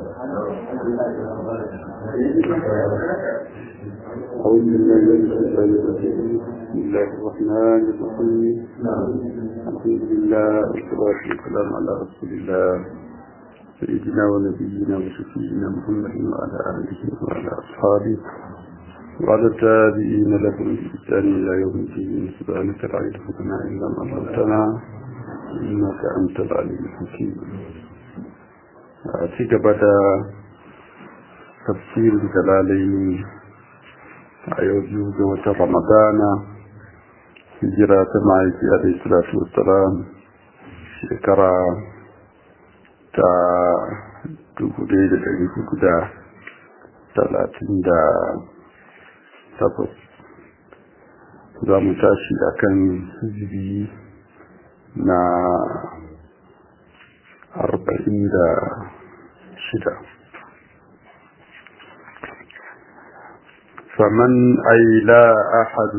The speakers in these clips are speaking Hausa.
أعوذ بالله من الشيطان الرجيم بسم الله الرحمن الرحيم الحمد لله والصلاة والسلام على رسول الله سيدنا ونبينا وشفينا محمد وعلى آله وعلى أصحابه وعلى التابعين لهم بإحسان إلى يوم الدين سبحانك لا علم لنا إلا ما علمتنا إنك أنت العليم الحكيم ci gaba da tafsirin jalalai a yau biyu ga wata ramadana hijira ta ma'aiki a dai salatu wassalam shekara ta dubu ɗaya da ɗari hudu da talatin da takwas za mu tashi a kan hijiri na arba'in da shida فمن أي لا أحد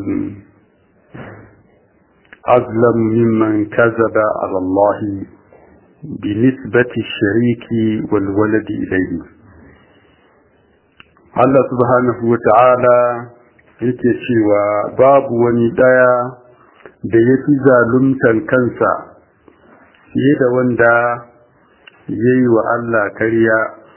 أظلم ممن كذب على الله بنسبة الشريك والولد إليه Allah subhanahu wa ta'ala yake cewa babu wani ɗaya da ya fi zaluntan kansa fiye da wanda ya yi wa Allah karya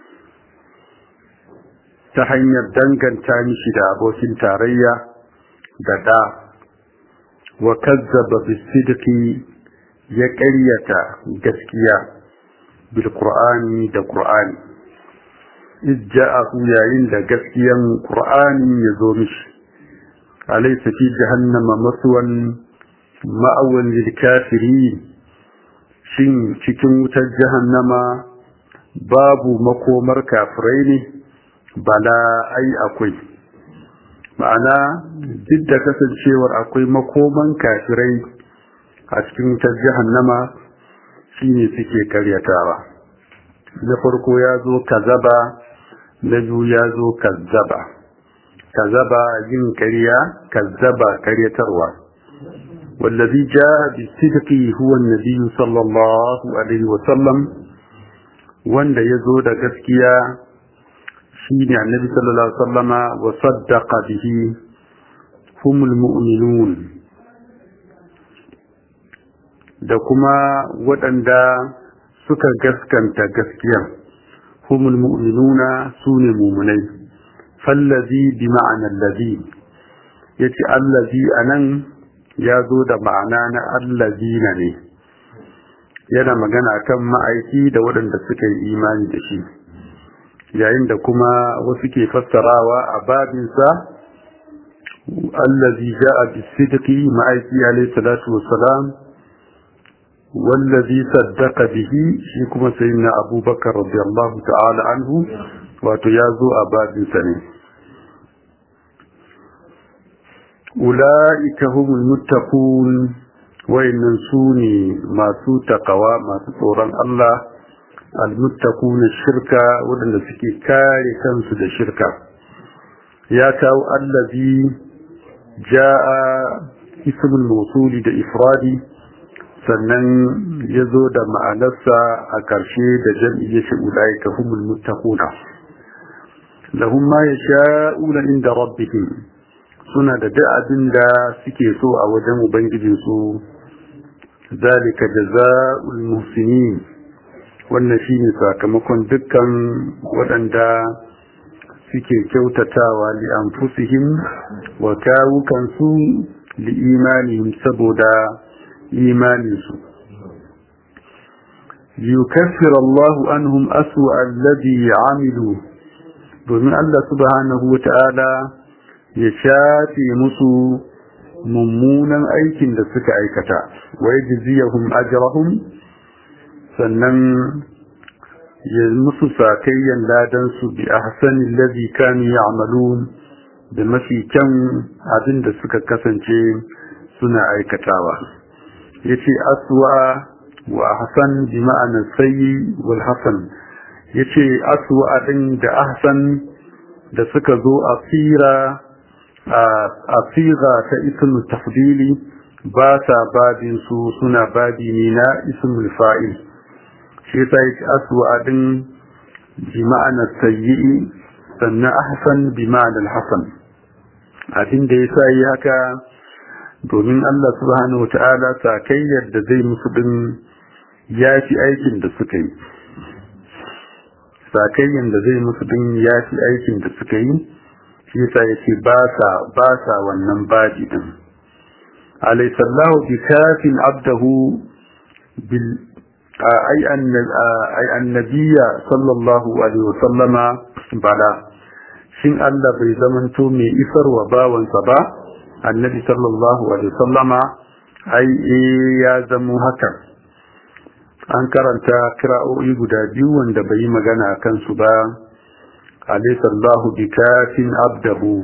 ta hanyar danganta mishi da abokin tarayya da ɗa wa kazzaba bisidiki ya ƙaryata gaskiya bil qur'ani da qur'ani ijja'ahu yayin da gaskiyan qur'ani ya zo mishi alaysa fi jahannama maswan ma'awan lil kafirin shin cikin wutar jahannama babu makomar kafirai ne bala ai akwai ma'ana duk da kasancewar akwai makoman kafirai a cikin wutar jahannama shine suke karyatawa na farko ya zo kazaba na biyu ya zo kazzaba kazaba yin karya kazzaba karyatarwa والذي جاء بالصدق هو النبي صلى الله عليه وسلم wanda ya zo da gaskiya shi ne annabi sallallahu alaihi wasallama wa saddaqa bihi humul mu'minun da kuma waɗanda suka gaskanta gaskiya humul mu'minuna sune mu'minai fallazi bi ma'ana allazi yace allazi anan ya zo da ma'ana na allazina ne yana magana kan ma'aiki da waɗanda suka yi imani da shi yayin da kuma wasu ke fassarawa a babinsa allazi ja'a bisidqi ma'aiki alayhi salatu wassalam wallazi saddaqa bihi shi kuma sayyidina abubakar radiyallahu ta'ala anhu wato ya zo a babinsa ne ula'ika humul muttaqun wayannan su ne masu takawa masu tsoron Allah almuttaquna shirka wadanda suke kare kansu da shirka ya kawo allazi jaa ismul mawsuli da ifradi sannan ya zo da ma'anarsa a ƙarshe da jam'i ya shi ulaika humul muttaquna lahum ma yasha'una inda rabbihim suna da duk abin da suke so a wajen ubangijinsu zalika jaza'ul muhsinin wannan shine sakamakon dukkan waɗanda suke kyautatawa li anfusihim wa kawukansu li imanihim saboda imaninsu yukaffiru Allahu anhum aswa alladhi amilu domin Allah subhanahu wa ta'ala ya shafe musu mummunan aikin da suka aikata wai jiziyahum ajrahum sannan ya musu sakayyan ladan su bi ahsani allazi kanu ya'malun da mafi kyan abin da suka kasance suna aikatawa yace aswa wa ahsan bi ma'ana sayyi wal hasan yace aswa din da ahsan da suka zo a tsira a siga ta ismul tafdili ba sa babin su suna babi ne na ismul fa'il shi yasa yake aswa din bi ma'anar sayyi'i sannan ahsan bi ma'anar hasan abin da ya sa yi haka domin Allah subhanahu wa ta'ala sakayyar da zai musu din ya fi aikin da suka yi sakayyar da zai musu din ya fi aikin da suka yi shi yasa yace ba sa ba sa wannan baji din alaysallahu bi kafin abdahu bil ay ay annabiyya sallallahu alaihi wasallama bala shin Allah bai zamanto mai isarwa bawansa ba annabi sallallahu alaihi wasallama ai ya zamo haka an karanta kira'o'i guda biyu wanda bai yi magana a kansu ba alaysa Allahu bikafin abdahu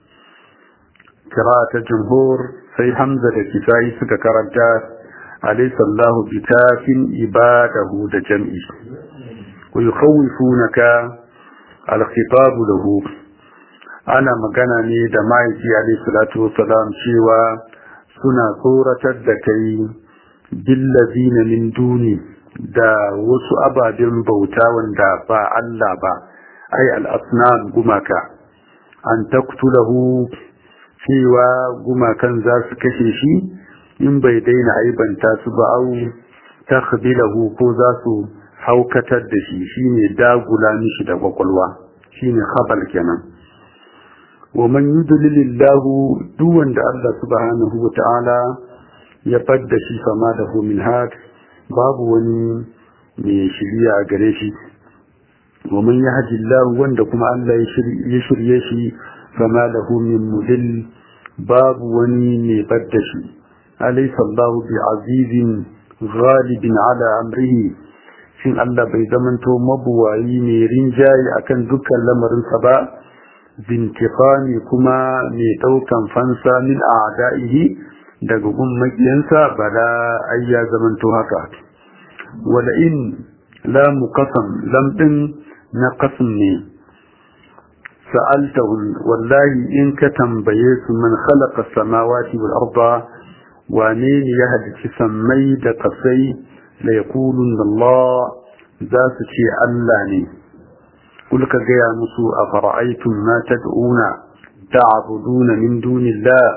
ta jumhur sai Hamza da Kisai suka karanta alaysa Allahu bikafin ibadahu da jam'i wa yukhawifunaka al-khitab lahu ana magana ne da ma'aiki alayhi salatu wassalam cewa suna tsoratar da kai billazina min duni da wasu ababen bauta wanda ba Allah ba ai al'asnan gumaka an taktulahu cewa gumakan za su kashe shi in bai daina aibanta su ba au takhbilahu ko za su haukatar da shi shine dagula mishi da kwakwalwa shine khabal kenan wa man yudlilillahu duk wanda Allah subhanahu wa ta'ala ya fadda shi fama da hu min had babu wani mai shirya a gare shi wa man yahdillahu wanda kuma Allah ya shirye shi fama da hu min mudil babu wani mai fadda shi alaysa Allahu bi azizin ghalibin ala amrihi shin Allah bai zamanto mabuwayi mai rinjaye akan dukkan lamarinsa ba bintifani kuma mai ɗaukan fansa min a'da'ihi daga gun makiyansa bala ai ya zamanto haka wala in la muqassam lam din na qasm ne sa'altahu wallahi in ka tambaye su man khalaqa samawati wal arda wane ne ya halici sammai da kasai la yaqulun Allah za su ce Allah ne قل كجيا مسو أفرأيتم ما تدعون تعبدون من دون الله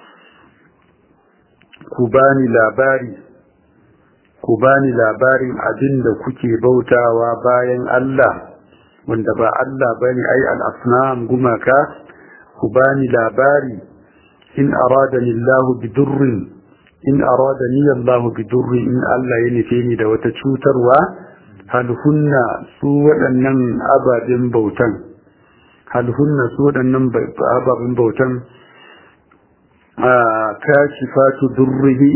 كباني لاباري كباني لاباري أدن كتي بوتا وباين الله wanda ba Allah bane ai al-asnam gumaka ku bani labari in aradani Allah bidurrin in aradani Allah bidurrin in Allah ya nufe ni da wata cutarwa halhunna su waɗannan ababen bautan halhunna su waɗannan ababen bautan a kashifatu durrihi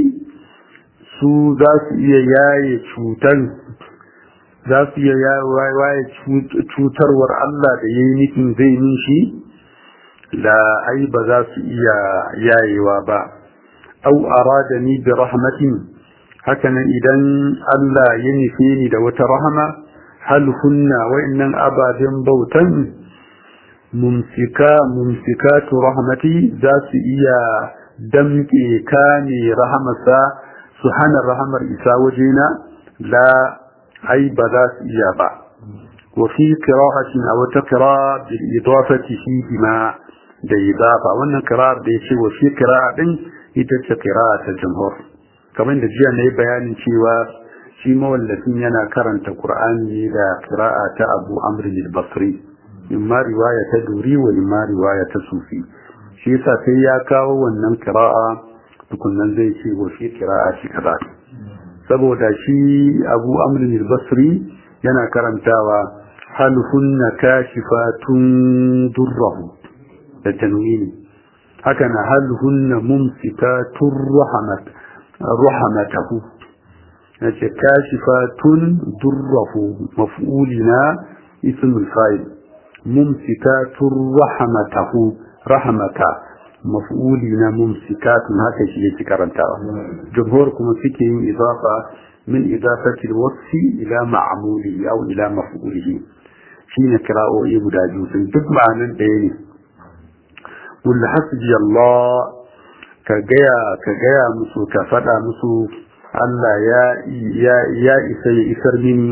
su za su iya yaye cutan za su iya yaye cutarwar Allah da ya yi nufin zai min shi da ai ba za su iya yayewa ba au aradani bi rahmatin hakanan idan Allah ya nufe ni da wata rahama hal hunna wa'annan ababen bautan mumsika mumsikatu rahmati za su iya damke kame rahamarsa su hana rahamar isa wajena la ai ba za su iya ba wa fi qira'atin aw taqra bil idafati fihi ma da idafa wannan qira'ar da yace wa fi qira'a din ita ce qira'a ta jumhur kamar da jiya na yi bayanin cewa shi mawallafin yana karanta Kur'ani da kira'a ta abu amrin al-basri in ma riwaya ta duri wa in ma riwaya ta sufi shi yasa sai ya kawo wannan kira'a tukunnan zai ce wa shi kira'a shi kaza saboda shi abu amrin al-basri yana karantawa hal hunna kashifatun durrahu da tanwini haka na hal hunna mumsikatun rahmat رحمته نجي كاشفات دره مفعولنا اسم الفاعل ممسكات رحمته رحمة مفعولنا ممسكات هكذا شيء كرنتاوا جمهوركم فيكين إضافة من إضافة الوصف إلى معموله أو إلى مفعوله شين كراء إبدا جوز duk ma'anin ɗaya ne wal hasbi Allah ka gaya ka gaya musu ka faɗa musu Allah ya ya ya isa ya isar mini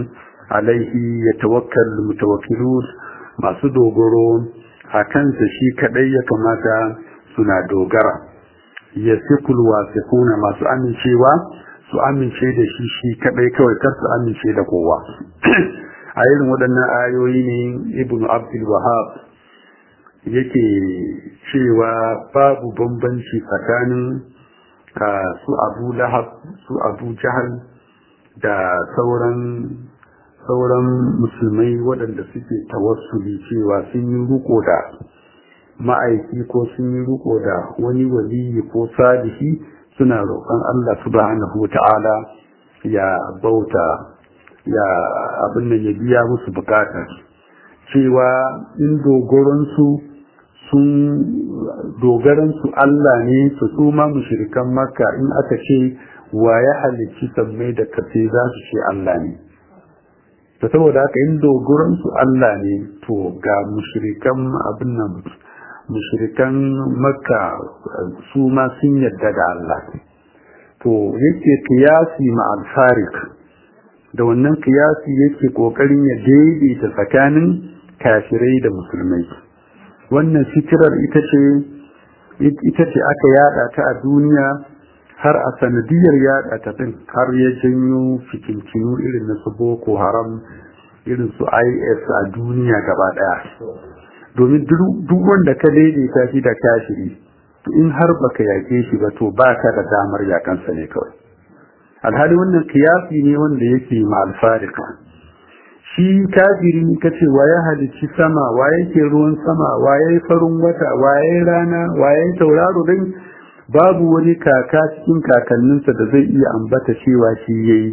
alaihi yatawakkal mutawakkilun masu dogoro a kansa shi kadai ya kamata suna dogara yasikul wasiquna masu amincewa su amince da shi shi kadai kawai kar su amince da kowa a irin waɗannan ayoyi ne ibnu abdul wahab yake cewa babu bambanci tsakanin su abu lahab su abu jahal da sauran sauran musulmai waɗanda suke tawassuli cewa sun yi ruko da ma'aiki ko sun yi ruko da wani waliyi ko salihi suna roƙon Allah subhanahu ta'ala ya bauta ya abin nan ya biya musu bukatar cewa in dogoransu sun dogaransu Allah ne su su ma mushrikan makka in aka ce wa ya halicci sammai da kace za su ce Allah ne to saboda haka in dogoransu Allah ne to ga mushrikan abin nan mushrikan makka su ma sun yadda da Allah to yake kiyasi ma al-farik da wannan kiyasi yake kokarin ya daidaita tsakanin kafirai da musulmai wannan fikirar ita ce ita ce aka yada ta a duniya har a sanadiyar yada ta din har ya janyo fikincinu irin na su boko haram irin su is a duniya gaba daya domin duk wanda ka daidaita shi da kafiri in har baka yake shi ba to baka da damar yakansa ne kawai alhali wannan kiyasi ne wanda yake ma alfarika shi kafiri kace waye halicci sama waye ke ruwan sama waye farin wata waye rana waye tauraro din babu wani kaka cikin kakanninsa da zai iya ambata cewa shi yayi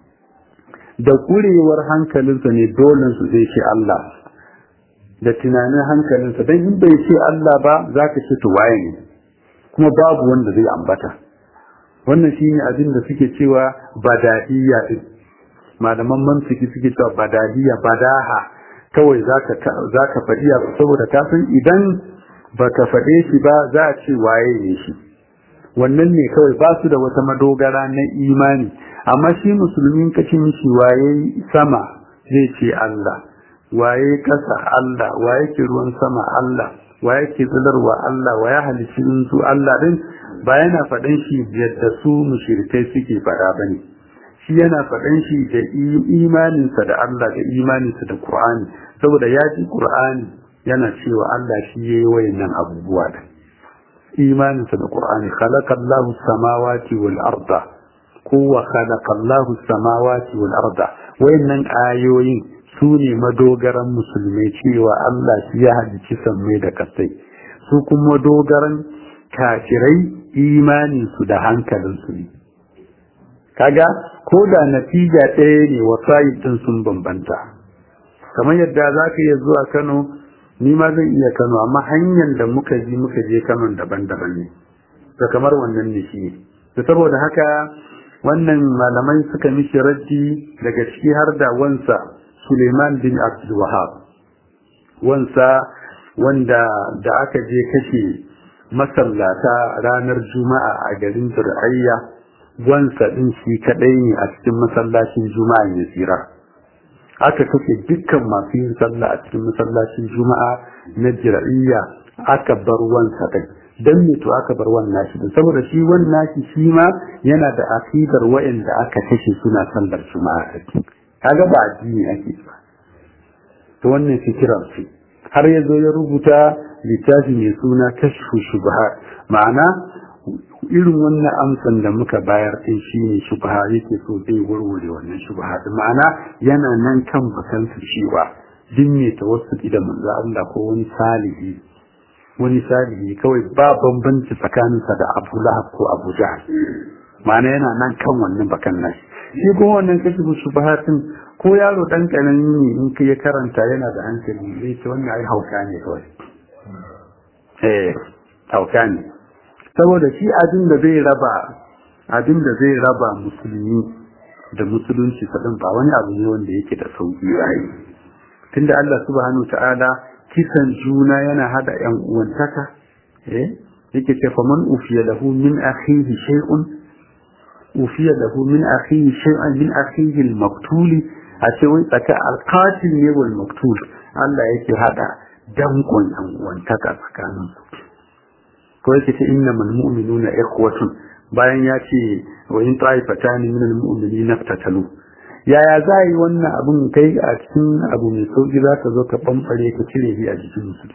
da kurewar hankalinsa ne dole su zai ce Allah da tunanin hankalinsa dan in bai ce Allah ba zaka ce to waye ne kuma babu wanda zai ambata wannan shine abin da suke cewa badahiyya din malaman mantiki suke cewa badahiyya badaha kawai zaka zaka faɗi saboda ka san idan baka faɗe shi ba za a ce waye ne shi wannan ne kawai ba su da wata madogara na imani amma shi musulmin kace mishi waye sama zai ce Allah waye kasa Allah waye ke ruwan sama Allah waye ke tsidarwa Allah waye halicci su Allah din ba yana faɗan shi yadda su mushrikai suke faɗa bane shi yana faɗan shi da imaninsa da Allah da imaninsa da Qur'ani saboda ya ji Qur'ani yana cewa Allah shi yayi wayannan abubuwa da imaninsa da Qur'ani khalaqallahu samawati wal arda kowa khalaqallahu samawati wal arda wayannan ayoyin su ne madogaran musulmai cewa Allah shi ya halicci sammai da kasai su kuma dogaran kafirai imaninsu da hankalinsu ne kaga ko da natija ɗaya ne wasayi ɗin sun bambanta kamar yadda za ka iya zuwa kano ni ma zan iya kano amma hanyar da muka ji muka je kano daban-daban ne da kamar wannan ne shi ne saboda haka wannan malamai suka mishi raddi daga ciki har da wansa suleiman bin abdul wahab wansa wanda da aka je kashe masallata ranar juma'a a garin zur'ayya wansa din shi kadai ne a cikin masallacin juma'a ya tsira aka kace dukkan masu yin sallah a cikin masallacin juma'a na jir'iyya aka bar wansa din dan me to aka bar wannan shi saboda shi wannan shi shi ma yana da akidar wa'anda aka kashe suna sallar juma'a kaga ba addini ake ba to wannan fikirar ce har ya zo ya rubuta littafi mai suna kashfu shubha ma'ana irin wannan amsan da muka bayar din shine shubha yake so zai warware wannan shubha din ma'ana yana nan kan bakan su cewa din ne tawassuli da manzo Allah ko wani salihi wani salihi kawai ba bambanci tsakaninsa da Abu Lahab ko Abu Jahl ma'ana yana nan kan wannan bakan nashi shi kuma wannan kashfu shubha din ko yaro dan kanani ne in ka ya karanta yana da hankali zai ce wannan ai hauka ne kawai eh hauka ne saboda shi abin da zai raba abin da zai raba musulmi da musulunci sadin ba wani abu ne wanda yake da sauki yayi tunda Allah subhanahu ta'ala kisan juna yana hada yan uwantaka eh yake ce faman ufiya lahu min akhihi shay'un ufiya lahu min akhihi shay'an min akhihi al-maqtuli a ce wai tsaka alqatil ne wal maktul Allah yake hada dankon yan uwantaka tsakanin su ko yake ce innamal mu'minuna ikhwatun bayan ya ce wa in ta'ifatani minal mu'minina iftatalu yaya za yi wannan abun kai a cikin abu mai sauki za ka zo ka bambare ka cire shi a jikin musulmi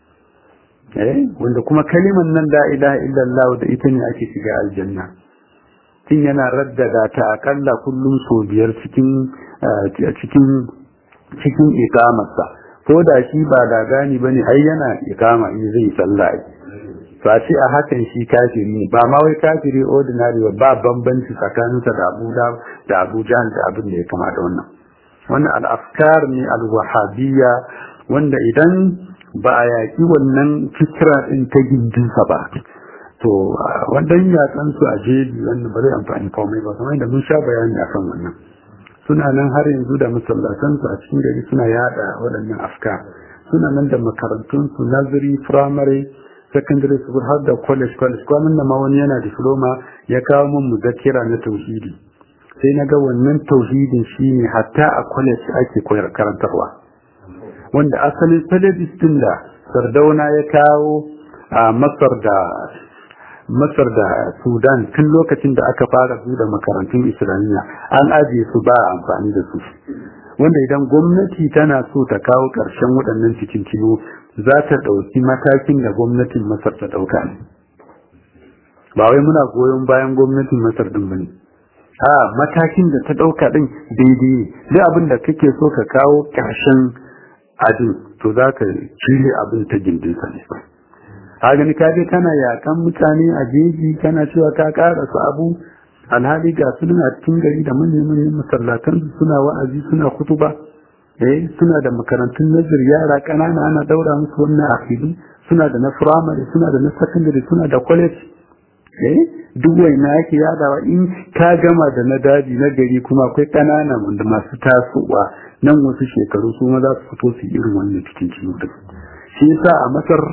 eh wanda kuma kaliman nan la ilaha illallah da ita ne ake shiga aljanna tun yana raddada ta akalla kullum so biyar cikin cikin cikin ikamarsa ko da shi ba da gani bane ai yana ikama in zai sallah to a ce a hakan shi kafiri ne ba ma wai kafiri ordinary ba bambanci tsakaninsa da Abu da Abu Jahl da abin da ya kamata wannan wannan al-afkar ne al-wahabiyya wanda idan ba a yaƙi wannan fikira ɗin ta gindinsa ba to wannan yatsan su a jeji wanda ba zai amfani komai ba kamar da mun sha bayani a kan wannan suna nan har yanzu da masallatan su a cikin gari suna yada waɗannan afka suna nan da makarantun su nazari primary secondary school har da college college kwanan da ma wani yana diploma ya kawo min muzakkira na tauhidi sai na ga wannan tauhidin shine hatta a college ake koyar karantarwa wanda asalin salafis din da sardauna ya kawo a masar da masar da sudan tun lokacin da aka fara da makarantun islamiyya an ajiye su ba amfani da su wanda idan gwamnati tana so ta kawo ƙarshen waɗannan cikin kilo za ta ɗauki matakin da gwamnatin masar ta ɗauka ne ba wai muna goyon bayan gwamnatin masar ɗin ba ne a matakin da ta ɗauka ɗin daidai ne duk abin da kake so ka kawo ƙarshen abin to za ka cire abin ta gindinsa ne a gani ka je kana yakan mutane a jeji kana cewa ka ƙara su abu alhali ga su a cikin gari da manyan manyan masallatan suna wa'azi suna kutuba eh suna da makarantun nazir yara ƙanana ana daura musu wannan akidu suna da na firamare suna da na sakandare suna da college eh duk waina yake yadawa in ka gama da na daji na gari kuma akwai ƙanana wanda masu tasowa nan wasu shekaru su ma za su fito su irin wannan cikin ciwo din shi yasa a masar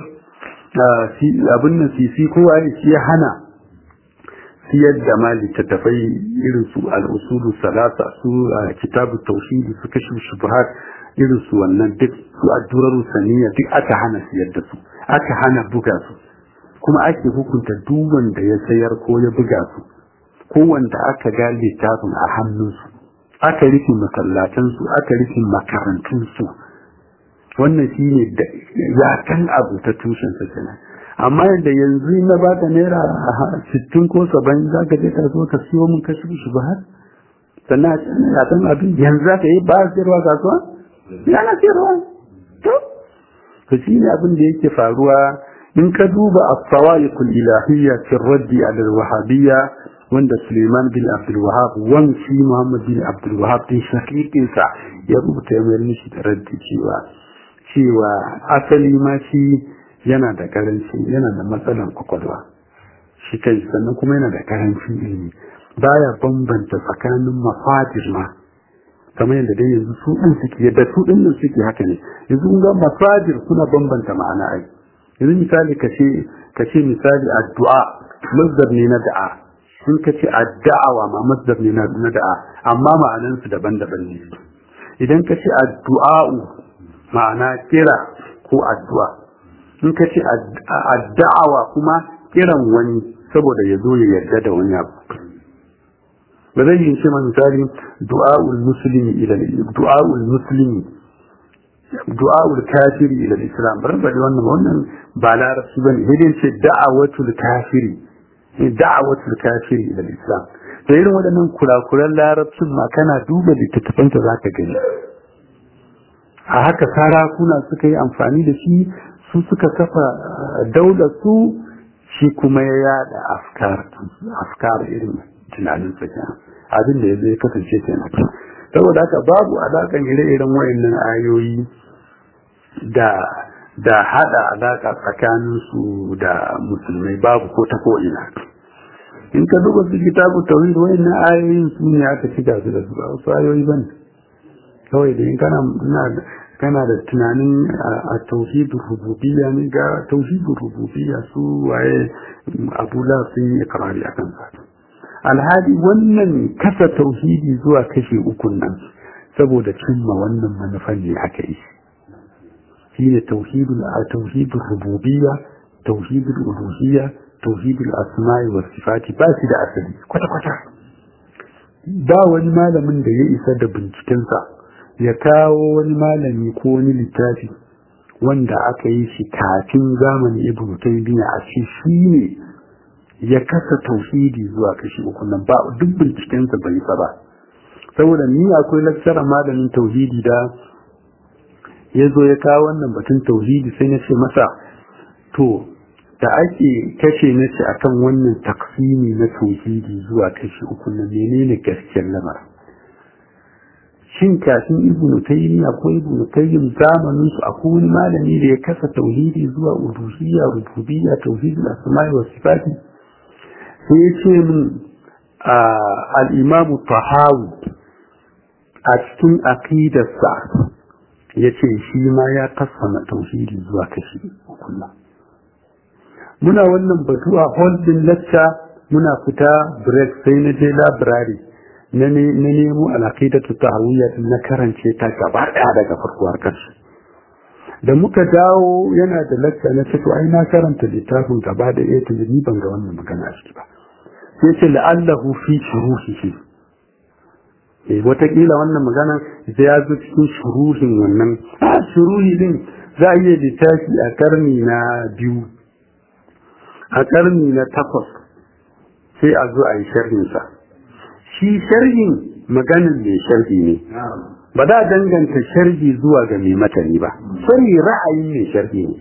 abin nan sisi kowa ya shi ya hana siyar da ma littattafai irin su al'usulu salasa su kitabu tauhidi su kashi shubuhat irin su wannan duk su addurar saniya duk aka hana siyar da su aka hana buga su kuma ake hukunta duk wanda ya sayar ko ya buga su ko wanda aka ga littafin a hannunsu aka rufe masallatansu aka rufe makarantunsu wannan shi ne yakan abu ta tushensa kenan amma yadda yanzu na ba ta naira sittin ko saba'in za ka je ka zo ka siyo min kashi shi ba har sannan a cikin yakan abin yanzu za ka yi ba a siyarwa kasuwa ya na siyarwa to to shi ne abin da yake faruwa in ka duba as-sawa'iqul ilahiyya fi raddi ala al-wahabiyya wanda Suleiman bin Abdul Wahab wanci Muhammad bin Abdul Wahab din shakikin sa ya rubuta ya mayar mishi da raddi cewa cewa asali ma shi yana da karanci yana da matsalan kwakwalwa shi kai sannan kuma yana da karancin ilimi baya bambanta tsakanin mafadir ma kamar yadda dai yanzu su ɗin suke yadda su ɗin nan suke haka ne yanzu kun ga mafadir suna bambanta ma'ana ai yanzu misali ka ce ka ce misali addu'a mazdar ne na da'a sun ka ce adda'awa ma mazdar ne na da'a amma ma'anan su daban-daban ne idan ka ce addu'a'u ma'ana kira ko addu'a in ka ce adda'awa kuma kiran wani saboda ya zo ya yarda da wani abu ba zai yi ce misali du'a'ul muslimi ila du'a'ul muslimi du'a'ul kafiri ila islam bar bari wannan wannan ba larabci bane sai ce da'awatul kafiri da'awatul kafiri ila islam da irin waɗannan kurakuran larabcin ma kana duba littattafanta zaka gani a haka sarakuna suka yi amfani da shi su suka kafa daular su shi kuma ya yada afkar afkar irin tunanin sa kenan abin da ya zai kasance kenan saboda haka babu alakan ire-iren wayannan ayoyi da da hada alaka tsakanin su da musulmai babu ko ta ko ina in ka duba su kitabu tauhid wayannan ayoyin su ne aka shiga su da su ba wasu ayoyi bane kawai da in kana kana da tunanin a tauhidin rububiyya ne ga tauhidin rububiyya su waye abula sun yi ikrari akan sa alhali wannan kasa tauhidi zuwa kashe ukun nan saboda cimma wannan manufan ne aka yi shine tauhidul tauhidul rububiyya tauhidul uluhiyya tauhidul asma'i was sifati ba shi da asali kwata kwata ba wani malamin da ya isa da bincikensa ya kawo wani malami ko wani littafi wanda aka yi shi kafin zamanin ibnu taymiya a ce shi ne ya kasa tauhidi zuwa kashi uku nan ba duk bincikensa bai sa ba saboda ni akwai lakcarar malamin tauhidi da ya zo ya kawo wannan batun tauhidi sai na ce masa to da ake kashe na ce akan wannan taksimi na tauhidi zuwa kashi uku nan menene gaskiyar lamarin shin kafin ibnu taymiya ko ibnu tayyib zamanin su akwai wani malami da ya kasa tauhidi zuwa uluhiyya rububiyya tauhidul asma'i was sifati sai ya ce min al-imamu tahawi a cikin aqidarsa ya ce shi ma ya kasama tauhidi zuwa kashi kullum muna wannan batu a holding lecture muna fita break sai na je library na nemo alaƙidatu tahawiyya na karance ta gaba ɗaya daga farko har ƙarshe da muka dawo yana da lecture na ce to ai na karanta littafin gaba da ɗaya tun ni ban ga wannan magana a ciki ba sai ce la'allahu fi shuruhihi eh watakila wannan magana sai ya zo cikin shuruhin wannan a shuruhi din za a iya littafi a karni na biyu a karni na takwas sai a zo a yi sharhinsa shi sharhin maganin mai sharhi ne ba za a danganta sharhi zuwa ga mai matani ba sharhi ra'ayin mai sharhi ne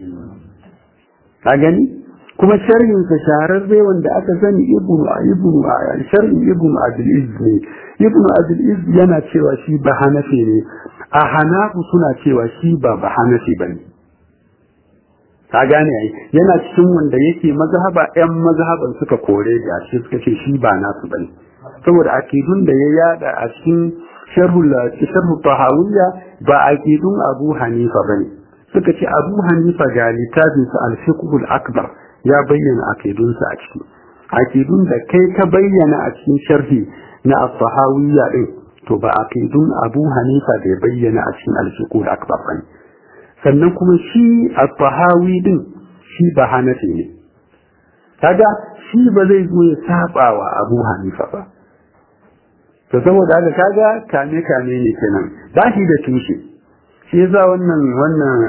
ka gani kuma sharhin sa shahararre wanda aka sani ibnu ibnu sharhin ibnu abdul izz ne ibnu abdul izz yana cewa shi ba hanafi ne a hanafu suna cewa shi ba ba hanafi bane ka gane ai yana cikin wanda yake mazhaba yan mazhaban suka kore da shi suka ce shi ba nasu bane saboda akidun da ya yada a cikin sharhul sharhu tahawiyya ba akidun Abu Hanifa bane suka ce Abu Hanifa ga littafin sa al-fiqhul akbar ya bayyana akidun sa a ciki akidun da kai ka bayyana a cikin sharhi na at-tahawiyya din to ba akidun Abu Hanifa da ya bayyana a cikin al-fiqhul akbar bane sannan kuma shi at-tahawi din shi ba hanafi ne kaga shi ba zai zo ya saba wa Abu Hanifa ba to saboda haka kaga kame kame ne kenan ba shi da tushe shi yasa wannan wannan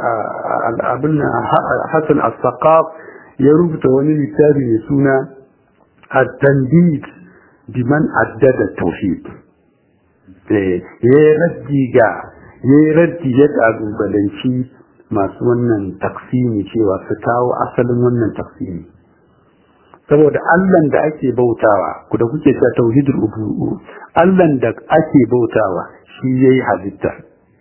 abin Hassan as-Saqaf ya rubuta wani littafi mai suna at-tandid biman addada tauhid eh ya raddi ga ya raddi ya kalubalanci masu wannan taksimi cewa su kawo asalin wannan taksimi saboda Allahn da ake bautawa ku da kuke cewa tauhidul ubu Allahn da ake bautawa shi yayi halitta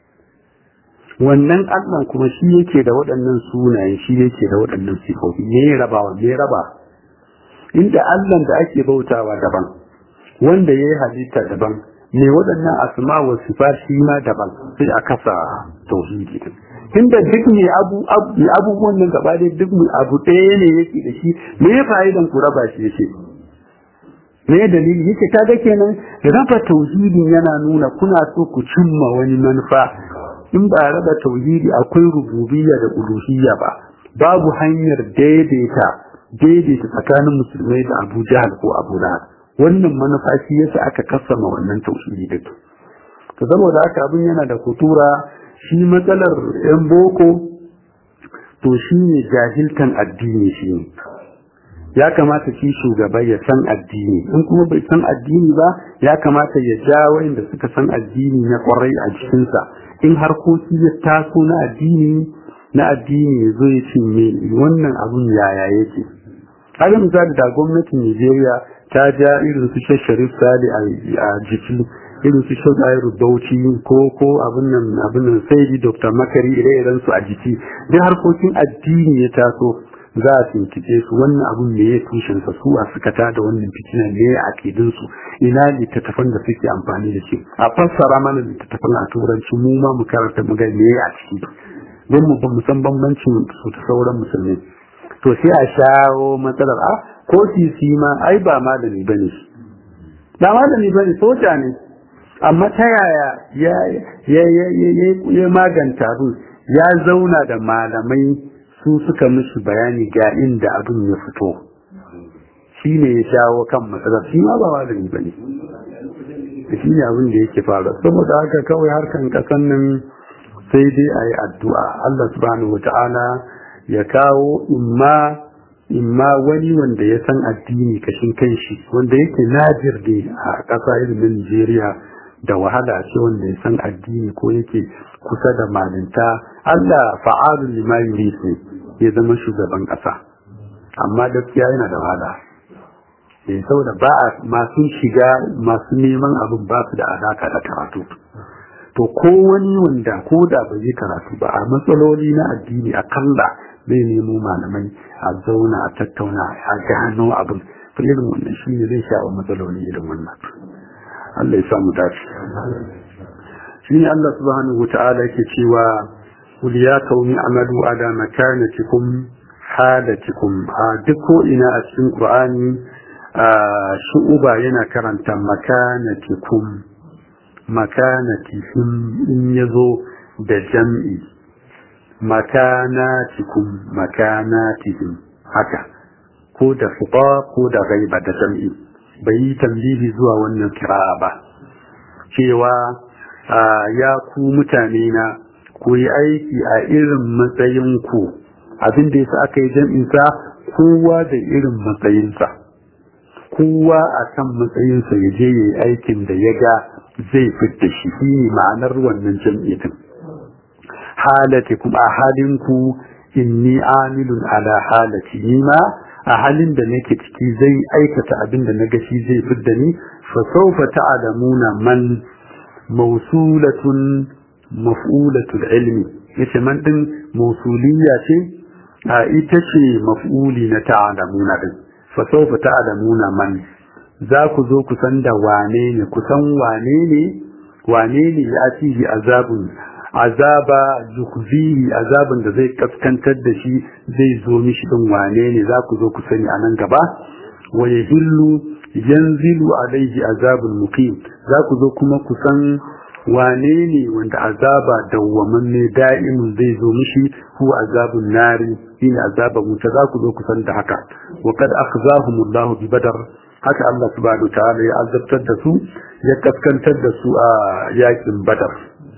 wannan Allah kuma shi yake da waɗannan sunaye shi yake da waɗannan sifofi me rabawa me raba inda Allahn da ake bautawa daban wanda yayi halitta daban me waɗannan asma wa sifat shi ma daban sai a kasa tauhidi din inda duk ne abu abubuwan nan gaba dai duk abu ɗaya ne yake da shi me ya fa'idan ku raba shi yake me dalili yake kaga kenan raba tauhidin yana nuna kuna so ku cimma wani manufa in ba raba tauhidi akwai rububiyya da uluhiyya ba babu hanyar daidaita daidaita tsakanin musulmai da Abu Jahal ko Abu Lahab wannan manufa shi yasa aka kasama wannan tauhidi din to saboda haka abin yana da kutura shi matsalar yan boko to shi ne jahiltan addini shi ne ya kamata shi shugaba ya san addini in kuma bai san addini ba ya kamata ya ja wayanda suka san addini na kwarai a cikinsa in harkoki ya taso na addini na addini ya zo ya ce me wannan abun yaya yake kaga misali da gwamnatin Nigeria ta ja irin su Sharif Sali a jiki irin su Shogairu Bauchi ko ko abin nan abin nan sai Dr. Makari ire-iren su a jiki duk harkokin addini ya taso za a tuntube su wannan abun me ya tushen sa su a suka ta da wannan fitina ne ya akidin su ina littattafan da suke amfani da shi a fassara mana littattafan a turanci mu ma mu karanta mu ga me a ciki don mu ba mu san bambancin su da sauran musulmi to sai a shawo matsalar a ko sisi ma ai ba malami bane ba malami bane soja ne amma ta yaya ya maganta abin ya zauna da malamai su suka mishi bayani ga inda abin ya fito shi ne ya shawo kan matsalar shi ma ba malami ba ne shi ne abin da yake fara saboda haka kawai harkan kasan nan sai dai a yi addu'a Allah subhanahu wa ta'ala ya kawo imma imma wani wanda ya san addini kashin kanshi wanda yake najir ne a ƙasa irin Najeriya da wahala ce wanda ya san addini ko yake kusa da malinta Allah fa'alun lima yurid ne ya zama shugaban ƙasa amma gaskiya yana da wahala eh saboda ba a masu shiga masu neman abin ba su da alaka da karatu to ko wani wanda ko da bai yi karatu ba a matsaloli na addini akalla zai nemo malamai a zauna a tattauna a gano abin to irin wannan shi ne zai sha matsaloli irin wannan Allah ya sa mu dace shi ne Allah subhanahu wata'ala yake cewa qul ya qaumi amalu ala makanatikum halatikum a duk ko ina a cikin Qur'ani shu'uba yana karanta makanatikum makanatihim in yazo da jam'i makanatikum makanatihim haka ko da fuqa ko da ghaiba da jam'i bai yi tambihi zuwa wannan kira'a ba cewa ya ku mutane na ku yi aiki a irin matsayinku abin da yasa aka yi jam'insa kowa da irin matsayinsa kowa a kan matsayinsa ya je ya yi aikin da ya ga zai fita shi shi ne ma'anar wannan jam'i din halati kuma a halinku inni amilun ala halati ni ma a halin da nake ciki zai aikata abin da naga shi zai fidda ni fa sawfa ta'lamuna man mawsulatun maf'ulatul ilmi yace man din mawsuliyya ce a ita ce maf'uli na ta'lamuna din fa sawfa ta'lamuna man za ku zo ku san da wane ne ku san wane ne wane ne ya ci azabun azaba zukhzihi azabin da zai kaskantar da shi zai zo mishi din wane ne za ku zo ku sani a nan gaba wa yahillu yanzilu alaihi azabul muqim za ku zo kuma ku san wane ne wanda azaba dawwamanne da'imun zai zo mishi hu azabun nari shine azabun wuta za ku zo ku san da haka wa kad akhzahumullahu bi badar haka Allah subhanahu ta'ala ya azabtar da su ya kaskantar da su a yakin badar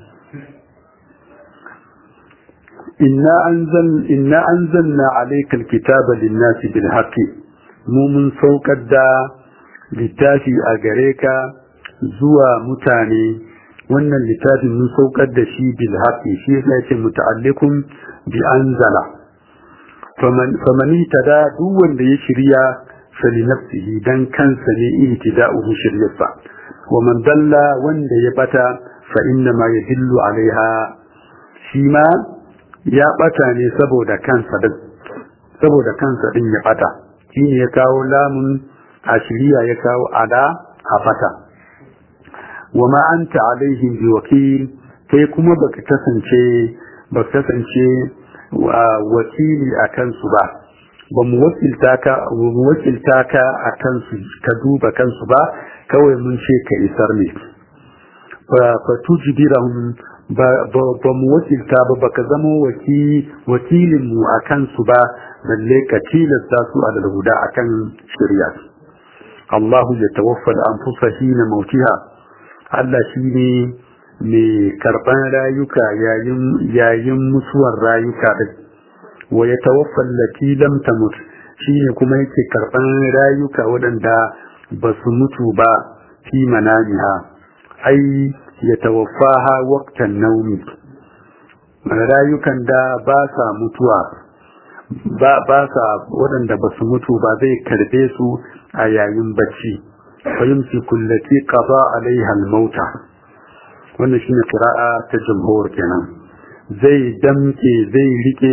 inna anzal inna anzalna alayka alkitaba lin-nasi bil haqqi mu mun saukar da littafi a gare ka zuwa mutane wannan littafin mun saukar da shi bil haqqi shi yasa yace muta'alliqun bi anzala faman famani tada duk wanda ya shirya fali nafsihi dan kansa ne ihtida'uhu shiryarsa wa man dalla wanda ya bata fa inna ma yadillu alaiha shi ma ya bata ne saboda kansa din saboda kansa din ya bata shine ya kawo lamun a shiriya ya kawo ada a fata wa ma anta alaihim biwakil kai kuma baka kasance baka kasance wakili a kansu ba ba mu wakilta ka mu wakilta ka a kansu ka duba kansu ba kawai mun ce ka isar ne fa tujbirahum ba mu wakilta ba baka zama wakilin mu a kansu ba balle ka tilasta su a dalhuda akan shari'a Allahu ya tawaffa al-anfusa hina mautiha Allah shine mai karban rayuka yayin yayin mutuwar rayuka din wa ya tawaffa allati lam tamut shine kuma yake karban rayuka waɗanda ba su mutu ba fi manamiha ai ya tawaffaha waqtan naumi rayukan da ba sa mutuwa ba ba sa waɗanda ba su mutu ba zai karbe su a yayin bacci fa yumsiku allati qada alaiha al-mauta wannan shine qira'a ta jumhur kenan zai damke zai rike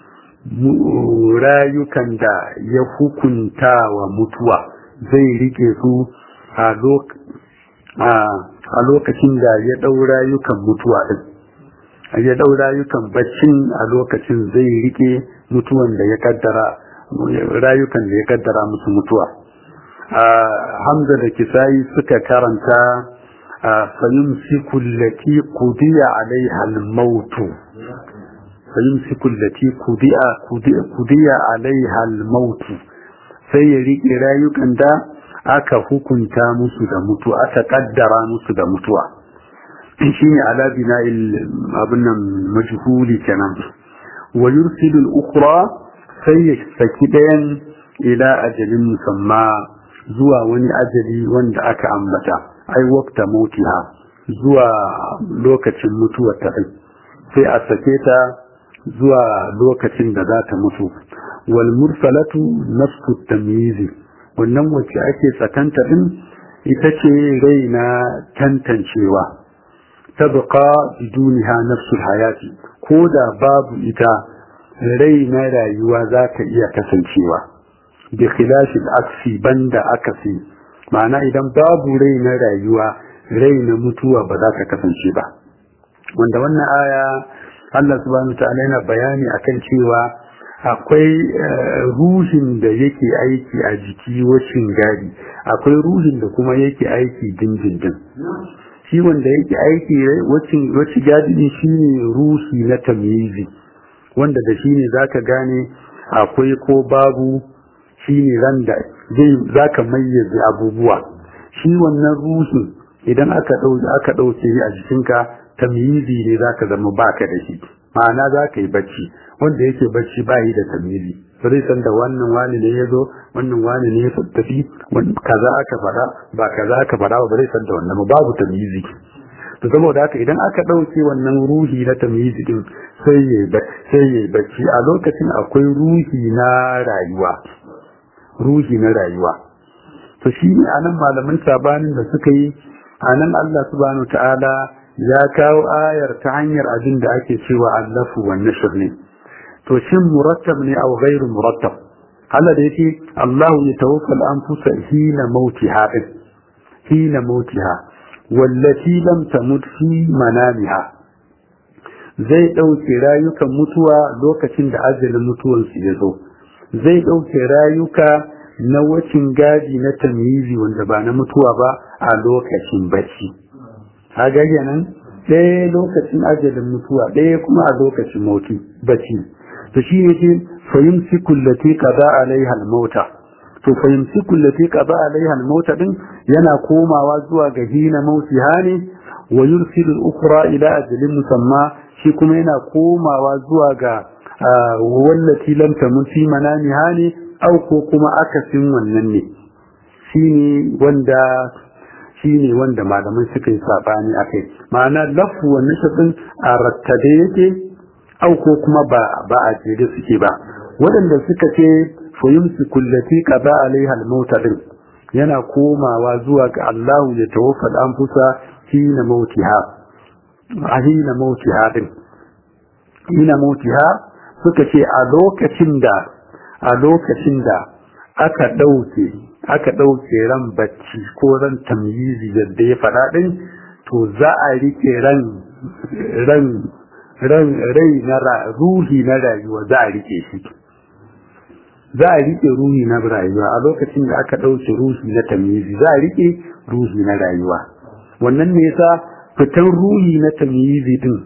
rayukan da ya hukunta wa mutuwa zai rike su a lokacin da ya ɗau rayukan mutuwa ɗin ya ɗau rayukan baccin a lokacin zai rike mutuwan da ya kaddara rayukan da ya kaddara musu mutuwa hamza da kisayi suka karanta فيمسك التي قضي عليها الموت فيمسك التي قضي قضي عليها الموت sai ya riƙe rayukan da aka hukunta musu da mutuwa aka kaddara musu da mutuwa shi ne ala bina abin nan majhuli kenan wa yursilu al-ukhra sai ya saki ɗayan ila ajalin musamma zuwa wani ajali wanda aka ambata ai waqta mautiha zuwa lokacin mutuwar ta sai a sake ta zuwa lokacin da za ta mutu wal mursalatu nafsu tamyizi wannan wacce ake tsakanta din ita ce rai na tantancewa tabqa biduniha nafsu hayati ko da babu ita rai na rayuwa za ta iya kasancewa bi khilafil aksi banda akasi ma'ana idan babu rai na rayuwa rai na mutuwa ba za ta kasance ba wanda wannan aya Allah subhanahu ta'ala yana bayani akan cewa akwai ruhin da yake aiki a jiki wacin gadi akwai ruhin da kuma yake aiki dindindin shi wanda yake aiki wacin wacin gadi shine ruhi na tamyizi wanda da shine zaka gane akwai ko babu shine randa zai zaka mayyaze abubuwa shi wannan ruhin idan aka dauke aka dauke a jikinka tamyizi ne zaka zama baka da shi ma'ana zaka yi bacci wanda yake bacci ba yi da tamyizi ba zai san da wannan wani ne ya zo wannan wani ne ya tafi kaza aka fada ba kaza aka fada ba zai san da wannan babu tamyizi to saboda haka idan aka dauke wannan ruhi na tamyizi din sai ya sai ya bacci a lokacin akwai ruhi na rayuwa ruhi na rayuwa to shi ne anan malaman sabanin da suka yi anan Allah subhanahu ta'ala ya kawo ayar ta hanyar abin da ake cewa allafu wa nashr ne to shin murattab ne aw ghairu murattab Allah da yake Allah ya tawaffa al-anfusa hina mautiha hina mautiha wallati lam tamut fi manamiha zai dauke rayukan mutuwa lokacin da ajalin mutuwansu ya zo zai dauke rayuka na wacin gadi na tamyizi wanda ba na mutuwa ba a lokacin bacci kaga kenan ɗaya lokacin ajalin mutuwa ɗaya kuma a lokacin mauti bacci to shi ne ce fahimci kullati qada alaiha al-mauta to fahimci kullati qada alaiha al-mauta din yana komawa zuwa ga hina mautiha ne wa yursilu al-ukhra ila ajalin musamma shi kuma yana komawa zuwa ga wallati lam tamut fi manamiha ne au ko kuma akasin wannan ne shine wanda shine wanda malamai suka yi sabani akai ma'ana lafu wannan shadin a rattabe yake au ko kuma ba ba a jere suke ba waɗanda suka ce fayumsi kullati qada alaiha al-mauta din yana komawa zuwa ga Allah ya tawaffa al-anfusa hina mautiha hina mautiha din hina mautiha suka ce a lokacin da a lokacin da aka ɗauke aka ɗauke ran bacci ko ran tamyizi yadda ya faɗa ɗin to za a rike ran ran ran rai na ruhi na rayuwa za a rike shi za a rike ruhi na rayuwa a lokacin da aka ɗauke ruhi na tamyizi za a rike ruhi na rayuwa wannan ne yasa fitan ruhi na tamyizi din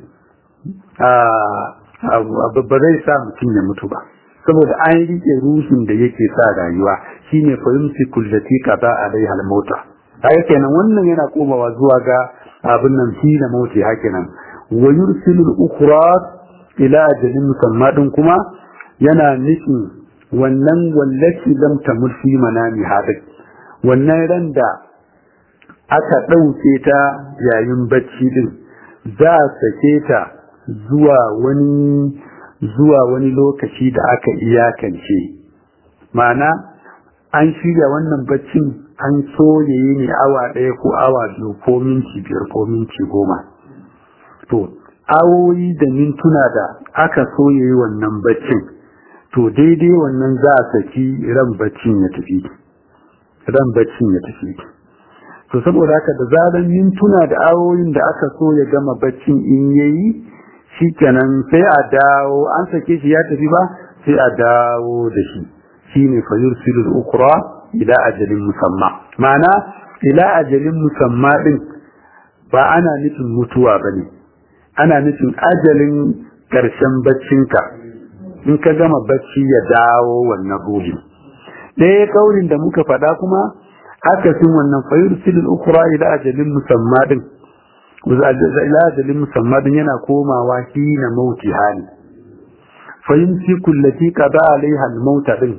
ba zai sa mutum ya mutu ba saboda an rike ruhin da yake sa rayuwa shine fahimci kullati kaza alaiha al-mauta haka kenan wannan yana komawa zuwa ga abin nan shi na mauti haka nan wa yursilu al-ukhra ila ajalin musamma din kuma yana nufin wannan wallaci lam tamut fi manami hadik wannan ran da aka ɗauke ta yayin bacci din za a sake ta zuwa wani zuwa wani lokaci da aka iyakance ma'ana an shirya wannan baccin an so ya yi ne awa ɗaya ko awa biyu ko minti biyar ko minti goma to awoyi da mintuna da aka so ya yi wannan baccin to daidai wannan za a saki ran baccin ya tafi ran baccin ya tafi to saboda haka da zaran mintuna da awoyin da aka so ya gama baccin in yayi shikenan sai a dawo an sake shi ya tafi ba sai a dawo da shi shine fa yursilul ukra ila ajalin musamma ma'ana ila ajalin musamma din ba ana nufin mutuwa ba ne ana nufin ajalin ƙarshen baccinka in ka gama bacci ya dawo wannan ruhin ɗaya kaurin da muka faɗa kuma akasin wannan fayur silin ukura ila ajalin musamma din ila ajalin musamma din yana komawa hina mauti hali fahimci kullati qada alaiha al-mauta din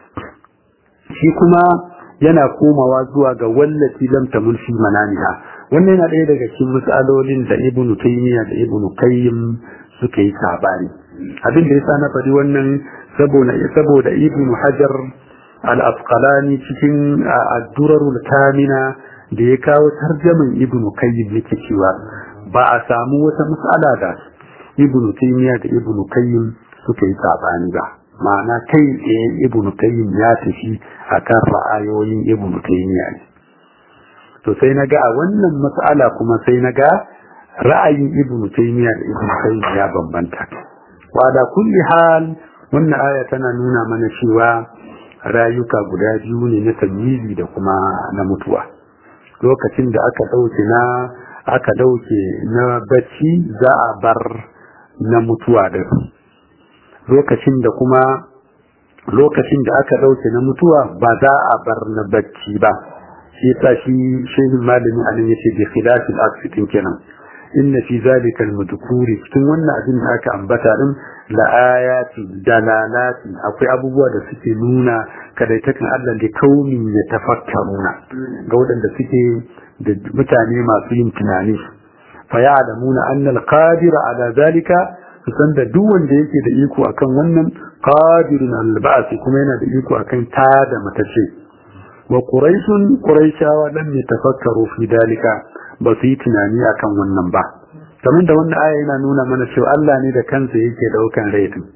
shi kuma yana komawa zuwa ga wallati lam tamul fi manamiha wannan yana ɗaya daga cikin misalolin da ibnu taymiya da ibnu qayyim suka yi sabani abin da yasa na faɗi wannan saboda saboda ibnu hajar al-asqalani cikin ad-durarul kamina da ya kawo tarjaman ibnu qayyim yake cewa ba a samu wata mas'ala da ibnu taymiya da ibnu qayyim suka yi sabani ba ma'ana kai tsaye ibnu qayyim ya tafi akan ra'ayoyin ibnu taymiya ne to sai na ga a wannan mas'ala kuma sai na ga ra'ayin ibnu taymiya da ibnu qayyim ya bambanta wa da kulli hal wannan aya tana nuna mana cewa rayuka guda biyu ne na tamyizi da kuma na mutuwa lokacin da aka dauke na aka dauke na bacci za a bar na mutuwa da lokacin da kuma lokacin da aka dauke na mutuwa ba za a bar na bacci ba shi yasa shi shehin malami anan yace bi khilafil aqsitin kenan inna fi zalika al-madhkuri cikin wannan abin da aka ambata din la ayati dalalati akwai abubuwa da suke nuna kadaitakan Allah da kaumin ya tafakkaruna ga waɗanda suke da mutane masu yin tunani fa ya'lamuna anna al-qadir ala zalika san da duk wanda yake da iko akan wannan qadirun al-ba'th kuma yana da iko akan ta da matace wa quraishun quraishawa lam yatafakkaru fi dalika ba su yi tunani akan wannan ba kamar da wannan aya yana nuna mana cewa Allah ne da kansa yake daukan rai din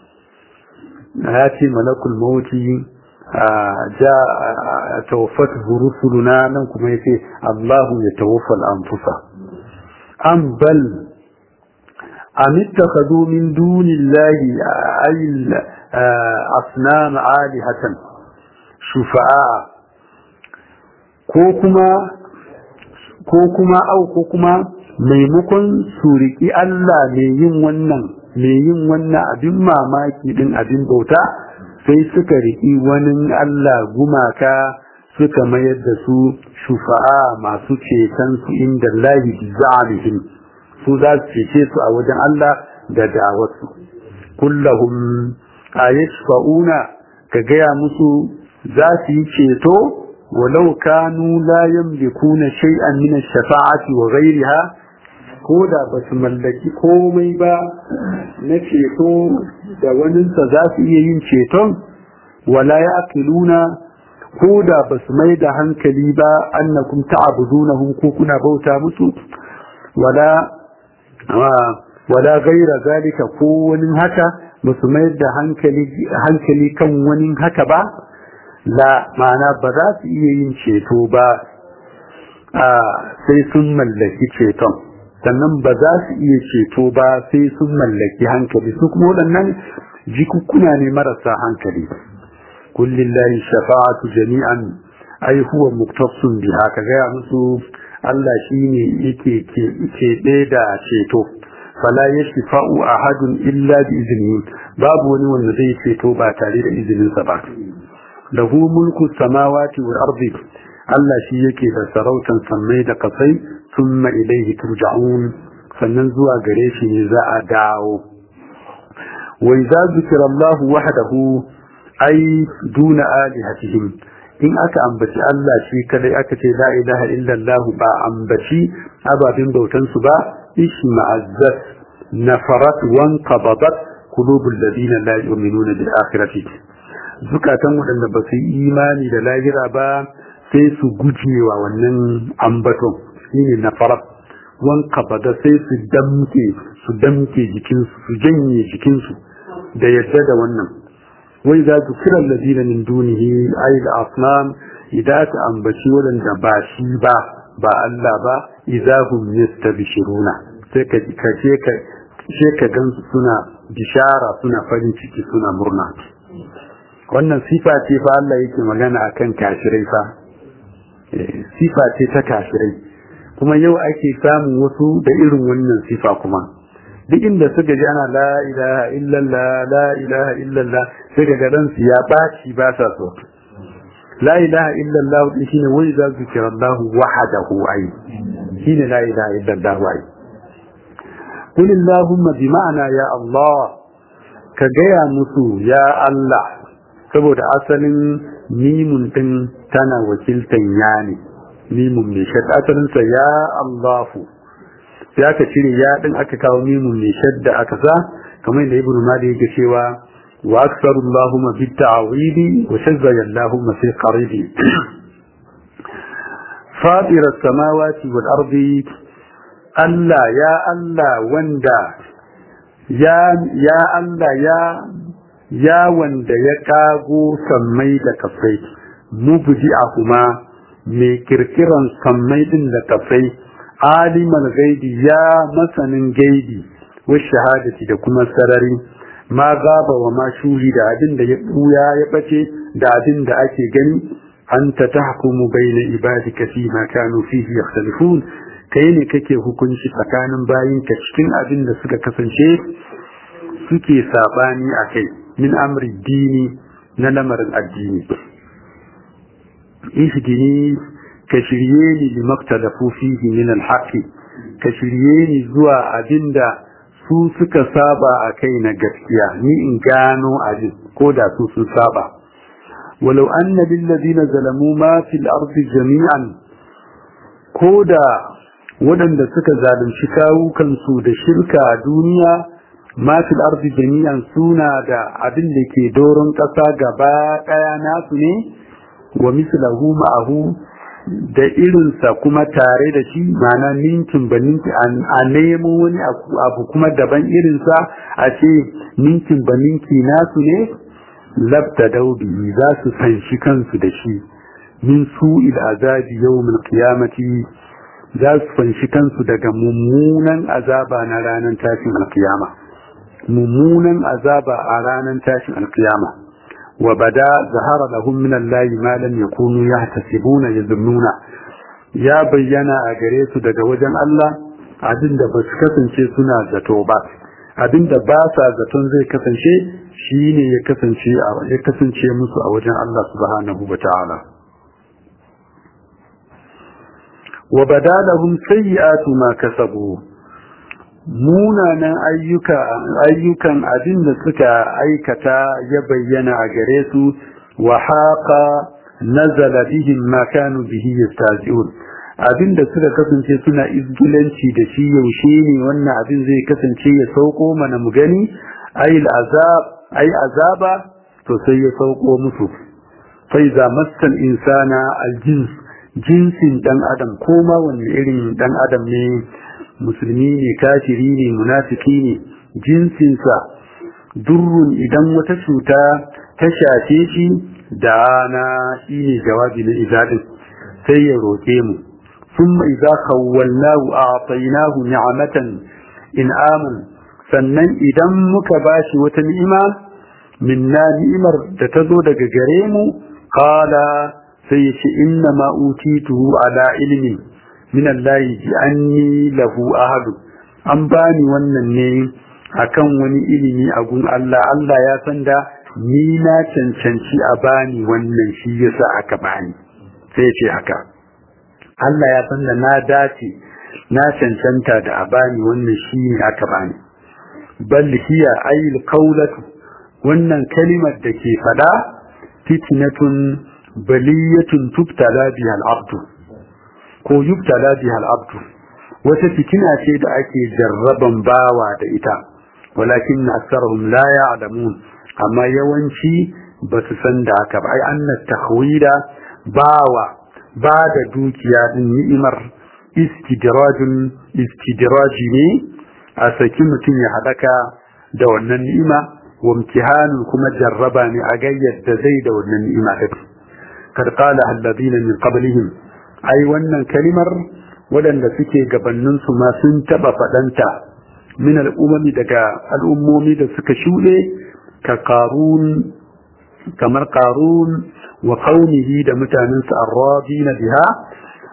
ya ce malakul mauti ja tawaffat rusuluna nan kuma yace Allahu ya tawaffa al-anfusa am bal am ittakhadhu min dunillahi ay asnam alihatan shufa'a ko kuma ko kuma au ko kuma maimakon su riƙi Allah mai yin wannan mai yin wannan abin mamaki din abin bauta sai suka riƙi wani Allah gumaka suka mayar da su shufa'a masu ceton su inda lahi bizamihim su za su cece su a wajen Allah da da'awarsu kullahum ayashfa'una ka gaya musu za su yi ceto ولو كانوا لا يملكون شيئا من الشفاعة وغيرها كودا بس ملكي komai ba na ceto da waninsa za su iya yin ceton wala ya akiluna koda ba su mai da hankali ba annakum ta'budunahum ko kuna bauta musu wala wala gaira zalika ko wani haka ba su mai da hankali kan wani haka ba la ma'ana ba za su iya yin ceto ba sai sun mallaki ceton sannan ba za su iya ceto ba sai sun mallaki hankali su kuma waɗannan jikukkuna ne marasa hankali kullillahi shafa'atu jami'an ai huwa muktasun biha ka gaya musu Allah shine yake keɓe da ceto fala yashfa'u ahadun illa bi iznihi babu wani wanda zai ceto ba tare da izininsa ba lahu mulku samawati wal ardi Allah shi yake da sarautan sammai da kasai thumma ilayhi turja'un sannan zuwa gare shi ne za a dawo wa idza zikra Allah wahdahu ay duna alihatihim in aka ambaci Allah shi kadai aka ce la ilaha illa Allah ba ambaci ababin bautan su ba ishma'azzat nafarat wanqabadat qulubul ladina la yu'minuna bil akhirati zukatan waɗanda ba su yi imani da lahira ba sai su gujewa wannan ambaton shine na farat wanka bada sai su damke su damke jikinsu su janye jikinsu da yadda da wannan wai za su kira ladina min dunihi ayil asnam idan ta ambaci waɗanda ba shi ba ba Allah ba idahum yastabshiruna sai ka kace ka sai ka gansu suna bishara suna farin ciki suna murna wannan sifa ce fa Allah yake magana akan kafirai fa sifa ce ta kafirai kuma yau ake samun wasu da irin wannan sifa kuma duk inda suka ji ana la ilaha illallah la ilaha illallah sai ga ransu ya baci ba sa so la ilaha illallah din shine wai za su kira Allah wahdahu ai shine la ilaha illallah ai qul allahumma bi ma'ana ya Allah ka gaya musu ya Allah saboda asalin mimun din tana wakiltan ya ne mimun mai shadda asalinsa ya Allahu sai aka cire ya din aka kawo mimun mai shadda aka sa kamar da ibnu mali yake cewa wa aktsaru Allahumma bit ta'wili wa shazza Allahumma fi qaribi fatir as-samawati wal ardi Allah ya Allah wanda ya ya Allah ya ya wanda ya kago sammai da kafai mubdi'ahuma mai kirkiran sammai din da kafai alimal gaibi ya masanin gaibi wa shahadati da kuma sarari ma gaba wa ma shuhi da abin da ya buya ya bace da abin da ake gani anta tahkumu baina ibadika fi ma kanu fihi yakhtalifun kai ne kake hukunci tsakanin bayinka cikin abin da suka kasance suke sabani akai min amri dini na lamarin addini ihdini ka shirye ni li maktalafu fihi min alhaqi ka shirye ni zuwa abinda su suka saba a kai na gaskiya ni in gano abin ko da su sun saba walau anna lil ladina zalamu ma fil ardi jami'an ko da waɗanda suka zalunci kawukansu da shirka a duniya ma fil ardi jami'an suna da abin da ke doron ƙasa gaba ɗaya nasu ne wa mislahu ma'ahu da irinsa kuma tare da shi mana ninkin ba ninki a nemo wani abu kuma daban irinsa a ce ninkin ba ninki nasu ne labta daudi za su fanshi kansu da shi min su'il azabi yawmin qiyamati za su fanshi kansu daga mummunan azaba na ranar tashin alkiyama mummunan azaba a ranar tashin alkiyama وبدا ظهر لهم من الله ما لم يكونوا يحتسبون يظنون ya bayyana a gare su daga wajen Allah abinda ba su kasance suna zato ba abinda ba sa zaton zai kasance shine ya kasance ya kasance musu a wajen Allah subhanahu wataala wa badalahum sayyi'atu ma kasabu munanan ayyuka ayyukan abin da suka aikata ya bayyana a gare su wa haqa nazala bihim ma kanu bihi yastazi'un abin da suka kasance suna izgilanci da shi yaushe ne wannan abin zai kasance ya sauko mana mu gani ayil azab ay azaba to sai ya sauko musu fa iza massal insana aljins jinsin dan adam koma wani irin dan adam ne musulmi ne kafiri ne munafiki ne jinsinsa durrun idan wata cuta ta shafe shi da na shi ne jawabi na izadin sai ya roƙe mu ثم إذا خولناه أعطيناه نعمة إنعاما sannan idan muka bashi wata ni'ima minna ni'imar da ta zo daga gare mu qala sai ya ce inna ma utituhu ala ilmi min Allah bi anni lahu ahadu an bani wannan ne akan wani ilimi a gun Allah Allah ya san da ni na cancanci a bani wannan shi yasa aka bani sai ce haka Allah ya san da na dace na cancanta da a bani wannan shi ne aka bani bal hiya ayil qawlatu wannan kalimar da ke fada fitnatun baliyatun tubtala biha al-abdu ko yubtala biha al-abdu wata fitina ce da ake jarraban bawa da ita walakin aktharuhum la ya'lamun amma yawanci ba su san da haka ba ai anna tahwida bawa ba da dukiya din ni'imar istidrajun istidraji ne a saki mutum ya hadaka da wannan ni'ima wa imtihanun kuma jarraba ne a ga yadda zai da wannan ni'ima din kad qala alladhina min qablihim ai wannan kalimar waɗanda suke gabanin su ma sun taba fadanta min al'ummi daga al'ummomi da suka shuɗe ka qarun kamar qarun wa qaumihi da mutanensa arrabina biha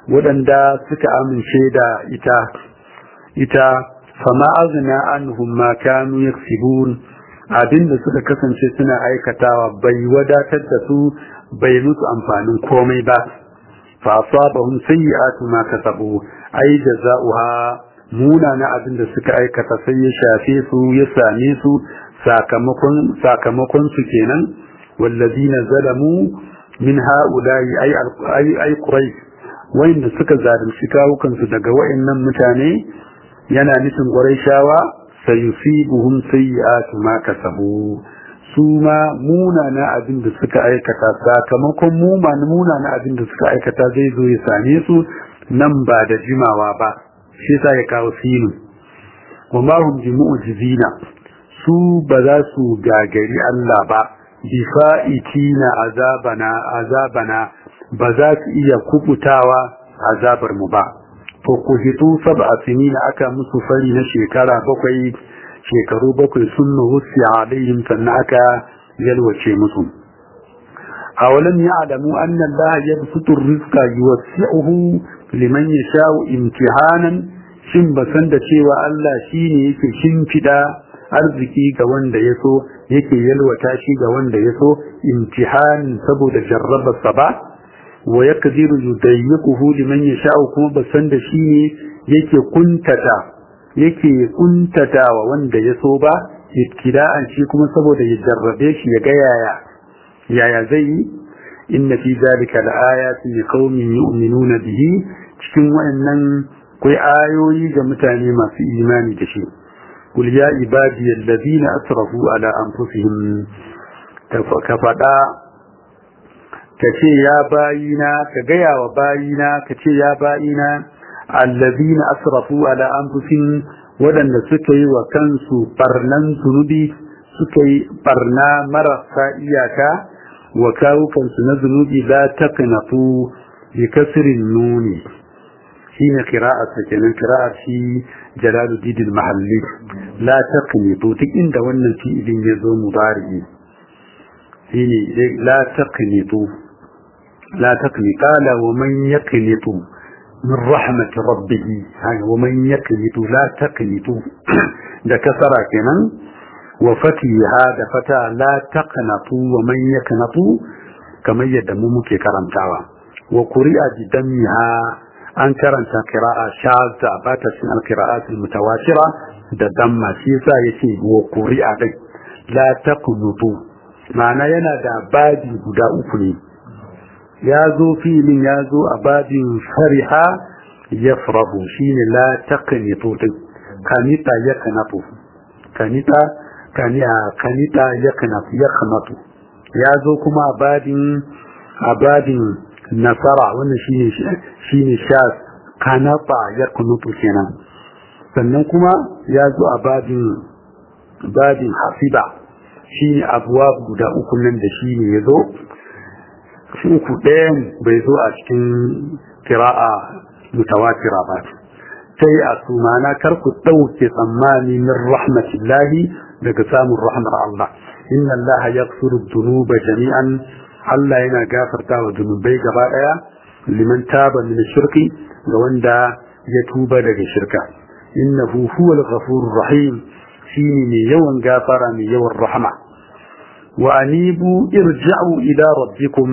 waɗanda suka amince da ita ita fama azna anhum ma kanu yaksibun abinda suka kasance suna aikatawa bai wadatar da su bai musu amfanin komai ba fa asabahum sayyi'atu ma kasabu ai jaza'uha muna na abinda suka aikata sai ya shafe su ya same su sakamakon sakamakon su kenan wallazina zalamu min ha'ula'i ay ay ay quraish wayanda suka zalunci kawukansu daga wayannan mutane yana nufin quraishawa sayusibuhum sayyi'atu ma kasabu su ma munana abin da suka aikata sakamakon munana abin da suka aikata zai zo ya same su nan ba da jimawa ba shi sa ya kawo sinu wa ma hum bi mu'jizina su ba za su gagari Allah ba bi fa'itina azabana azabana ba za su iya kubutawa azabar mu ba to ku hitu sab'a sinina aka musu fari na shekara bakwai shekaru bakwai sun nuhusi alaihim sannan aka yalwace musu awalam ya'lamu anna Allah yabsutu ar-rizqa yuwasi'uhu liman yasha'u imtihanan shin ba san da cewa Allah shine yake shimfida arziki ga wanda ya so yake yalwata shi ga wanda ya so imtihan saboda jarrabarsa ba wa yaqdiru yudayyiquhu liman yasha'u kuma ba san da shi ne yake kuntata yake kuntatawa wanda ya so ba ibtida'an shi kuma saboda ya jarrabe shi ya ga yaya yaya zai yi inna fi zalika laayatin liqaumin yu'minuna bihi cikin wayannan akwai ayoyi ga mutane masu imani da shi qul ya ibadi alladhina asrafu ala anfusihim ka fada ka ce ya bayina ka gaya wa bayina ka ce ya bayina allazina asrafu ala anfusihim waɗanda suka yi wa kansu barnan zunubi suka yi barna marasa iyaka wa kawukansu na zunubi la taqnatu bi kasrin nuni shine qira'at kenan qira'at shi jalaluddin al-mahalli la taqnitu duk inda wannan fi'ilin ya zo mudari shine la taqnitu la taqni qala wa man yaqnitu من رحمة ربه ومن يقنط لا تقنط ده كسرة كمان وفتيها ده فتا لا تقنط ومن يقنط كما يدمو مكي كرمتاوا وقرئ بدمها أن كرمت قراءة شاذة باتت من القراءات المتواترة ده دم سيسا يتي وقرئ دي لا تقنط معنى ينا ده بادي بدا أفني ya zo filin ya zo a babin fariha ya farahu shi ne la taqnitu din kanita ya kanatu kanita kanita ya kanatu ya kanatu ya zo kuma a babin a babin nasara wannan shine shine sha kanata ya kanatu kenan sannan kuma ya zo a babin babin hasiba shine abuwa guda uku nan da shine ya zo uku ɗayan bai zo a cikin kira'a mutawatira ba sai a sumana kar ku ɗauke tsammani min rahmatillahi daga samun rahmar Allah inna Allah ya dhunuba jami'an Allah yana gafarta wa zunubai gaba ɗaya liman taba min shirki ga wanda ya tuba daga shirka innahu huwal ghafurur rahim shine mai yawan gafara mai yawan rahama وأنيبوا ارجعوا إلى ربكم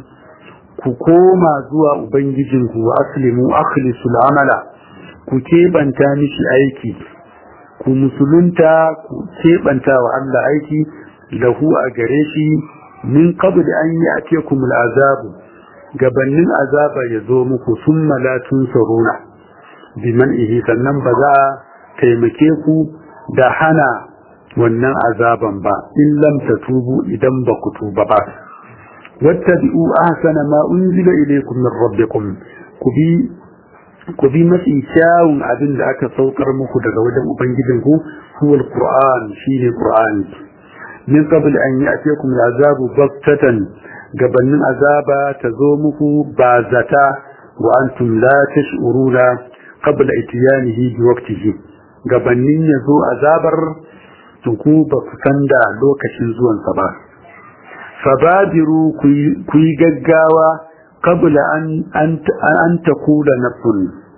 كوكوما زوا أبنججنكو وأسلموا أخلصوا العمل كتيبانتا مشي أيكي كمسلنتا كتيبانتا وعلا أيكي له أجريشي من قبل أن يأتيكم العذاب gabanin azaba ya zo muku summa la tunsaruna biman ihi sannan ba za a taimake ku da hana wannan azaban ba in lam tatubu idan ba ku tuba ba wattabi'u ahsana ma unzila ilaykum min rabbikum ku bi ku bi mafi kyawun abin da aka saukar muku daga wajen ubangijinku huwa alquran shine qur'ani min qabl an ya'tiyakum al'azabu baktatan gabanin azaba ta zo muku ba zata wa antum la tash'uruna qabla itiyanihi bi waqtihi gabanin ya zo azabar ku ba ku san da lokacin zuwansa ba fabadiru ku yi gaggawa qabla an an taqula nafsun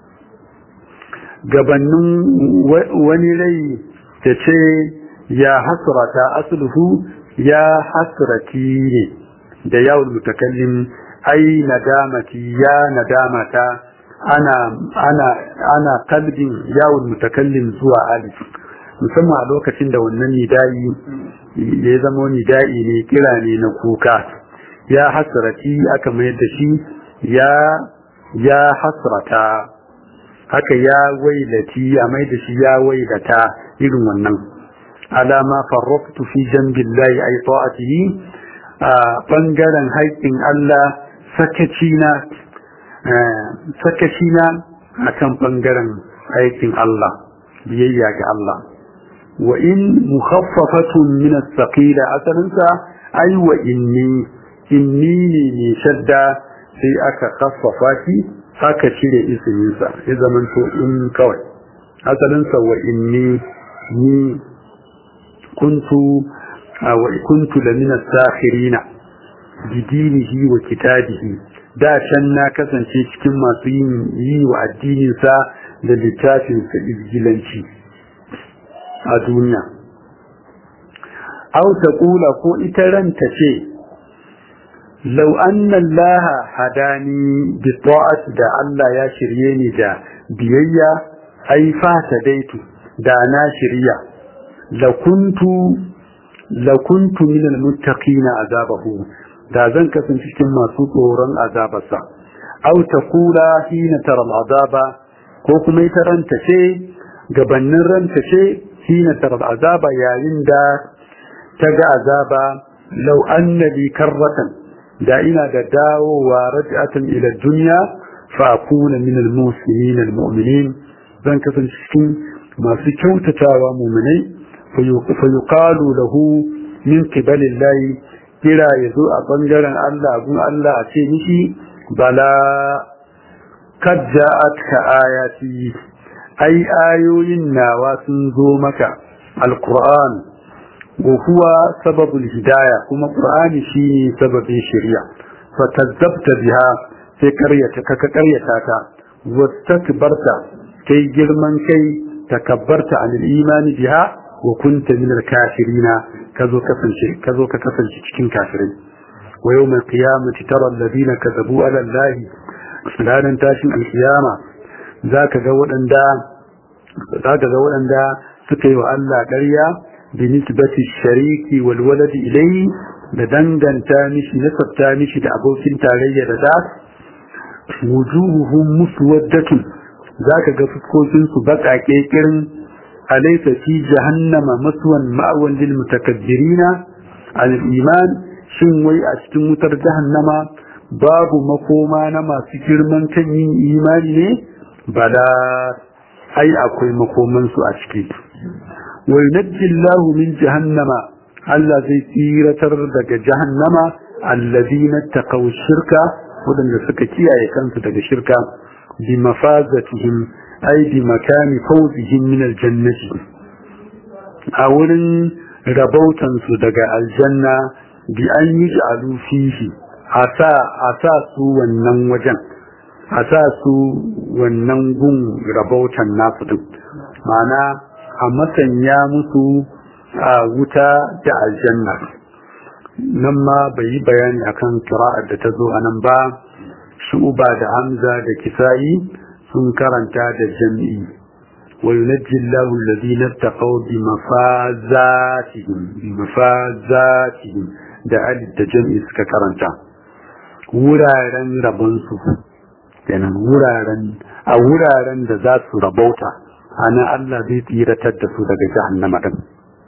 gabanin wani rai ta ce ya hasrata asluhu ya hasrati ne da yawon mutakallim ai nadamati ya nadamata ana ana ana kalbin yawon mutakallim zuwa alif musamman a lokacin da wannan nida'i ya zama nida'i ne kira ne na kuka ya hasrati aka mayar da shi ya ya hasrata haka ya wailati a mai da shi ya wailata irin wannan alama farraftu fi jambillahi ay ta'atihi a bangaren haƙƙin Allah sakacina sakacina akan bangaren aikin Allah biyayya ga Allah wa in mukhaffafatun min as-saqila asalinsa ay wa inni inni ne ne shadda sai aka khaffafa shi aka cire isiminsa ya zamanto in kawai asalinsa wa inni ni kuntu wa kuntu la min as-sakhirina bidinihi wa kitabihi da can na kasance cikin masu yin yi wa addininsa da littafinsa izgilanci a duniya au ta kula ko ita ranta ce lau anna Allah hadani bi ta'ati da Allah ya shirye ni da biyayya ai fata daitu da na shirya la kuntu la kuntu min al-muttaqina azabahu da zan kasance cikin masu tsoron azabarsa au ta kula hina tara azaba ko kuma ita ranta ce gabannin ranta ce hina tara azaba yayin da ta ga azaba lau annabi karratan da ina da dawowa raj'atan ila dunya fa akuna min al-muslimin al-mu'minin zan kasance cikin masu kyautatawa mu'minai fa yuqalu lahu min qibalillahi kira ya zo a ɓangaren Allah gun Allah a ce mishi bala kad ja'atka ayati ai ayoyin nawa sun zo maka alquran wa huwa sababul hidaya kuma qur'ani shine sababin shari'a fa kazzabta biha sai karyata ka karyata ta wastakbarta kai girman kai takabbarta anil imani biha wa kunta min al-kafirina kazo kasance kazo ka kasance cikin kafirai wa yawmal qiyamati tara alladhina kadhabu ala allahi ranan tashin alkiyama zaka ga waɗanda zaka ga waɗanda suka yi wa Allah ƙarya bi nisbati shariki wal waladi ilayhi da danganta mishi nasabta mishi da abokin tarayya da da wujuhuhum muswaddatun zaka ga fuskokin su baƙaƙe kirin أليس في جهنم مسوى مأوى للمتكبرين عن الإيمان شنوي أشتم متر جهنم باب مقوما نما سكر من كان إيماني بلا أي أكوي مقوما سأشكي وينجي الله من جهنم الذي سيرة دق جهنم الذين اتقوا الشرك ودن سكتي أي كانت دق شركة بمفازتهم ai bi makani fawzihim min aljannati a wurin rabautan su daga aljanna bi an yi ja'alu fihi asa asa su wannan wajen asa su wannan gun rabautan nasu din ma'ana a masanya musu a wuta da aljanna nan ma bai yi bayani akan kira'ar da ta zo a nan ba shu'uba da hamza da kisa'i sun karanta da jam'i wa yunajji Allahu alladhina taqaw bi mafazatihim bi mafazatihim da alif da jam'i suka karanta wuraren rabon su kenan wuraren a wuraren da za su rabauta ana Allah zai tsiratar da su daga jahannama din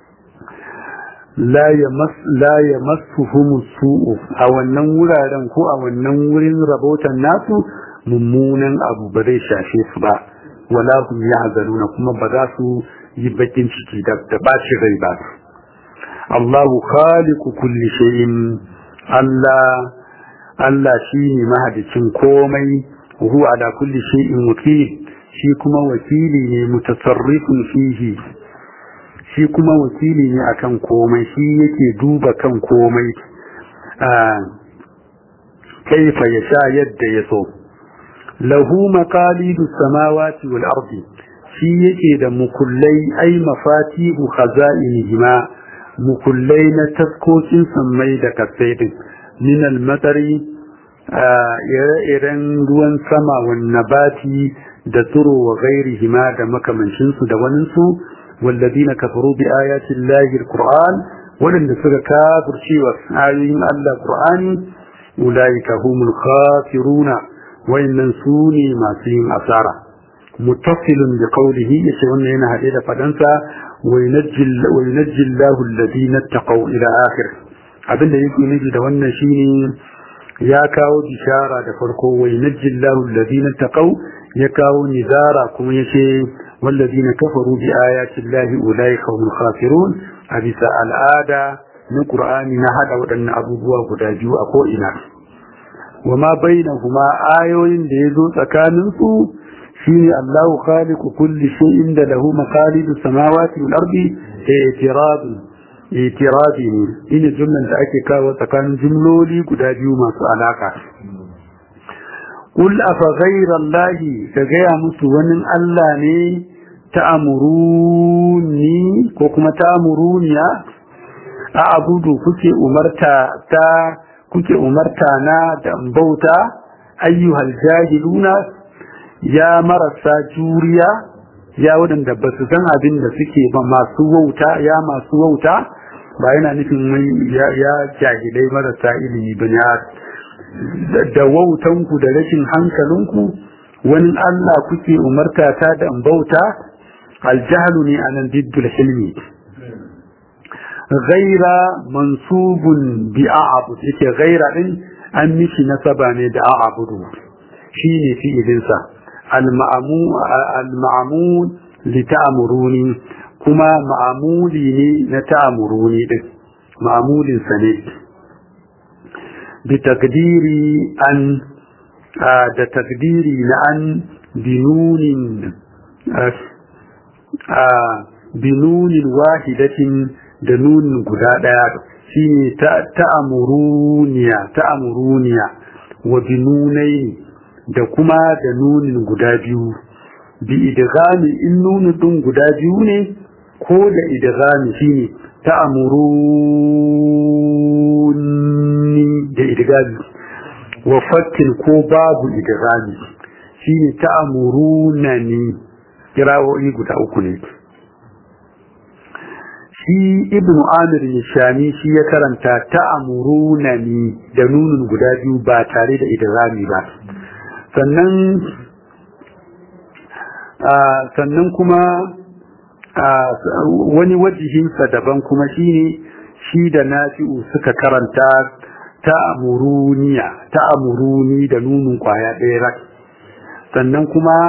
la yamas la yamassuhum su'u a wannan wuraren ko a wannan wurin rabautan nasu mummunan abu ba zai shafe su ba wala hum yahzanuna kuma ba za su yi bakin ciki da da bashi rai ba Allahu khaliqu kulli shay'in Allah Allah shine mahadicin komai huwa ala kulli shay'in wakil shi kuma wakili ne mutasarrifun fihi shi kuma wakili ne akan komai shi yake duba kan komai kaifa yasha yadda ya so lahu maqalidu samawati wal ardi shi yake da mukullai ai mafatihu khaza'inihima mukullai na taskokin sammai da kasai din min al-matari ire-iren ruwan sama wan nabati da tsiro wa ghairihima da makamancin su da wani su walladina kafaru bi ayati llahi al-qur'an wadanda suka kafirce wa ayoyin Allah qur'ani ulaika humul khasiruna wayannan su ne masu yin asara muttasilun bi qawlihi yace wannan yana hade da fadansa wa yunajjil wa yunajjil lahu alladhina taqaw ila akhir abinda yake nufi da wannan shine ya kawo bishara da farko wa yunajjil lahu alladhina taqaw ya kawo nizara kuma yace walladhina kafaru bi ayati llahi ulaika humul khasirun a bisa al'ada na qur'ani na hada waɗannan abubuwa guda biyu a ko ina وما بينهما آيوين ديزو تكاننسو شيني الله خالق كل شيء له مخالد السماوات والأرض اعتراض اعتراض إن جملة تأكيكا وتكان جملولي قداجيو ما سألاكا قل أفغير الله كغير مسوان الله ني تأمروني كوكما تأمروني أعبد كتي أمرتا تا kuke umarta na da bauta ayyuhal jahiluna ya marasa juriya ya waɗanda ba su san abin da suke ba masu wauta ya masu wauta ba yana nufin ya jahilai marasa ilimi ba ya da wautanku da rashin hankalinku wani Allah kuke umarta ta da bauta aljahalu ne anan diddul hilmi ghaira mansubun bi a'bud yake ghaira din an mishi nasaba ne da a'budu shine fi'ilin sa al-ma'mu al-ma'mul li ta'muruni kuma ma'muli ne na ta'muruni din ma'mulin sa ne bi takdiri an da takdiri na an binunin binunin wahidatin da nunin guda ɗaya shi ne ta'amuruniya ta'amuruniya wa binunai da kuma da nunin guda biyu bi idgami in nunin ɗin guda biyu ne ko da idgami shi ne ta'amuruni da idgami wa fattin ko babu idgami shi ne ta'amurunani kirawoyi guda uku ne shi ibnu amir nishani shi ya karanta ta'amurunani da nunun guda biyu ba tare da idrami ba sannan sannan kuma wani wajihinsa daban kuma shine shi da nafi'u suka karanta ta'amuruniya ta'amuruni da nunun kwaya ɗaya rak sannan kuma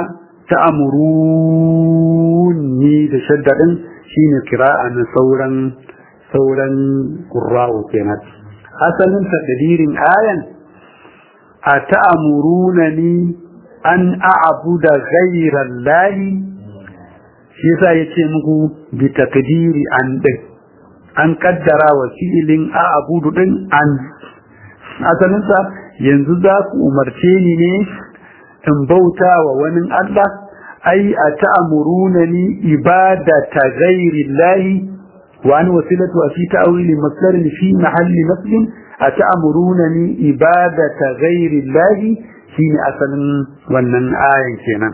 ta'amuruni da shaddadin shine kira'a na sauran sauran qurra'u kenan asalin takdirin ayan a ta'amurunani an a'budu ghayra allahi shi yasa yace muku bi takdiri an din an kaddara wa fi'ilin a'budu din an asalin sa yanzu za ku umarce ni ne in bauta wa wani Allah ai a ta'amurunani ibadata ghairi llahi wa an wasilatu fi ta'wili masdarin fi mahalli nasbin a ta'amurunani ibadata ghairi llahi shine asalin wannan ayan kenan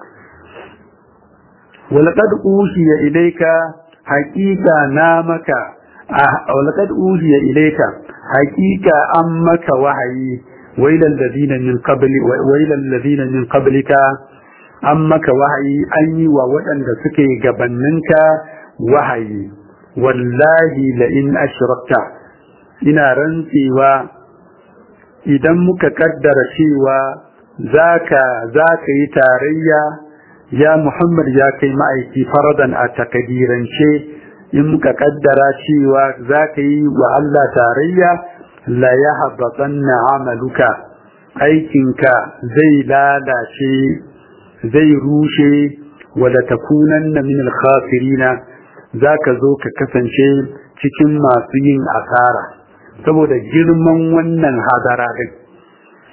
ولقد أوحي إليك حقيقة نامك ولقد أوحي إليك حقيقة أمك وحي وإلى الذين من قبل وإلى الذين من قبلك أمك وحي أي ووأن سكي جبننك وحي والله لئن أشركت إن رنسي و إذا مكقدر شيوا ذاك ذاك يتاريا ya Muhammad ya kai ma'aiki faradan a takadirance in muka kaddara cewa za ka yi wa Allah tarayya la ya habbatanna amaluka aikinka zai lalace zai rushe wala takunanna min al-khasirina zaka zo ka kasance cikin masu yin asara saboda girman wannan hadara din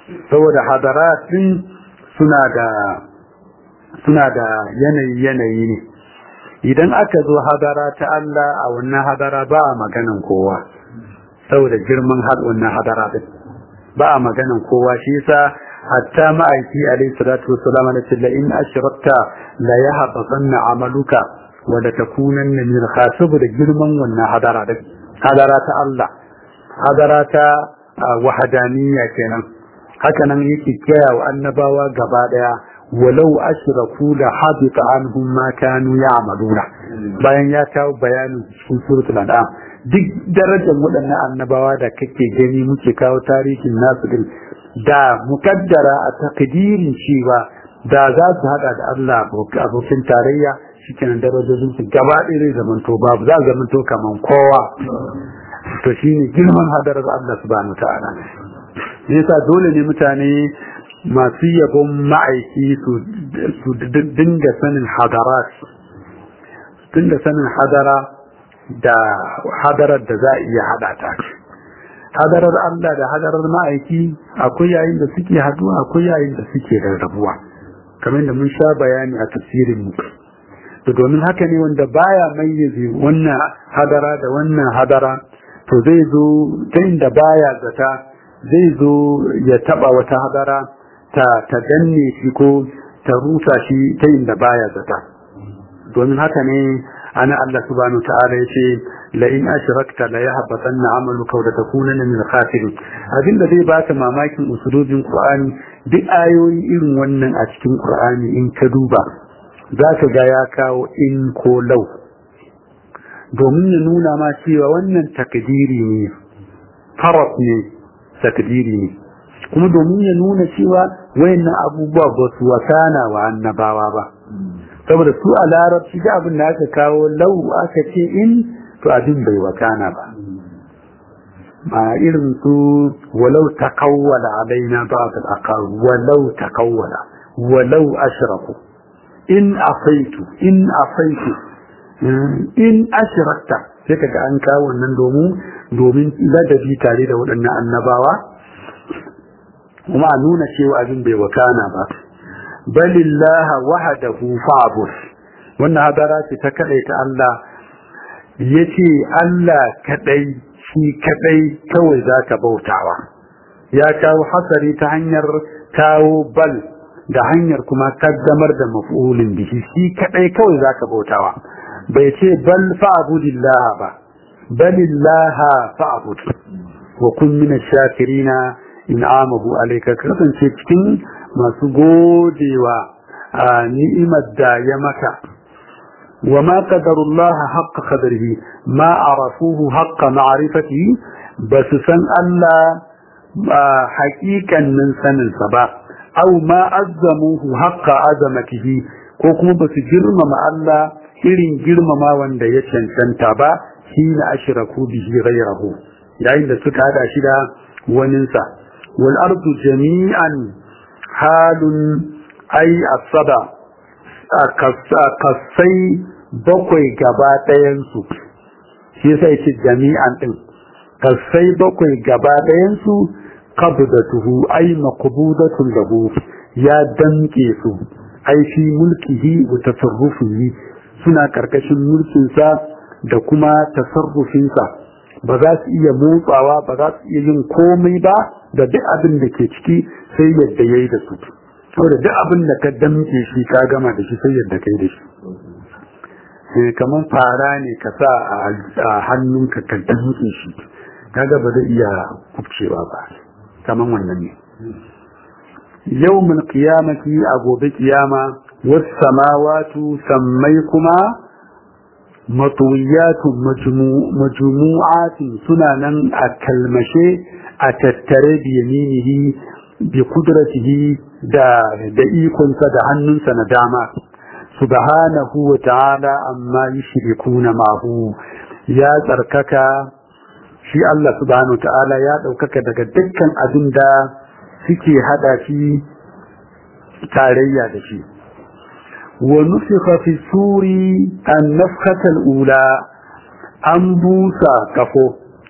saboda hadaratin suna da suna da yanayi yanayi ne idan aka zo hadara ta Allah a wannan hadara ba a maganan kowa saboda girman wannan hadara din ba a maganan kowa shi yasa hatta ma'aiki alayhi salatu wassalam da ce la in ashrakta la yahbatanna amaluka wa la takunanna min khasib da girman wannan hadara din hadara ta Allah hadara ta wahdaniyya kenan haka nan yake kira wa annabawa gaba daya walau ashraku la habita anhum ma kanu ya'maluna bayan ya kawo bayanin cikin suratul an'am duk darajar waɗannan annabawa da kake gani muke kawo tarihin nasu din da mukaddara a takdirin cewa da za su hada da Allah abokin tarayya shikenan darajojin su gaba ɗaya zai zamanto babu za zamanto kaman kowa to shine girman hadarar Allah subhanahu ta'ala yasa dole ne mutane masu yabon ma'aiki su dinga sanin hadarat dinga sanin hadara da hadarar da za a iya hada ta hadarar Allah da hadarar ma'aiki akwai yayin da suke haduwa akwai yayin da suke rarrabuwa kamar da mun sha bayani a tafsirin mu to domin haka ne wanda baya mayyaze wannan hadara da wannan hadara to zai zo ta inda baya zata zai zo ya taba wata hadara ta ta danne shi ko ta rusa shi ta inda baya zata domin haka ne ana Allah subhanahu wa ta'ala yace la in ashrakta la yahbatanna amaluka wa takunanna min al-khasirin abinda zai baka mamakin usulubin Qur'ani duk ayoyi irin wannan a cikin Qur'ani in ka duba zaka ga ya kawo in ko law domin ya nuna ma cewa wannan takdiri ne faraf ne takdiri ne kuma domin ya nuna cewa wayannan abubuwa ba su wasana wa annabawa ba saboda su a larabci da abin da aka kawo lau aka ce in to abin bai wakana ba ma irin su walau takawwala alaina ba'd al-aqar walau takawwala walau ashraku in afaitu in afaitu in ashrakta sai kaga an kawo wannan domin domin ladabi tare da waɗannan annabawa kuma a nuna cewa abin bai wakana ba balillaha wahdahu fa'bud wannan hadara ce ta kadai ta Allah yace Allah kadai shi kadai kawai zaka bautawa ya kawo hasari ta hanyar kawo bal da hanyar kuma kaddamar da maf'ulin bihi shi kadai kawai zaka bautawa bai ce bal fa'budillaha ba balillaha fa'bud wa kun min ash-shakirina in'amahu alayka kasance cikin masu godewa a ni'imar da ya maka wa ma qadarullah haqqa qadarihi ma arafuhu haqqa ma'rifatihi basu san Allah haƙiƙanin sanin sa ba aw ma azzamuhu haqqa azamatihi ko kuma basu girmama Allah irin girmama wanda ya cancanta ba hina ashraku bihi ghayrahu yayin da suka hada shi da waninsa wal ardu jami'an halun ai asaba kasai bakwai gaba ɗayansu shi yasa yace jami'an ɗin kasai bakwai gaba ɗayansu qabdatuhu ai maqbudatun lahu ya damke su ai fi mulkihi wa tasarrufihi suna karkashin mulkinsa da kuma tasarrufinsa ba za su iya motsawa ba za su iya yin komai ba da duk abin da ke ciki sai yadda ya yi da su saboda duk abin da ka damke shi ka gama da shi sai yadda kai da shi kamar fara ne ka sa a hannunka ka damke shi kaga ba zai iya kubcewa ba kamar wannan ne yawmul qiyamati a gobe kiyama was samawatu sammai kuma matuwiyatun majmu'atin suna nan a kalmashe a tattare da yaminihi bi kudratihi da da ikonsa da hannunsa na dama subhanahu wa ta'ala amma yushrikuna ma'hu ya tsarkaka shi Allah subhanahu wa ta'ala ya daukaka daga dukkan abin da suke hada shi tarayya da shi ونفخ في السور النفخة الأولى أنبوسا كفو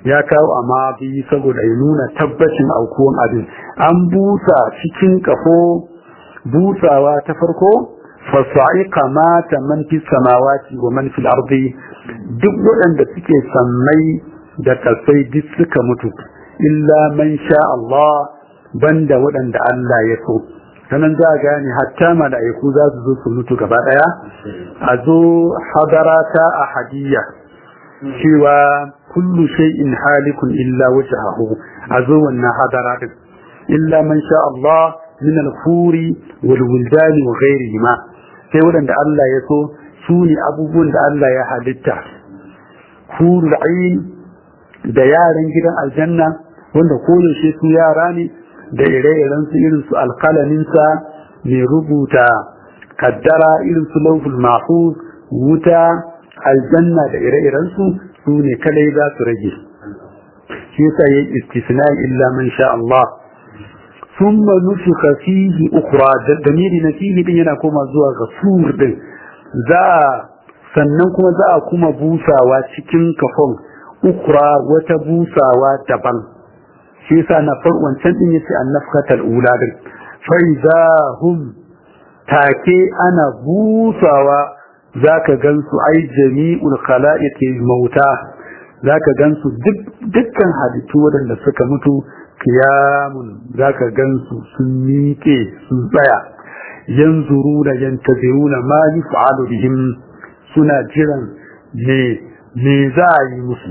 ya kawo amma bi saboda ya nuna tabbacin aukuwan abin an busa cikin kafo busawa ta farko fasa'iqa mata man fi samawati wa man fil ardi duk waɗanda suke sammai da kasai duk suka mutu illa man sha Allah banda waɗanda Allah ya so sanan za a gane hatta mala'iku za su zo su mutu gaba ɗaya a zo hadarata a hadiyya cewa kullu shay'in halikun illa wajhahu a zo wannan hadara din illa man sha Allah min al-furi wal wildani wa ghayrihima sai waɗanda Allah ya so su ne abubuwan da Allah ya halitta hurul ain da yaran gidan aljanna wanda koyaushe su yara ne da ire-iren su irin su alkalaminsa mai rubuta kaddara irin su lauful mahfuz wuta aljanna da ire-iren su su ne kadai za su rage shi yasa yayi istisna illa man sha Allah thumma nufikha fihi ukhra damiri na fihi din yana koma zuwa ga sur din za sannan kuma za a kuma busawa cikin kafon ukra wata busawa daban shi yasa na far wancan din yace annafkatal ula din fa idza hum take ana busawa zaka gansu ai jami'ul khalaiqi mauta zaka gansu dukkan halittu wadanda suka mutu kiyamun zaka gansu sun miƙe sun tsaya yanzuruna yantaziruna ma yuf'alu bihim suna jiran me me za a yi musu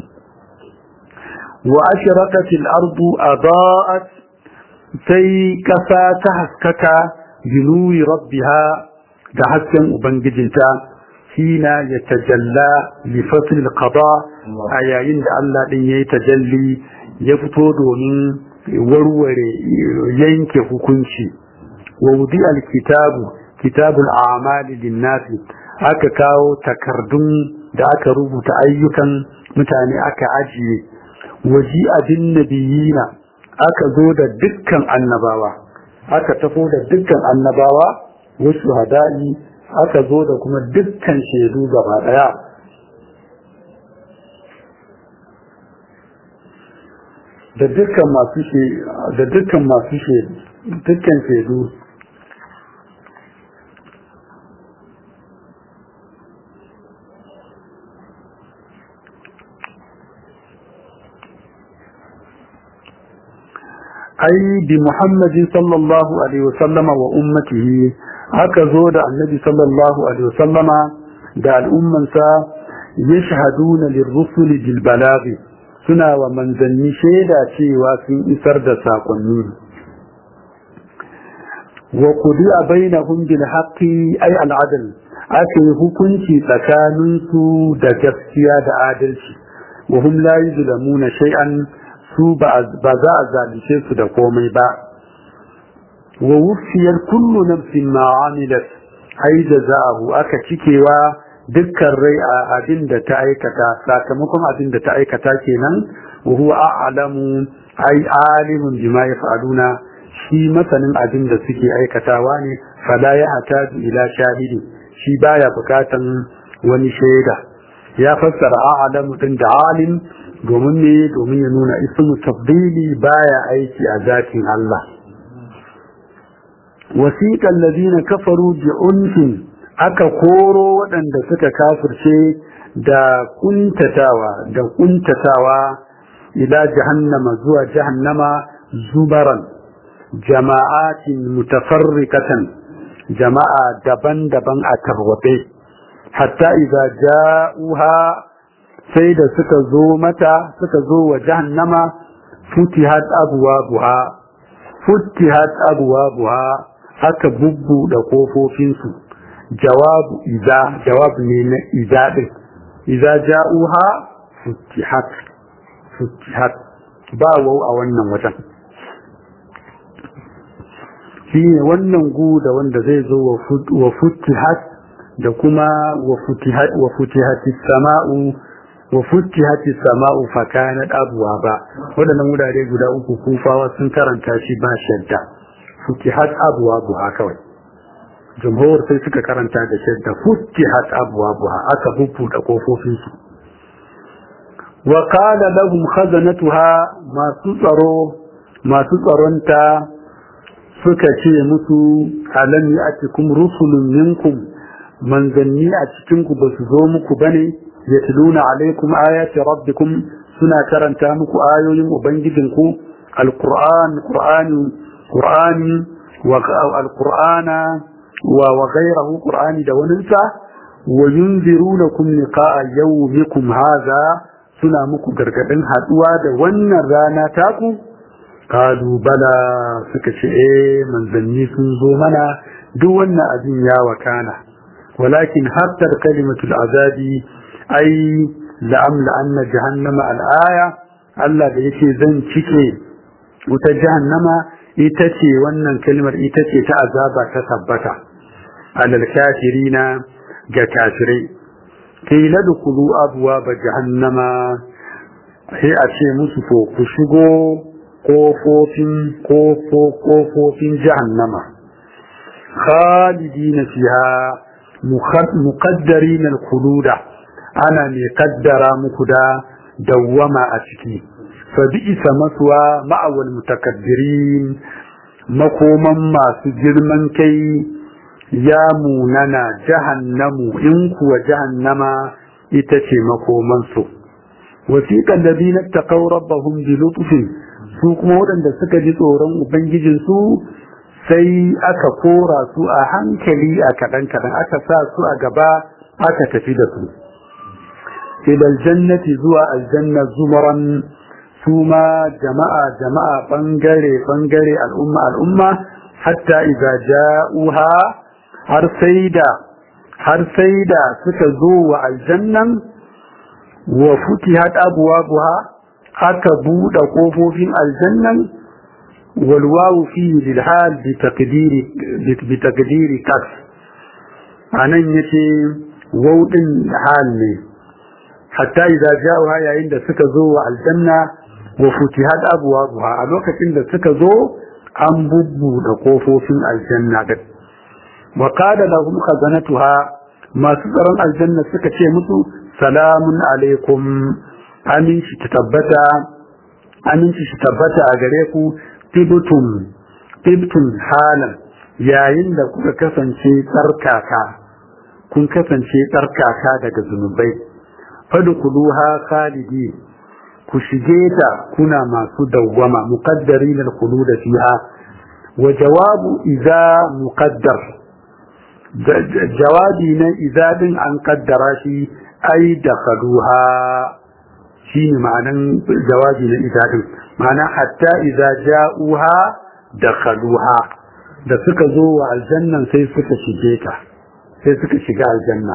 wa ashraqatil ardu adaa'at sai kasa ta haskaka binuri rabbiha da hasken ubangijinta hina ya tajalla li fasl al-qada a yayin da Allah din yayi tajalli ya fito domin warware yanke hukunci wa wudi al-kitabu kitabul a'mali lin-nasi aka kawo takardun da aka rubuta ayyukan mutane aka ajiye waji abin nabiyina aka zo da dukkan annabawa aka tafo da dukkan annabawa wasu hada'i aka zo da kuma dukkan shaidu gaba daya da dukkan masu da dukkan masu shaidu dukkan shaidu ai bi muhammadin sallallahu alaihi wasallama wa ummatihi aka zo da annabi sallallahu alaihi wasallama da al'ummansa yashhaduna lirrusuli bil balaghi suna wa manzanni shaida cewa sun isar da sakonni wa qudiya bainahum bil haqqi ay al adl ake hukunci tsakanin su da gaskiya da adalci wa hum la yuzlamuna shay'an su ba za a zalice su da komai ba wa wufiyar kullu nafsin ma amilat ai da za'ahu aka cikewa dukkan rai a abin da ta aikata sakamakon abin da ta aikata kenan wa huwa a'lamu ai alimun bima yaf'aluna shi masanin abin da suke aikatawa ne fala ya hataju ila shahidi shi baya bukatan wani shaida ya fassara a'lamu din da alim domin ne domin ya nuna ismu tabdili baya aiki a zatin Allah wasiqal ladina kafaru bi unfin aka koro waɗanda suka kafirce da kuntatawa da kuntatawa ila jahannama zuwa jahannama zubaran jama'atin mutafarriqatan jama'a daban-daban a tarwabe hatta idza ja'uha sai da suka zo mata suka zo wa jahannama futihat abwabuha futihat abwabuha aka bubbuɗe kofofinsu jawabu iza jawab ne na iza din iza ja'uha futihat futihat ba wau a wannan wajen shi ne wannan gu da wanda zai zo wa futihat da kuma wa futihat sama'u wa futtihati sama'u fa kanat abwaba wadannan wurare guda uku kufawa sun karanta shi ba shadda futtihat abwabuha kawai jumhur sai suka karanta da shadda futtihat abwabuha aka bubbuɗe kofofin su wa qala lahum khazanatuha masu tsaro masu tsaronta suka ce musu alam ya'tikum rusulun minkum manzanni a cikin ku basu zo muku bane yatluna alaikum ayati rabbikum suna karanta muku ayoyin ubangijinku alquran qur'ani qur'ani wa alqur'ana wa wa ghayruhu qur'ani da waninsa wa yunzirunakum liqa'a yawmikum hadha suna muku gargadin haduwa da wannan rana taku kalu bala suka ce eh manzanni sun zo mana duk wannan abin ya wakana walakin hattar kalimatul azabi ai la'amla anna jahannama al'aya Allah da yake zan cike wuta jahannama ita ce wannan kalmar ita ce ta azaba ta tabbata alal kafirina ga kafirai kai ladkhulu abwaaba jahannama sai a ce musu to ku shigo kofofin kofofin jahannama khalidina fiha muqaddarin al-khuluda ana mai kaddara muku da dawwama a ciki fa bi'sa maswa ma'awal mutakabbirin makoman masu girman kai ya munana jahannamu in kuwa jahannama ita ce makomansu wasiqan ladina taqaw rabbahum bi lutfin su kuma waɗanda suka ji tsoron ubangijinsu sai aka kora su a hankali a kaɗan-kaɗan aka sa su a gaba aka tafi da su ilal jannati zuwa aljanna zumaran su ma jama'a jama'a bangare bangare al'umma al'umma hatta idza ja'uha har sai da har sai da suka zo wa aljannan wa futihat abwabuha aka buɗe ƙofofin aljannan walwawu fi lilhal bi taqdiri kas anan yace wawdin hal ne hatta idza ja'uha yayin da suka zo wa aljanna wa futihat abwabuha a lokacin da suka zo an bubbuɗe ƙofofin aljanna da wa qala lahum khazanatuha masu tsaron aljanna suka ce musu salamun alaikum aminci ta tabbata aminci ta tabbata a gare ku tibtum tibtum halan yayin da kuka kasance tsarkaka kun kasance tsarkaka daga zunubai fadkhuluha khalidi ku shige ta kuna masu dawwama muqaddarin al-khulud fiha wa jawabu idza muqaddar jawabi na idza din an kaddara shi ai dakhaluha shine ma'anan jawabi na idza din ma'ana hatta idza ja'uha dakhaluha da suka zo wa aljannan sai suka shige ta sai suka shiga aljanna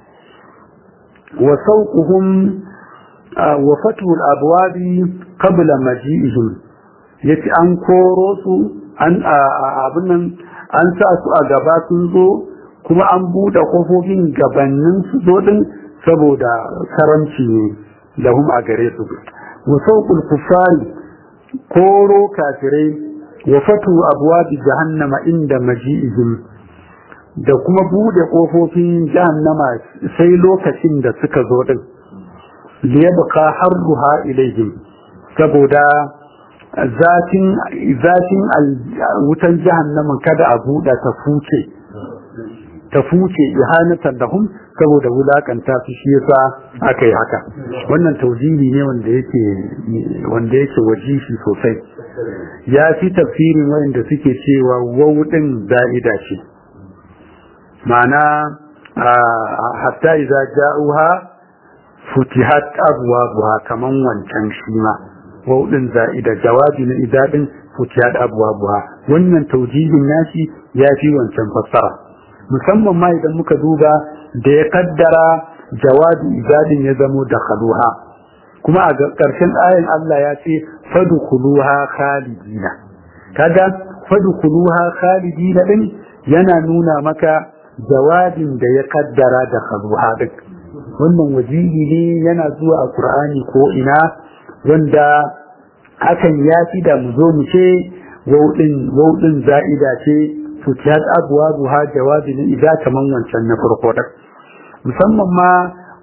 wa sauquhum wa fatu al-abwabi qabla maji'ihim yace an koro su an abin nan an sa su a gaba sun zo kuma an buɗe kofofin gabanin su zo din saboda karamci ne lahum a gare su wa sauqul kufari koro kafirai wa fatu abwabi jahannama inda maji'ihim da kuma bude kofofin jahannama sai lokacin da suka zo din liyabqa harruha ilayhim saboda zatin zatin wutan jahannama kada a buɗe ta fuce ta fuce ihanatan lahum saboda wulakanta su shi yasa aka yi haka wannan taujihi ne wanda yake wanda yake wajishi sosai ya fi tafsirin wanda suke cewa wawudin za'ida ce ma'ana hatta idza ja'uha futihat abwabuha kaman wancan shi ma wawudin za'ida jawabi na idadin futihat abwabuha wannan taujihin nashi ya fi wancan fassara musamman ma idan muka duba da ya kaddara jawabi idadin ya zamo da khaluha kuma a ƙarshen ayin Allah ya ce fadkhuluha khalidina kaga fadkhuluha khalidina din yana nuna maka jawabin da ya kaddara da khaluha din wannan wajihi ne yana zuwa a Qur'ani ko ina wanda hakan ya fi da mu zo mu ce wauɗin wauɗin za'ida ce futiyat abwabuha jawabi ne idan kaman wancan na farko da musamman ma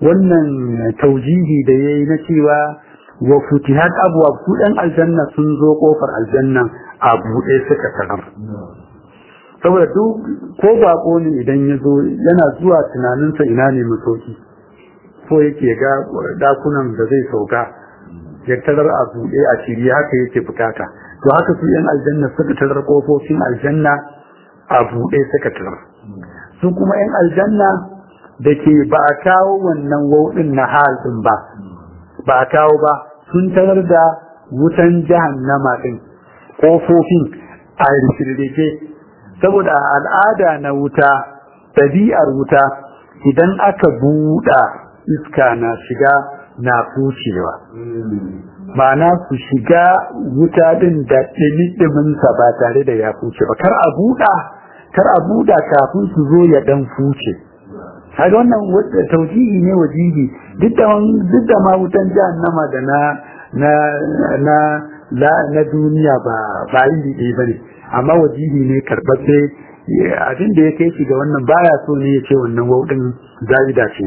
wannan taujihi da yayi na cewa wa futihat abwab su dan aljanna sun zo kofar aljanna a buɗe suka tarar saboda duk ko bako ne idan ya zo yana zuwa tunaninsa ina ne masauki ko yake ga dakunan da zai sauka ya tarar a buɗe a shirye haka yake bukata to haka su yan aljanna suka tarar kofofin aljanna a buɗe suka tarar su kuma yan aljanna da ke ba a kawo wannan wauɗin na hal ɗin ba ba a kawo ba sun tarar da wutan jahannama ɗin kofofin a rikirrike saboda al'ada na wuta ɗabi'ar wuta idan aka buɗa iska na shiga na fucewa ma'ana su shiga wuta din da ɗimi-ɗiminsa ba tare da ya fuce ba kar a buɗa kar a buɗa kafin su zo ya ɗan fuce kaga wannan taujihi ne wajihi duk da duk da ma wutan jahannama da na na na na duniya ba ba iri ɗaya bane amma wajihi ne karɓaɓɓe abin da ya kai shi ga wannan baya so ne ya ce wannan wauɗin za'ida ce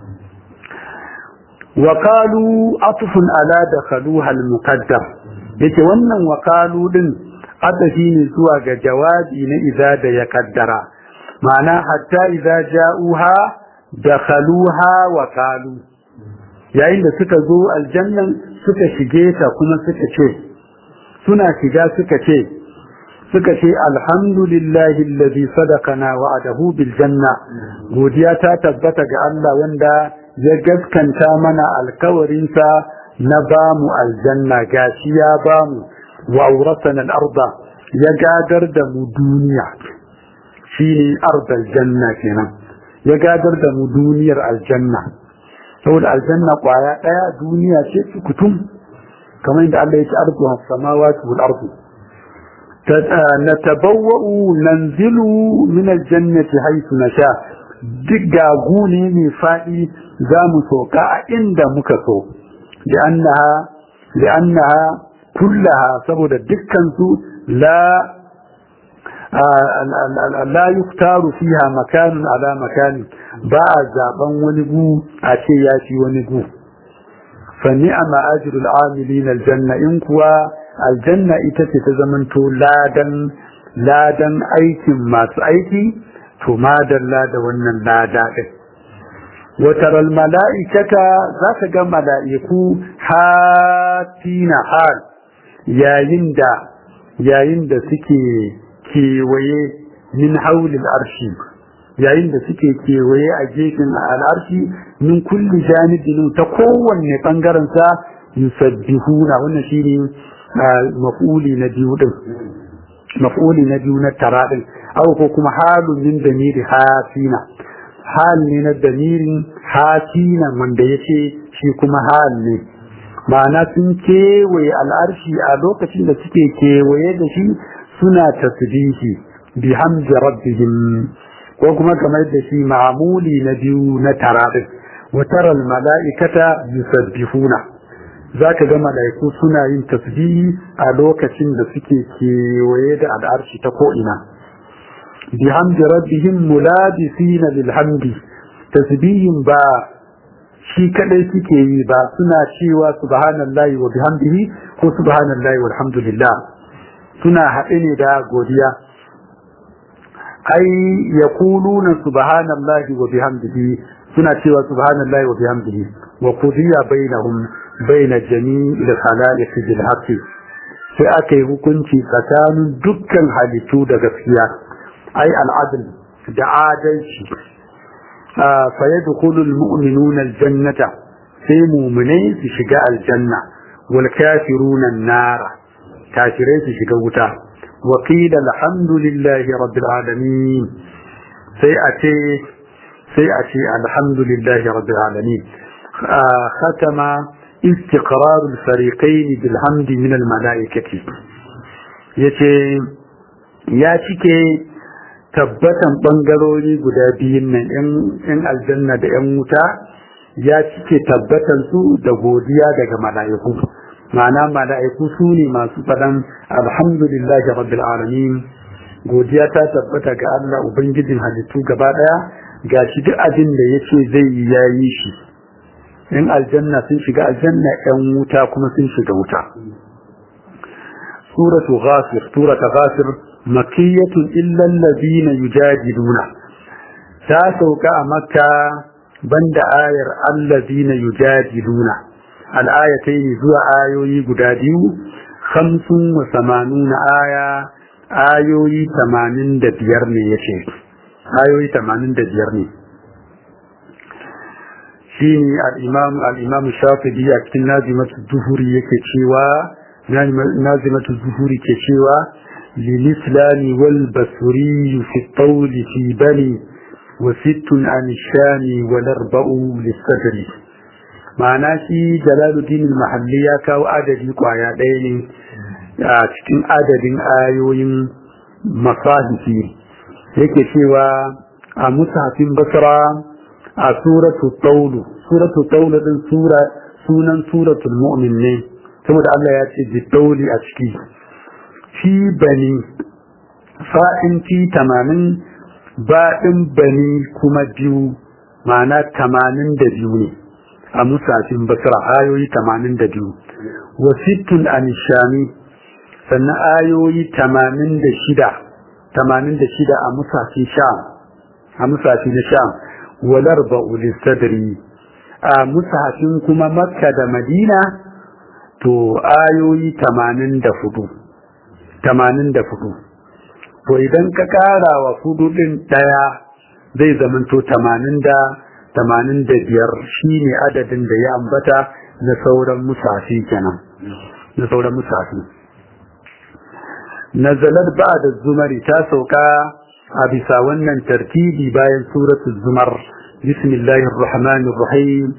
وقالوا عطف على دخلوها المقدم yace wannan wakalu din adafi ne zuwa ga jawabi na idza da ya kaddara ma'ana hatta idza ja'uha dakhaluha wa qalu yayin da suka zo aljannan suka shige ta kuma suka ce suna shiga suka ce suka ce alhamdulillahi alladhi sadaqana wa'adahu bil janna godiya ta tabbata ga Allah wanda ya gaskanta mana alkawarinsa na bamu aljanna gashi ya bamu wa auratana al-arda ya gadar da mu duniya shine ardal janna kenan ya gadar da mu duniyar aljanna saboda aljanna kwaya daya duniya ce kutum kamar yadda Allah ya ce ardu samawati wal ardu natabawwa'u nanzilu min aljannati haythu nasha duk gagu ne mai faɗi za mu soka a inda muka so li'annaha kullaha saboda dukkansu la la yuktaru fiha makanun ala makani ba a zaben wani gu a ce ya fi wani gu fa ni'ama ajrul amilin aljanna in kuwa aljanna ita ce ta zamanto ladan ladan aikin masu aiki to madalla da wannan lada ɗin wataral mala'ikata za ka ga mala'iku hatina hal yayin da yayin da suke kewaye min haulil arshi yayin da suke kewaye a gefen al'arshi min kulli janibin ta kowanne bangaren sa yusabbihuna wannan shine maf'uli na biyu din maf'uli na biyu na tara din aw ko kuma halun min damiri hasina hal ne na damirin hasina wanda yace shi kuma hal ne ma'ana sun kewaye al'arshi a lokacin da suke kewaye da shi suna tasbihi bi hamdi rabbihim ko kuma kamar da shi ma'amuli na biyu na tarabi wa tara al mala'ikata yusabbihuna zaka ga mala'iku suna yin tasbihi a lokacin da suke kewaye da al'arshi ta ko ina بحمد ربهم ملابسين للحمد تسبيح با shi kadai suke yi ba suna cewa subhanallahi wa bihamdihi ko subhanallahi walhamdulillah suna haɗe ne da godiya ai yaquluna subhanallahi wa bihamdihi suna cewa subhanallahi wa bihamdihi wa qudiya bainahum baina jami'il khalaiq bil haqqi sai aka yi hukunci tsakanin dukkan halittu da gaskiya ai al'adl da adalci fa yadkhulu al-mu'minuna al-jannata sai mu'minai su shiga aljanna wal kafiruna an-nar kafirai su shiga wuta wa qila alhamdulillahi rabbil alamin sai a ce sai a ce alhamdulillahi rabbil alamin khatama استقرار الفريقين بالحمد من الملائكة yace ya cike tabbatan bangarori guda biyun nan yan aljanna da yan wuta ya cike tabbatan su da godiya daga mala'iku ma'ana mala'iku su ne masu faɗan alhamdulillahi rabbil alamin godiya ta tabbata ga Allah ubangijin halittu gaba daya gashi duk abin da yace zai yi yayi shi in aljanna sun shiga aljanna yan wuta kuma sun shiga wuta suratu ghafir suratu ghafir makiyatun illa allazina yujadiluna ta sauka a makka banda ayar allazina yujadiluna al'ayatayn zuwa ayoyi guda biyu khamsun wa samanuna aya ayoyi tamanin da biyar ne yace ayoyi tamanin da biyar ne shi ne al'imam shafi'i a cikin nazimatu zuhuri yake cewa nazimatu zuhuri ke cewa lilislami wal basuri fi tauli fi bani wa sittun an shani wal arba'u lissadri ma'ana shi jalaluddin mahalli ya kawo adadi kwaya ɗaya ne a cikin adadin ayoyin masahifi yake cewa a musafin basra a suratu taulu suratu taulu din sura sunan suratul mu'min ne saboda Allah ya ce bi tauli a ciki fi bani fa'in fi tamanin baɗin bani kuma biyu ma'ana tamanin da biyu ne a musafin basra ayoyi tamanin da biyu wa sittun anishami sannan ayoyi tamanin da shida tamanin da shida a musafin sham a musafin na sham walar ba'uli sadri a musafin kuma makka da madina to ayoyi tamanin da fudu tamanin da fudu to idan ka kara wa fudu din daya zai zamanto tamanin da tamanin da biyar shine adadin da ya ambata na sauran musafi kenan na sauran musafi nazalar ba da zumari ta sauka a bisa wannan tartibi bayan suratul zumar bismillahir rahmanir rahim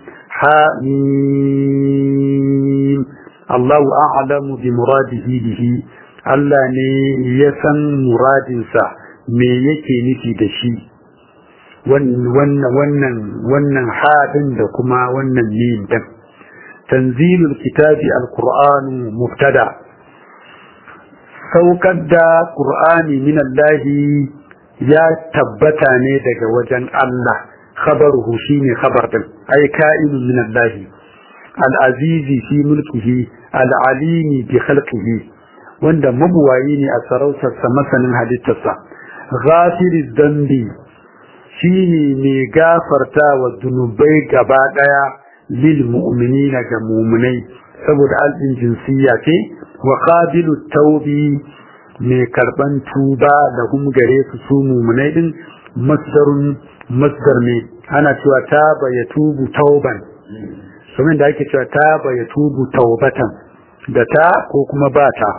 hamim Allahu a'lamu bi muradihi bihi Allah ne ya san muradinsa me yake nufi da shi wannan wannan wannan hadin da kuma wannan mim din tanzilul kitabi alqur'anu mubtada saukar da qur'ani min Allah ya tabbata ne daga wajen Allah khabaruhu shine khabar din ay ka'inun min Allah al-azizi fi mulkihi al-alimi bi khalqihi wanda mabuwayi ne a sarautarsa masanin halittarsa ghafiri dambi shine mai gafarta wa zunubai gaba daya lil mu'minina ga mu'minai saboda alɗin jinsiyya ce wa qabilu taubi mai karban tuba da hum gare su su mu'minai din masdarun masdar ne ana cewa taba ya tubu tauban kuma da ake cewa taba ya tubu taubatan da ta ko kuma ba ta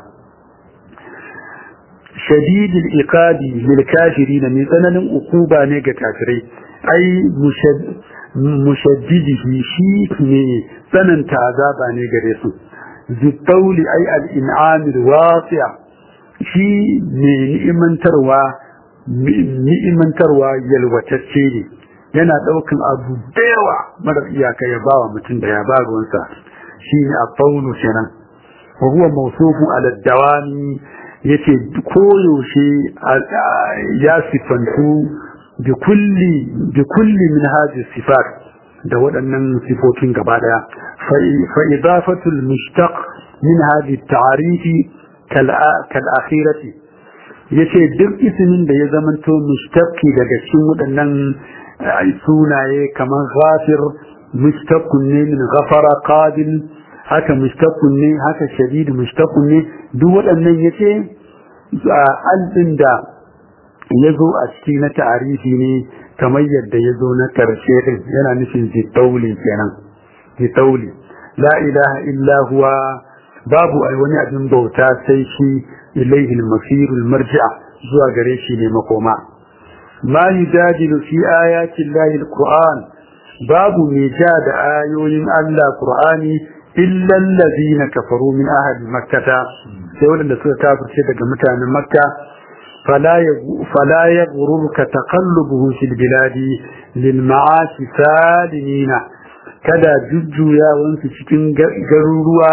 shadidul iqabi lil kafirin min tsananin ukuba ne ga kafirai ai mushaddidihi shi ne tsananta azaba ne gare su zittauli ai al-in'amil wasi'a shi ne ni'imantarwa ni'imantarwa yalwatacce ne yana daukan abu da yawa mara iyaka ya bawa mutum da ya ba ruwansa shi ne a faunu kenan wa huwa mawsufu ala dawami yace koyaushe ya sifantu bi kulli bi kulli min hadhihi sifat da waɗannan sifofin gaba daya fa idafatul mushtaq min hadhihi at-ta'rif kal kal akhirati yace duk ismin da ya zamanto mushtaqi daga cikin waɗannan sunaye kamar ghafir mushtaqun ne min ghafara qabil haka mushtaqun ne haka shadid mushtaqun ne duk waɗannan yace alɗin da ya zo a ciki na ta'arifi ne kamar yadda ya zo na ƙarshe din yana nufin zitauli kenan zitauli la ilaha illa huwa babu ai wani abin bauta sai shi ilaihi al-masirul marji'a zuwa gare shi ne makoma ma yujadilu fi ayati llahi al-qur'an babu mai ja da ayoyin Allah qur'ani illa allazina kafaru min ahli makkah sai wanda suka kafirce daga mutanen makka fala yaghurruka taqallubuhu fil biladi lil ma'asi salimina kada jujjuyawan su cikin garuruwa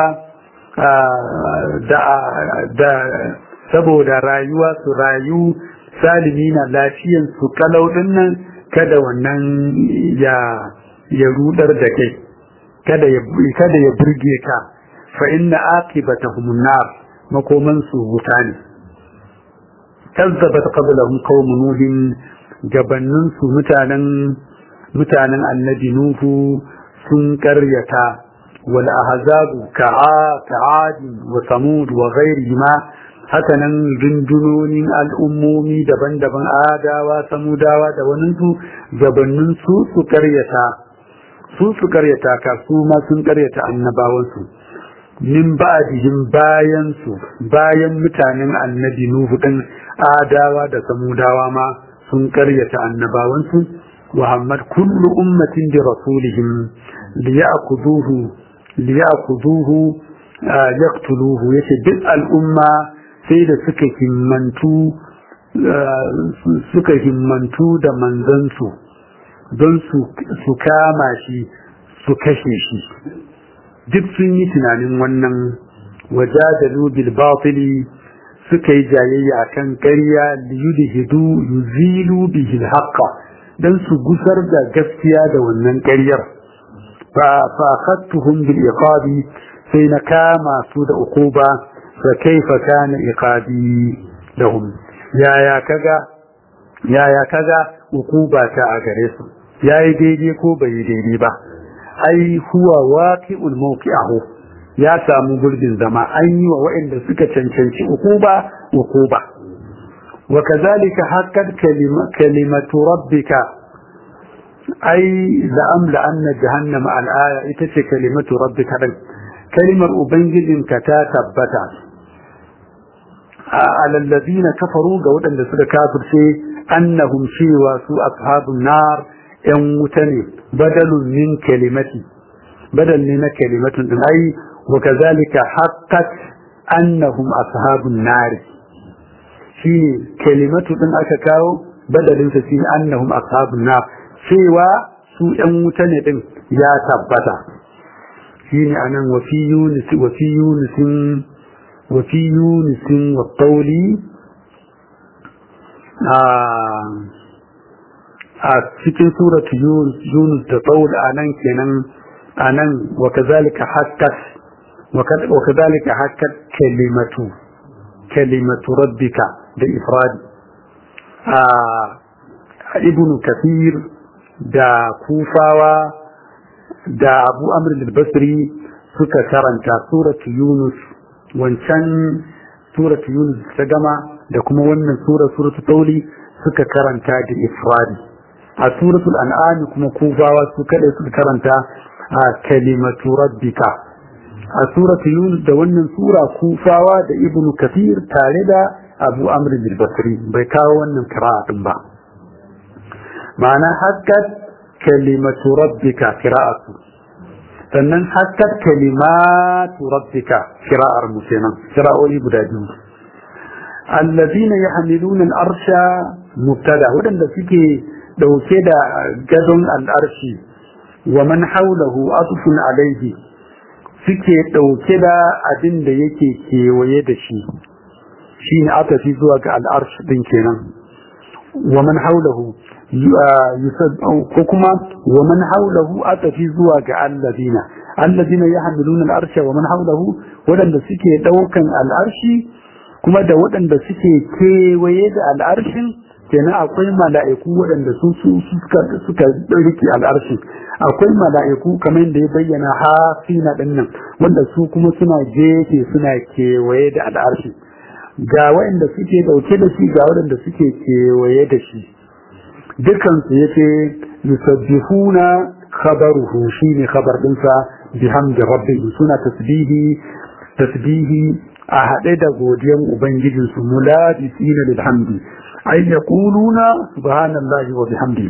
da da saboda rayuwa su rayu salimina lafiyan su kalau nan kada wannan ya ya rudar da kai kada ya kada ya burge ka fa inna aqibatahum nar makoman su wuta ne kazzabat qablahum qaum nuhin gabannin su mutanen mutanen annabi nuhu sun karyata wal ahzabu ka'a ka'ad wa samud wa ghayrihima hakanan rundunonin al'ummomi daban-daban adawa samudawa da waninsu gabanin su su karyata su su karyata ka su ma sun karyata annabawansu min ba'dihim bayan su bayan mutanen annabi nuhu din adawa da samudawa ma sun karyata annabawansu muhammad kullu ummatin bi rasulihim liya'khudhuhu liya'khudhuhu yaqtuluhu yace duk al'umma sai da suka himmantu suka himmantu da manzansu don su kama shi su kashe shi duk sun yi tunanin wannan wajadalu bil batili suka yi jayayya akan ƙarya liyudhidu yuzilu bihi al dan su gusar da gaskiya da wannan ƙaryar fa fa khattuhum bil iqabi sai na kama su da uquba fa kaifa kana iqabi lahum yaya kaga yaya kaga uquba ta a gare su yayi daidai ko bai daidai ba ai huwa waqi'ul mawqi'ahu ya samu gurbin zama an yi wa waɗanda suka cancanci uquba uquba wa kadhalika haqqat kalimatu rabbika ai la'amla anna jahannama al-aya ita ce kalimatu rabbika din kalimar ubangijinka ta tabbata على الذين كفروا ga waɗanda suka kafirce annahum cewa su ashabun nar yan wuta ne badalun min kalimati badal ne na kalimatun din ai wa kazalika haqqat annahum ashabun nar shi kalimatu din aka kawo badalin sa shine annahum ashabun nar cewa su yan wuta ne din ya tabbata shine anan wa fi yunus wa fi yunusin وفي يونس والطول a cikin suratu yunus da tsawul a nan kenan a nan wa kazalika hakkat wa kazalika hakkat kalimatu kalimatu rabbika da ifradi a ibn kafir da kufawa da abu amr al-basri suka karanta suratu yunus wancan suratu yunus ta gama da kuma wannan sura suratu tauli suka karanta da ifradi a suratul an'am kuma kufawa su kada suka karanta a kalimatu rabbika a suratu yunus da wannan sura kufawa da ibnu kathir tare da abu amr bin basri bai kawo wannan qira'atin ba ma'ana hakkat kalimatu rabbika qira'atu sannan hakkar kalimatu rabbika kira'ar mu kenan kira'o'i guda biyu allazina yahmiluna al-arsha mubtada wadanda suke dauke da gadon al-arshi wa man hawlahu atfun alayhi suke dauke da abin da yake kewaye da shi shine atafi zuwa ga al-arsh din kenan wa man hawlahu ko kuma wa man haulahu atafi zuwa ga alladina alladina yahmiluna al-arsha wa man haulahu wadanda suke daukan al-arshi kuma da wadanda suke kewaye da al-arshin kenan akwai mala'iku wadanda su su suka suka rike al-arshin akwai mala'iku kamar da ya bayyana hafina dinnan wanda su kuma suna gefe suna kewaye da al-arshin ga wadanda suke dauke da shi ga wadanda suke kewaye da shi dukansu ya ce yusabbihuna khabaruhu shine khabar dinsa bihamdi rabbihim suna tasbihi tasbihi a haɗe da godiyan ubangijin su muladisina lilhamdi ay yaquluna subhanallahi wa bihamdi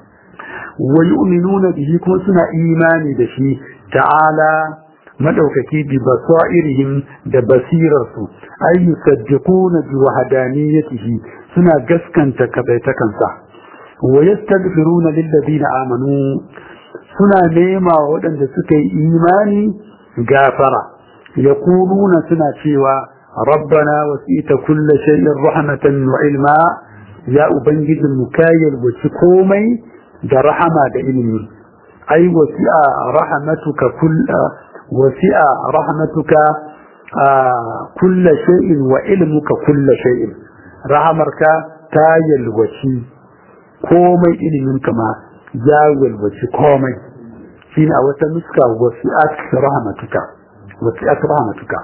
wa yu'minuna bihi kuma suna imani da shi ta'ala madaukaki bi basairihim da basirarsu ay yusaddiquna bi wahdaniyatihi suna gaskanta kabaitakansa ويستغفرون للذين آمنوا سنا نيما ودن سكي إيماني غافرة يقولون سنا شيوا ربنا وسئت كل شيء رحمة وعلما يا أبنجد المكايل وشكومي دا رحمة دا إلمي ai wasi'a rahmatuka kull wasi'a rahmatuka kulla shay'in wa ilmuka kulla shay'in rahamarka ta yalwaci komai ilimin ma ya yalwaci komai shine a wata nuska wasi'at rahmatuka wasi'at rahmatuka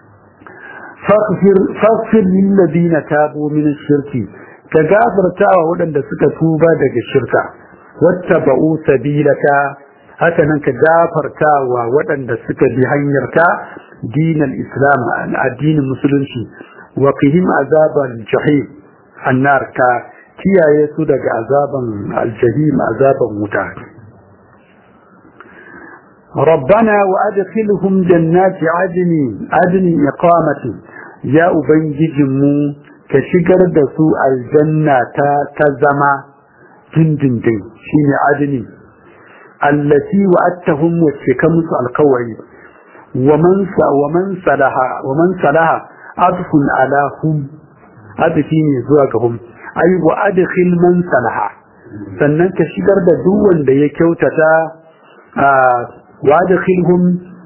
faghfir lil ladina tabu min ash-shirki ka gafarta wa waɗanda suka tuba daga shirka wattaba'u sabilaka haka nan ka gafarta wa waɗanda suka bi hanyarka dinal islam addinin musulunci wa qihim azaban jahim annar ka kiyaye su daga azaban aljahim azaban wuta ربنا وأدخلهم جنات عدن عدن إقامة يا أبنججمو كشكر دسو الجنة تزما جندن دن شين عدن التي وأتهم وشكمس القوي ومن ومن صلها ومن صلها عطف على هم عطفين زواجهم أي وأدخل من صلها sannan ka shigar da duk wanda ya kyautata وادخلهم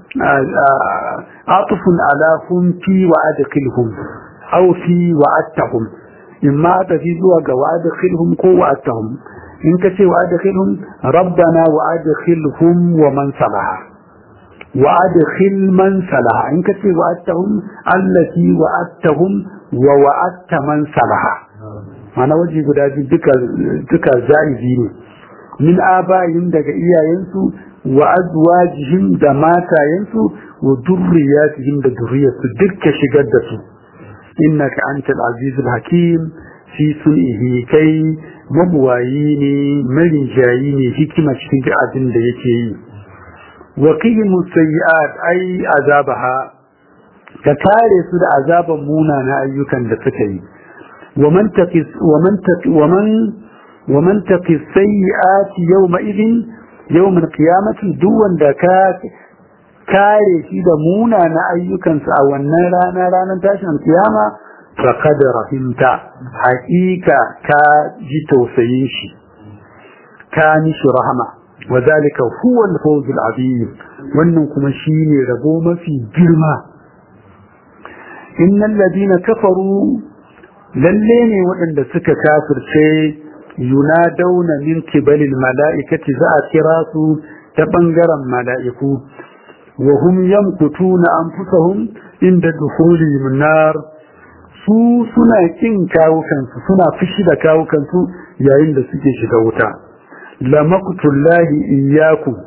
عطف على هم في وادخلهم أو في وعدتهم إما تفيدوا وادخلهم كو وعدتهم إن كتي وادخلهم ربنا وادخلهم ومن صلح وادخل من صلح إن كتي وعدتهم التي وعدتهم ووعدت من صلح معنى وجه قدادي دكا زائزين من آبائهم دك إياينسو wa azwajihim da matayensu wa durriyatihim da durriyarsu dukka shigar da su innaka antal azizul hakim fi sun'ihi kai mabuwayi ne marinjayi ne hikima cikin duk abin da yake yi wa qihimu sayyi'at ay azabaha ka kare su da azaban munana ayyukan da suka yi wa man taqis wa man taqi wa man wa man taqis sayyi'at yawma idin yawmin qiyamati duk wanda ka kare shi da muna na ayyukansa a wannan rana ranar tashin kiyama faqad rahimta haqiqa ka ji tausayin shi ka nishi rahama wa zalika huwa al-fawz al-azim wannan kuma shine rabo mafi girma innal ladina kafaru lalle ne waɗanda suka kafirce yunadawna min kibalil mala'ikati za a kira su ta bangaren mala'iku wa hum yamkutuna anfusahum inda dukhulihim nar su suna kin kawukansu suna fushi da kawukansu yayin da suke shiga wuta la maqtullahi iyyakum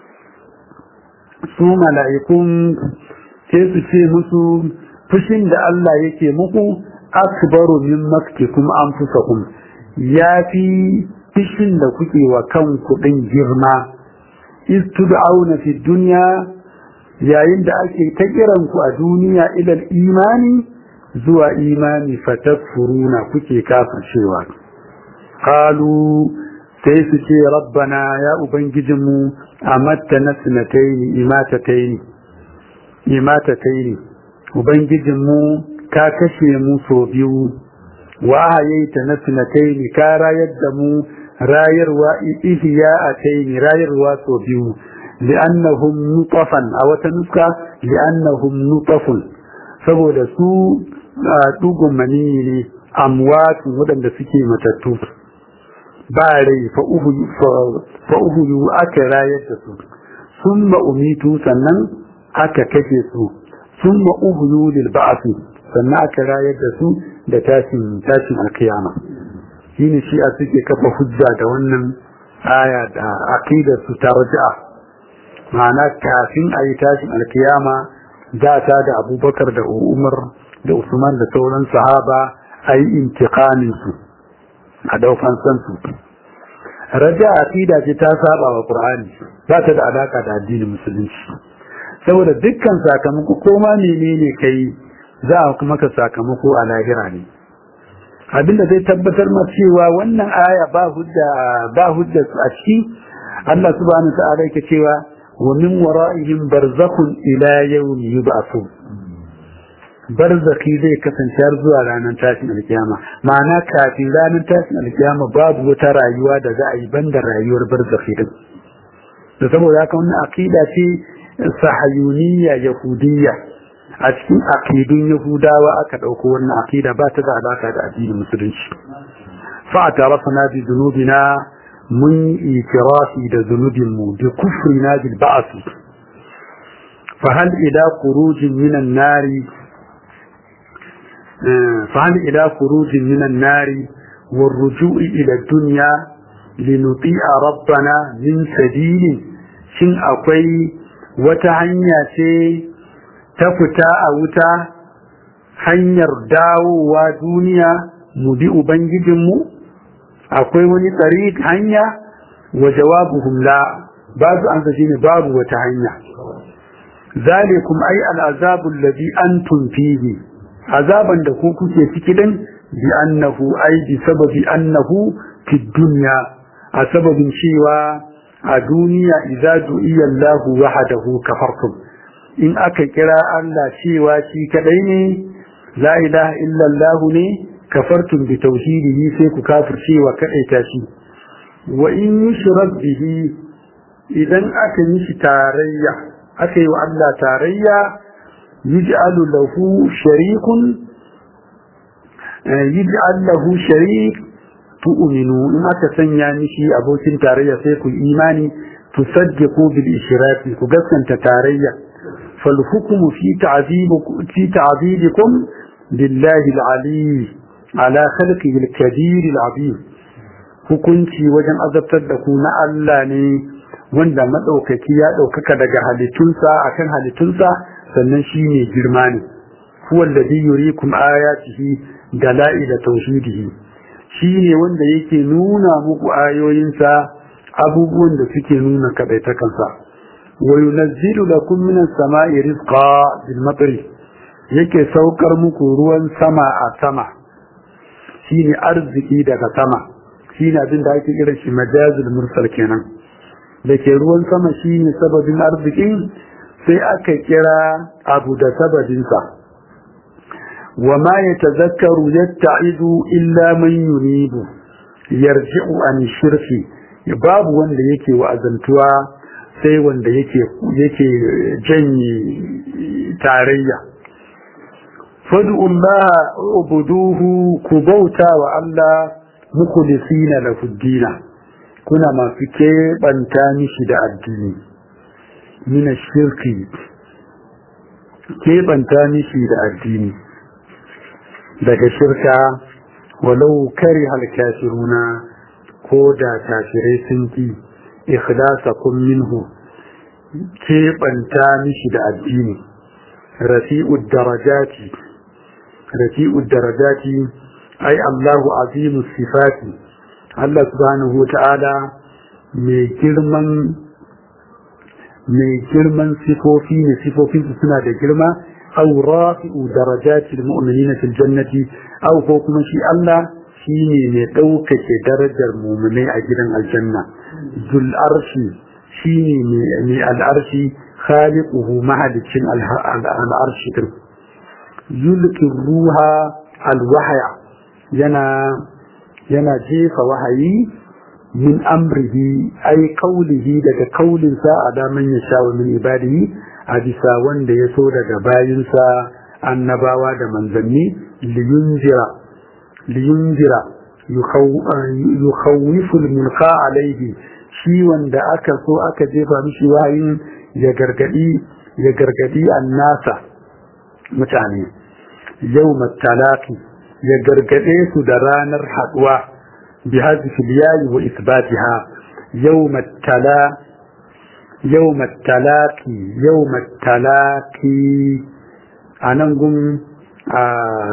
su mala'ikun sai su ce musu fushin da Allah yake muku akbaru min maktikum anfusakum ya fi fishin da kuke wa kan kuɗin girma istud'auna fi dunya yayin da ake ta kiran ku a duniya ilal imani zuwa imani fatakfuruna kuke kafircewa qalu sai su ce rabbana ya ubangijinmu amatta na sinataini imatataini imatataini ubangijinmu ka kashe mu so biyu wa hayaita na sinataini ka rayar da mu rayarwa ihya ataini rayarwa so biyu li'annahum nutafan a wata nuska li'annahum nutafun saboda su dugun mani ne amwatun waɗanda suke matattu ba rai fa uhuyu aka rayar da su sun umitu sannan aka kashe su sun uhuyu lil ba'asi sannan aka rayar da su da tashin tashin alkiyama shine shi a suke kafa hujja da wannan aya da aqidar su ta raja'a ma'ana kafin a yi tashin alkiyama da ta da abubakar da umar da usman da sauran sahaba a yi intikanin su a daukan san su raja aqida ce ta saba wa qur'ani ba ta da alaka da addinin musulunci saboda dukkan sakamako ko ma menene kai za a kuma ka sakamako a lahira ne abinda zai tabbatar ma cewa wannan aya ba hujja ba hujja a ciki Allah subhanahu ta'ala yake cewa wa min wara'ihim barzakhun ila yawmi yub'athun barzaki zai kasance har zuwa ranar tashin alkiyama ma'ana kafin ranar tashin alkiyama babu wata rayuwa da za a yi banda rayuwar barzaki din da saboda haka wannan aqida ce sahayuniya yahudiyya a cikin aqidun yahudawa aka dauko wannan aqida ba ta da alaka da addinin musulunci fa atarafna bi dhunubina mun itirafi da zunubin mu bi kufrina bil ba'th fa hal ila khurujin minan nari fa hal ila khurujin minan nari والرجوع إلى الدنيا لنطيع ربنا من سبيل shin akwai wata hanya ce ta fita a wuta hanyar dawowa duniya mu bi ubangijinmu akwai wani tsari hanya wa jawabuhum la ba su an ne babu wata hanya zalikum ai al'azabu alladhi antum fihi azaban da ku kuke ciki din bi annahu ai bi sababi annahu fi dunya a sababin cewa a duniya idza du'iya Allah wahdahu kafartum in aka kira Allah cewa shi kadai ne la ilaha illa Allah ne kafartum bi tauhidihi sai ku kafirce wa kadai ta shi wa in yushrak bihi idan aka yi shi tarayya aka yi wa Allah tarayya yuj'alu lahu sharikun yuj'al lahu sharik tu'minu in aka sanya mishi abokin tarayya sai ku imani tusaddiqu bil ishraki ku gaskanta tarayya fal hukmu fi ta'dibikum fi ta'dibikum billahi al-ali ala khalqihi al-kabir al-azim hukunci wajen azabtar da ku na Allah ne wanda madaukaki ya daukaka daga halittunsa akan halittunsa sannan shi ne girma ne huwa alladhi yuriikum ayatihi dalaila tauhidihi shi ne wanda yake nuna muku ayoyinsa abubuwan da suke nuna kadaitakansa wa yunazzilu lakum minas sama'i rizqa bil matri yake saukar muku ruwan sama a sama shine arziki daga sama shine abin da ake kira shi majazul mursal kenan da ke ruwan sama shine sababin arzikin sai aka kira abu da sababinsa wa ma yatazakkaru yatta'idu illa man yunibu yarji'u an shirki babu wanda yake wa'azantuwa sai wanda yake yake janye tarayya fad'u Allah ubuduhu ku bauta wa Allah mukhlisina lahu dina kuna masu keɓanta mishi da addini mina shirki keɓanta mishi da addini daga shirka walau kari halkashiruna ko da kafirai sun ki ikhlasakum minhu keɓanta mishi da addini rafi'ud darajati rafi'ud darajati ai Allahu azimus sifati Allah subhanahu ta'ala mai girman mai girman sifofi ne sifofin su suna da girma aw rafi'u darajati almu'minina fil jannati aw ko kuma shi Allah shine mai ɗaukake darajar mu'minai a gidan aljanna zul arshi shine mai al'arshi khaliquhu mahalicin al'arshi din yulki ruha alwahya yana yana jefa wahayi min amrihi ai kaulihi daga kaulinsa a daman ya sha wa min ibadihi a bisa wanda ya so daga bayinsa annabawa da manzanni liyunzira liyunzira yukhawwifu mulka alaihi shi wanda aka so aka jefa mishi wahayin ya gargadi ya gargadi annasa mutane yau talaki ya gargade su da ranar haduwa بهذه الياء وإثباتها يوم التلا يوم التلاقي يوم التلاقي أنا نقول آه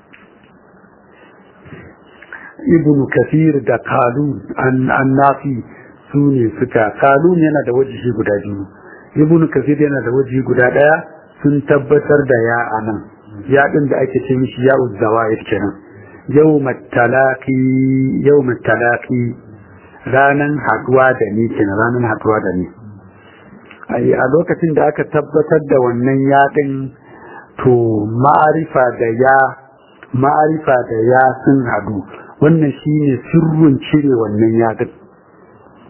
ابن كثير دا قالون أن النافي سوني سكا قالون ينا دا وجهي قدا جنو ابن كثير ينا دا وجهي قدا دا sun tabbatar da ya anan ya din da ake ce mishi ya uzzawair kenan yau matalaki yau matalaki ranan haduwa da ni kenan ranan haduwa da ni ai a lokacin da aka tabbatar da wannan yaɗin to ma'arifa da ya ma'arifa da ya sun hadu wannan shine sirrin cire wannan yaɗin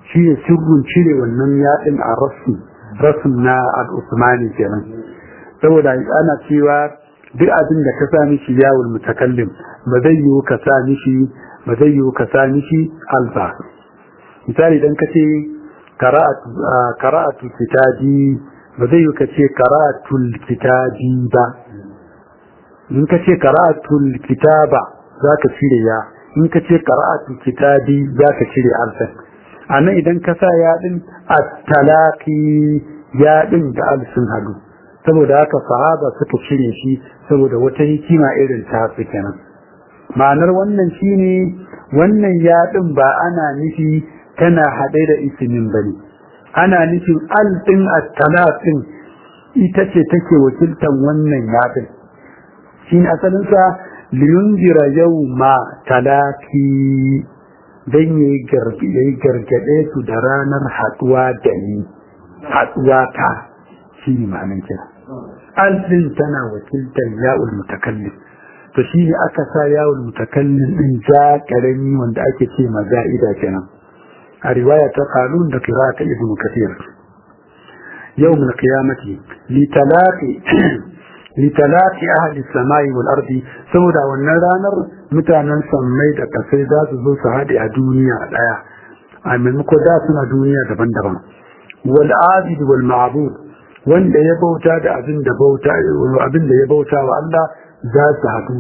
shi ne sirrin cire wannan yaɗin a rasu rasu na al'usmani kenan saboda ana cewa duk abin da ka sa mishi yawon mutakallim ba zai yiwu ka sa mishi ba zai yiwu ka sa mishi alba misali idan ka ce kara'atu kitabi ba zai yiwu ka ce kara'atul kitabi ba in ka ce kara'atul kitaba za ka cire ya in ka ce kara'atul kitabi za ka cire alfa a nan idan ka sa yaɗin a talaki yaɗin da alsun hadu saboda haka sahaba suka cire shi saboda wata hikima irin ta su kenan ma'anar wannan shine wannan yaɗin ba ana nufi tana haɗe da isimin bane ana nufin al ɗin at-talaqin ita ce take wakiltan wannan yaɗin shine asalin sa liyunjira yawma talaki dan yayi gargaɗe su da ranar haɗuwa da ni haɗuwa ta shi ne ma'anin kira alfin tana wakiltar ya'ul mutakallim to shi ne aka sa ya'ul mutakallim din ja karami wanda ake ce maza'ida kenan a riwaya ta qalun da qira'a ta ibnu kathir yawm al-qiyamati li talaqi li talaqi ahli samai wal ardi saboda wannan ranar mutanen sammai da kasai za su zo su haɗe a duniya ɗaya a maimako da suna duniya daban-daban wal abid wal ma'bud wanda ya bauta da abin da bauta abin da ya bauta wa Allah za su haɗu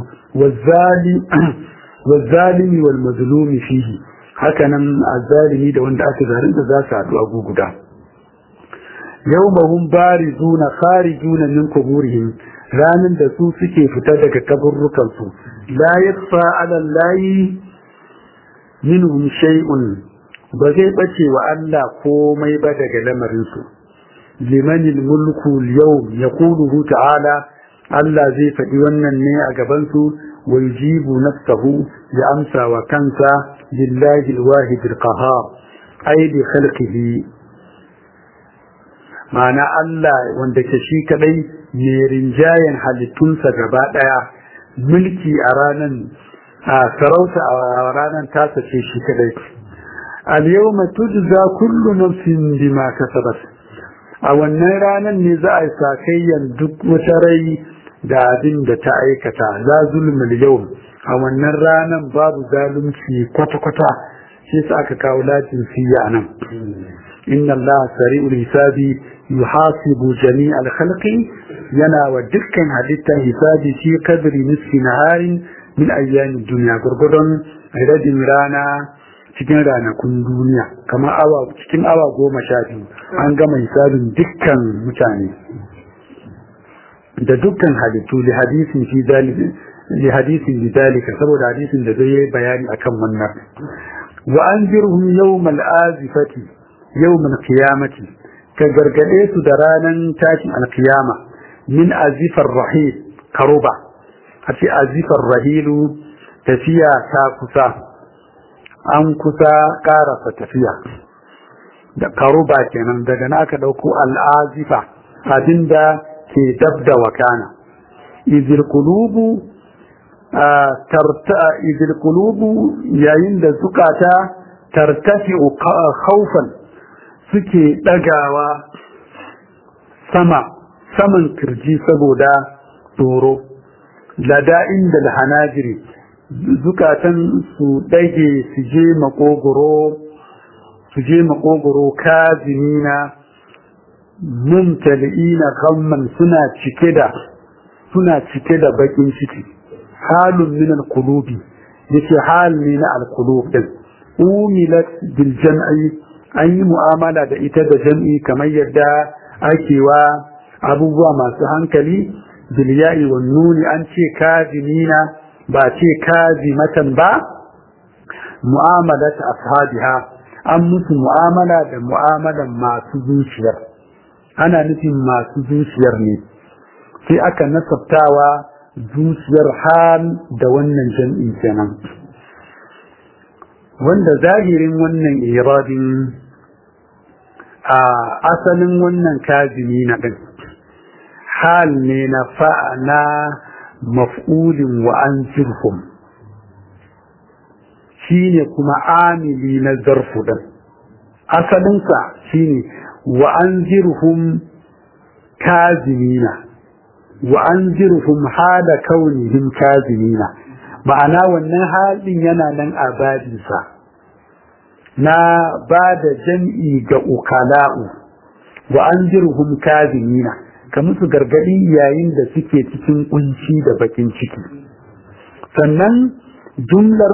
wazzalimi wal mazlumi fihi haka nan azzalimi da wanda aka zalunta za su haɗu a guguda yawmahum barizuna kharijuna min quburihim ranan da su suke fita daga kaburrukan su la yakfa ala allahi minhum shay'un ba zai bace wa Allah komai ba daga lamarin su liman mulku yau ya kuluhu ta'ala Allah zai faɗi wannan ne a gabansu wa yujibu nafsahu ya amsa wa kansa lillahi alwahid alqahar ay bi khalqihi ma'ana Allah wanda ke shi kadai mai rinjayen halittunsa gaba daya mulki a ranan a sarauta a ranan tasa ce shi kadai al-yawma tujza kullu nafsin bima kasabat a wannan ranar ne za a yi sakayyan duk wata rai da abin da ta aikata za zulmul yau a wannan ranar babu zalunci kwata-kwata shi sa aka kawo latin siya nan inna Allah sari'ul hisabi yuhasibu jami'al khalqi yana wa dukkan halitta hisabi shi kadri nisfi naharin min ayyamin duniya gurgudun radin rana cikin ranakun duniya kamar awa cikin awa goma sha biyu an gama hisabin dukkan mutane da dukkan halittu li hadisin fi zalika li hadisin li zalika saboda hadisin da zai bayani akan wannan wa anzirhum yawmal azifati yawmal qiyamati ka gargade su da ranan tashin alkiyama min azifar rahil karuba a ce azifar rahilu tafiya ta kusa an kusa karasa tafiya da karuba kenan daga na aka dauko al'azifa abinda ke dab da wakana izil qulubu tarta izil qulubu yayin da zukata tartafi khawfan suke dagawa sama saman kirji saboda tsoro lada inda hanajiri zukatan su dage su je makogoro su je makogoro kazimina mumtali'ina ghamman suna cike da suna cike da bakin ciki halun min al-qulubi yace hal ne na al-qulub din umilat bil jam'i an yi mu'amala da ita da jam'i kamar yadda ake wa abubuwa masu hankali bil ya'i wan nuni an ce kazimina ba ce kazimatan ba mu'amalat ashabiha an musu mu'amala da mu'amalan masu zuciyar ana nufin masu zuciyar ne sai aka nasabtawa zuciyar hal da wannan jam'i kenan wanda zahirin wannan iradin a asalin wannan kazimi na ɗin hal ne na fa'ana maf'ulin wa an jirhum shi ne kuma amili na zarfu ɗin asalinsa shine wa anzirhum kazimina wa anzirhum hala kaunihim kazimina ma'ana wannan halin yana nan a babinsa na ba da jam'i ga ukala'u wa anzirhum kazimina ka musu gargadi yayin da suke cikin kunci da bakin ciki sannan jumlar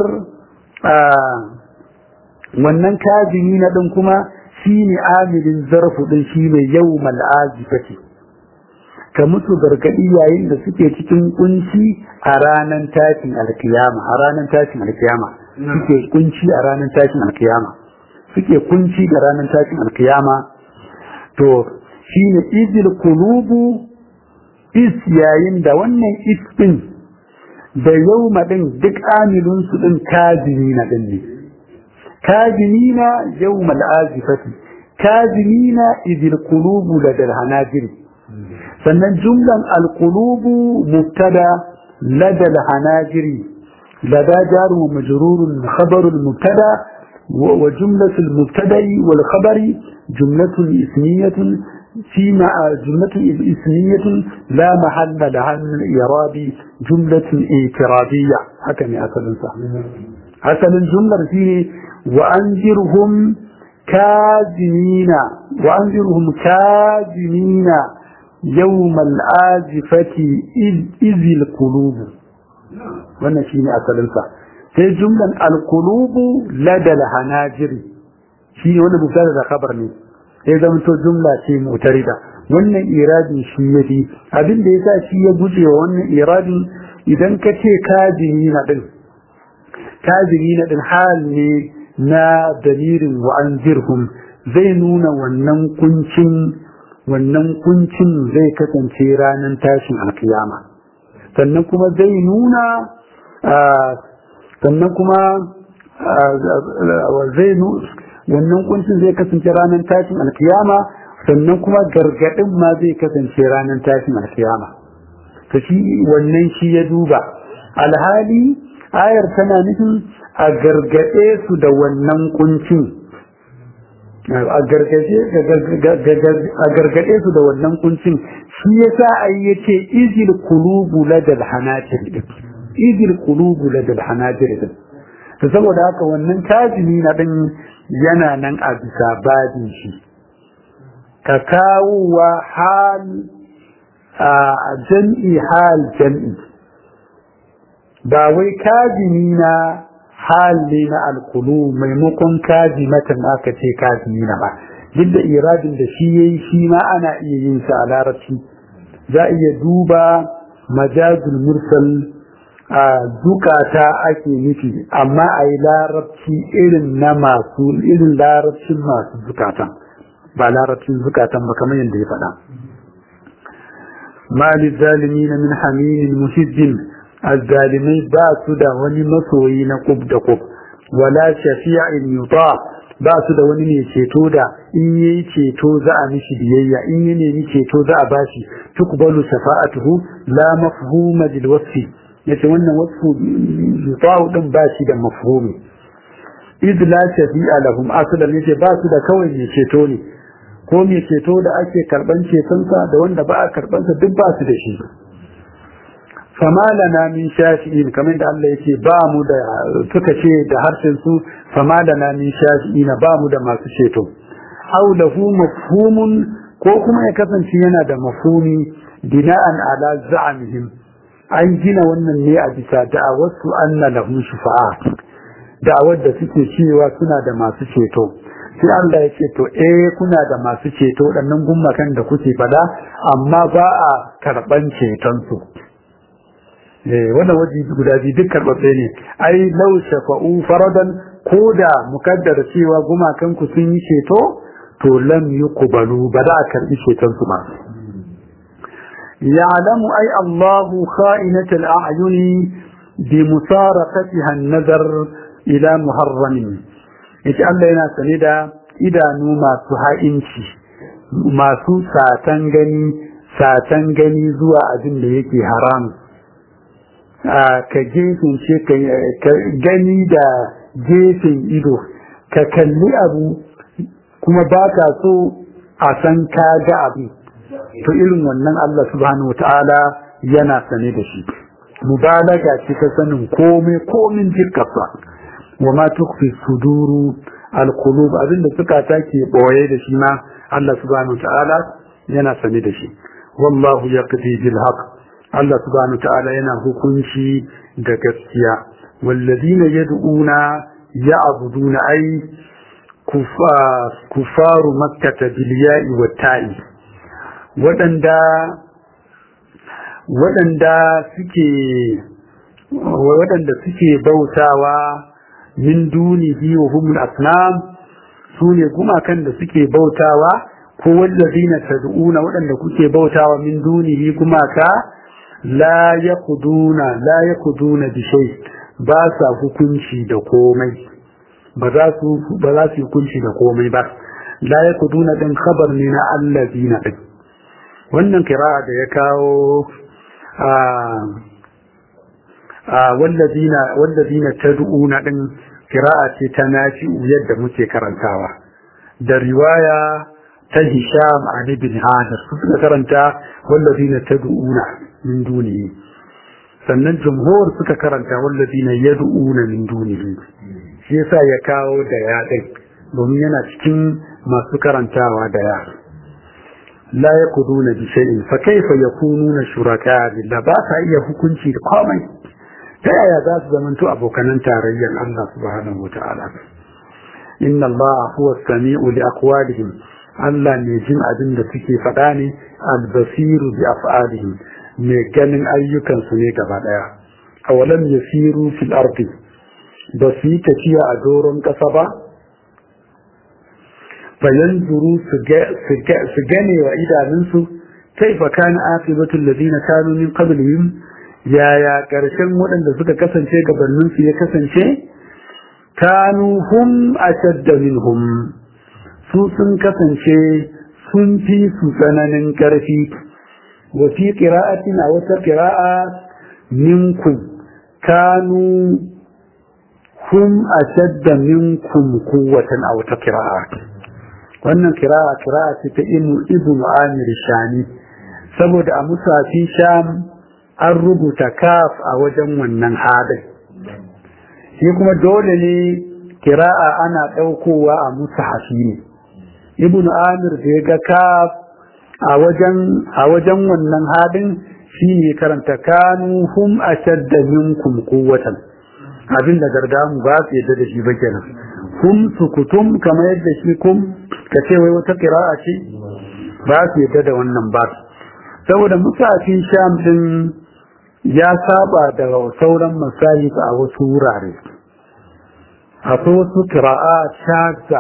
wannan kazini na ɗin kuma shi ne amilin zarfu ɗin shi ne yau mal'azifati ka musu gargaɗi yayin da suke cikin kunci a ranar tashin alkiyama a ranar tashin alkiyama suke kunci a ranar tashin alkiyama suke kunci da ranar tashin alkiyama to shi ne izil kulubu is yayin da wannan is ɗin da yau ɗin duk amilunsu ɗin kazini na ɗin ne كاذمين يوم الآزفة كاذمين إذ القلوب لدى الهناجر فمن جملة القلوب مبتدا لدى الهناجر لدى جار ومجرور خبر المبتدا وجملة المبتدا والخبر جملة اسمية في مع جملة اسمية لا محل لها من الإعراب جملة اعتراضية هكذا أصل صح أصل الجملة فيه وأنذرهم كاذمين وأنذرهم كاذمين يوم الآزفة إذ, إذ القلوب wannan shi ne asalinsa sai jumlan alkulubu ladal hanajiri shi ne wanda mubtada da khabar ne sai zama to jumla ce mutarida wannan iradin shi ya fi abin da yasa shi ya guje wa wannan iradin idan ka ce kazini na din kazini na din hal ne na dalirin wa'anzirhum zai nuna wannan kuncin wannan kuncin zai kasance ranar tashin alkiyama sannan kuma zai nuna sannan kuma zai wannan kuncin zai kasance ranar tashin alkiyama sannan kuma gargadin ma zai kasance ranar tashin alkiyama ta shi wannan shi ya duba alhali ayar tana nufin a gargaɗe su da wannan kuncin a gargaɗe su da wannan kuncin shi yasa ai yace izil qulubu ladal hanajir izil qulubu ladal hanajir to saboda haka wannan tajimi na din yana nan a bisa babin shi ka kawo wa hal a jam'i hal jam'i ba wai kazimi na hal ne na alkulu maimakon kazimatan aka ce kazimi na ba duk da iradin da shi yayi shi ma ana iya yin sa a larabci za a iya duba majazul mursal a zukata ake nufi amma a yi larabci irin na masu irin larabcin masu zukatan ba larabcin zukatan ba kamar yadda ya faɗa mali zalimi na min haminin muhibbin azzalimai ba su da wani masoyi na kub da kub wala shafi'in yuta ba su da wani mai ceto da in yayi ceto za a mishi biyayya in ya nemi ceto za a bashi tukbalu shafa'atuhu la mafhuma lil wasfi yace wannan wasfu yuta'u din ba shi da mafhumi id la shafi'a lahum aslan yace ba su da kawai mai ceto ne ko mai ceto da ake karban cetonsa da wanda ba a karbansa duk ba su da shi fama lana min shafi'in kamar da Allah yake ba mu da suka ce da harshen su fama lana min shafi'ina ba mu da masu ceto aw lahu mafhumun ko kuma ya kasance yana da mafhumi bina'an ala za'amihim an gina wannan ne a bisa da'awarsu anna lahum shufa'a da'awar da suke cewa suna da masu ceto sai Allah ya ce to eh kuna da masu ceto waɗannan gummakan da kuke fada amma ba a karɓan ceton su wannan waje guda biyu duk karɓaɓɓe ne ai lau shafa'u faradan ko da mukaddara cewa gumakan ku sun yi ceto to lam yuqbalu ba za a karɓi ceton su ba ya'lamu ai Allahu kha'inatal a'yuni bi musaraqatiha an-nazar ila muharramin yace Allah yana sane da idanu masu ha'inci masu satan gani satan gani zuwa abin da yake haram ka gefen ce ka gani da gefen ido ka kalli abu kuma ba ka so a san ka ga abin to irin wannan Allah subhanahu wataala yana sane da shi mubalaga ce ta sanin komai komin jikarsa wa ma tukfi suduru alqulub abinda suka take boye da shi ma Allah subhanahu wataala yana sane da shi wallahu yaqdi bil haqq Allah subhanahu wataala yana hukunci da gaskiya walladina yad'una ya'buduna ay kufaru makkah bil ya'i wat ta'i wadanda waɗanda suke waɗanda suke bautawa min dunihi wa humul asnam su ne gumakan da suke bautawa ko wallazina tad'una waɗanda kuke bautawa min dunihi gumaka la yaquduna la yaquduna bi shay ba sa hukunci da komai ba za su ba za su hukunci da komai ba la yaquduna din khabar ne na allazina din wannan kira'a da ya kawo wallazina wallazina tad'una din qira'a ce ta nafi yadda muke karantawa da riwaya ta Hisham an ibn Hadar suka karanta wallazina tad'una min dunihi sannan jumhur suka karanta wallazina yad'una min dunihi shi yasa ya kawo da ya din domin yana cikin masu karantawa da ya la yaquduna bi shay'in fa kayfa yakununa shuraka billah ba sa iya hukunci da komai ta yaya za su zamanto abokanan tarayyar Allah subhanahu wata'ala inna Allah huwa sami'u li aqwalihim Allah ne jin abin da suke faɗa ne al-basiru bi af'alihim mai ganin ayyukan su ne gaba daya awalam yasiru fil ardi ba su yi tafiya a doron ƙasa ba fayanzuru su gane wa idanunsu kaifa kana aqibatul ladina kanu min qablihim yaya karshen waɗanda suka kasance gabanin su ya kasance kanu hum ashadda minhum su sun kasance sun fi su tsananin karfi wa fi qira'atin a wata qira'a minkum kanu hum ashadda minkum quwwatan a wata qira'a wannan kira'a kira'a ce ta ibnu amir shani saboda a musafi sham an rubuta kaf a wajen wannan hadin shi kuma dole ne kira'a ana ɗaukowa a musahafi ne ibnu amir da ya ga kaf a wajen a wajen wannan hadin shine karanta kanu hum ashadda minkum quwwatan abinda gardamu ba su yadda da shi ba kenan kum sukutum kamar yadda shi kum ka ce wai wata kira'a ce ba su yadda da wannan ba saboda musafin sham din ya saba da sauran masahif a wasu wurare akwai wasu kira'a shaza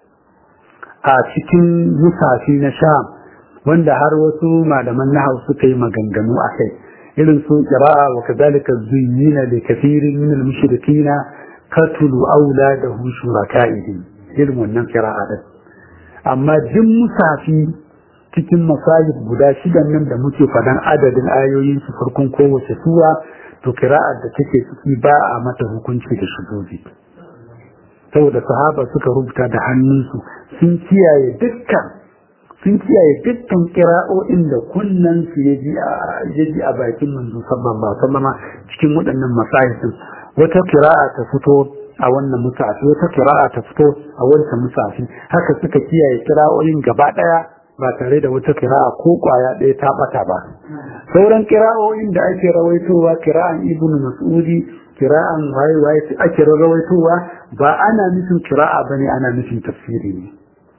a cikin musafi na sham wanda har wasu malaman nahau suka yi maganganu a kai irin su kira'a wa kadhalika zuyyina li kathirin min al-mushrikina katulu auladahu shuraka'ihim irin wannan kira'a din amma duk musafi cikin masajid guda shidan nan da muke fadan adadin ayoyin su farkon kowace sura to kira'ar da take ciki ba a mata hukunci da shuzuzi saboda sahaba suka rubuta da hannunsu sun kiyaye dukkan sun kiyaye dukkan kira'o'in da kunnan su ya ji a bakin manzo sallallahu alaihi wasallam cikin waɗannan masahidin wata kira'a ta fito a wannan musafi wata kira'a ta fito a wancan musafi haka suka kiyaye kira'o'in gaba ɗaya ba tare da wata kira'a ko kwaya ɗaya ta bata ba sauran kira'o'in da ake rawaitowa kira'an ibnu mas'udi kira'an waye waye ake rawaitowa ba ana nufin kira'a bane ana nufin tafsiri ne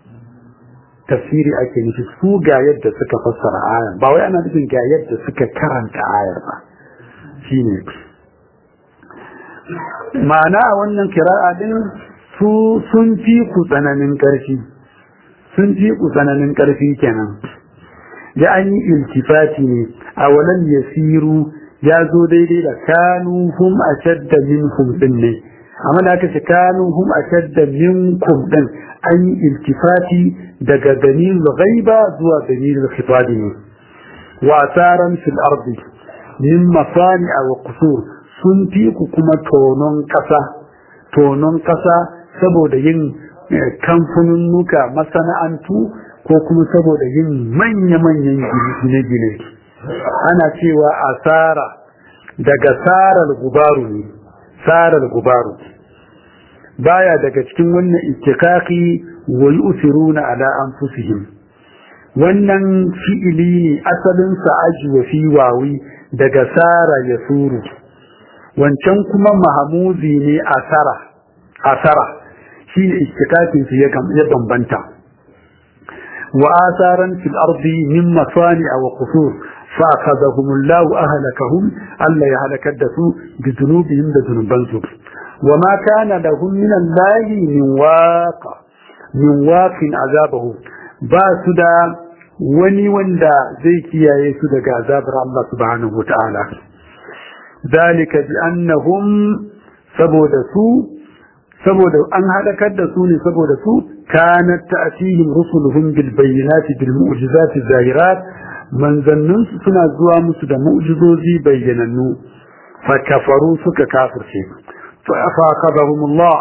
tafsiri ake nufi su ga yadda suka fassara ayar ba wai ana nufin ga yadda suka karanta ayar ba shine ma'ana a wannan kira'a din su sun fi ku tsananin ƙarfi sun fi ku tsananin ƙarfi kenan ya an yi iltifati ne a walan yasiru ya zo daidai da kanu hum ashadda minhum din ne amma da aka ce kanu hum ashadda minkum din an yi iltifati daga dalil ghaiba zuwa dalil khitabi ne wa asaran fil ardi min masani'a wa qusur sun fi ku kuma tonon kasa tonon kasa saboda yin kamfanunnuka masana'antu ko kuma saboda yin manya-manyan gine-gine ana cewa asara daga sarar gubaru ne sarar gubaru baya daga cikin wannan ittikaki wa yusiruna ala anfusihim wannan fi'ili ne asalin sa ajwa fi wawi daga sara ya suru wancan kuma mahamuzi ne asara asara shine ittikakin su ya bambanta wa asaran fil ardi min masani wa qusur fa akhadhahum Allah ahlakahum Allah ya halakar da su bi dhunubihim da zunubansu wa ma kana lahum min Allah min waqa min waqin azabahu ba su da wani wanda zai kiyaye su daga azabar Allah subhanahu wa ta'ala dalika bi annahum saboda su saboda an halakar da su ne saboda su kanat ta'tihim rusuluhum bil bayyinati bil mu'jizati zahirat manzannun suna zuwa musu da mu'jizozi bayyanannu fa kafaru suka kafirce fa afaqadahum Allah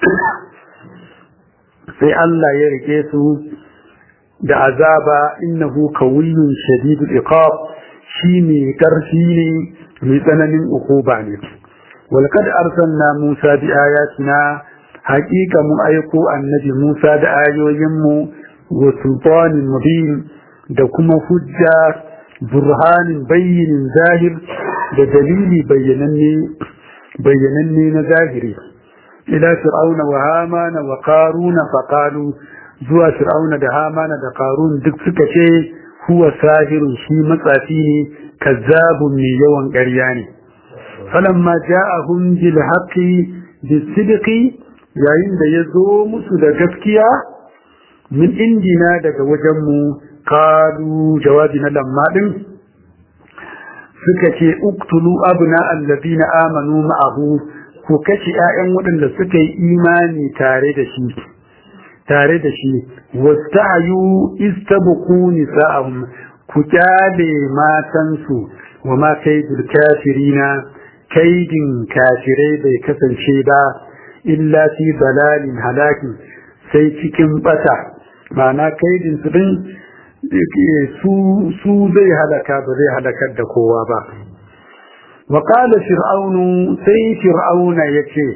sai Allah ya rike su da azaba innahu qawiyyun shadidul iqab shi ne karfi ne mai tsananin ukuba ne walqad arsalna Musa bi ayatina haqiqa mu aiko annabi Musa da ayoyinmu wa sultanin mubin da kuma hujja burhanin bayyinin zahir da dalili bayyananne bayyananne na zahiri ila fir'auna wa hamana wa qaruna faqalu zuwa fir'auna da hamana da qarun duk suka ce huwa sahirun shi matsafi ne kazzabun mai yawan ƙarya ne falamma ja'ahum bil haqqi bis sidqi yayin da ya zo musu da gaskiya min indina daga wajen mu qalu jawabi na lamma din suka ce uktulu abna alladhina amanu ma'ahu ku kashe ƴaƴan waɗanda suka yi imani tare da shi tare da shi wasta'yu istabqu nisa'ahum ku kyale matansu wa ma kaidul kafirina kaidin kafirai bai kasance ba illa fi dalalin halakin sai cikin bata ma'ana kaidin su din su su zai halaka ba zai halakar da kowa ba wa qala fir'aunu sai fir'auna yace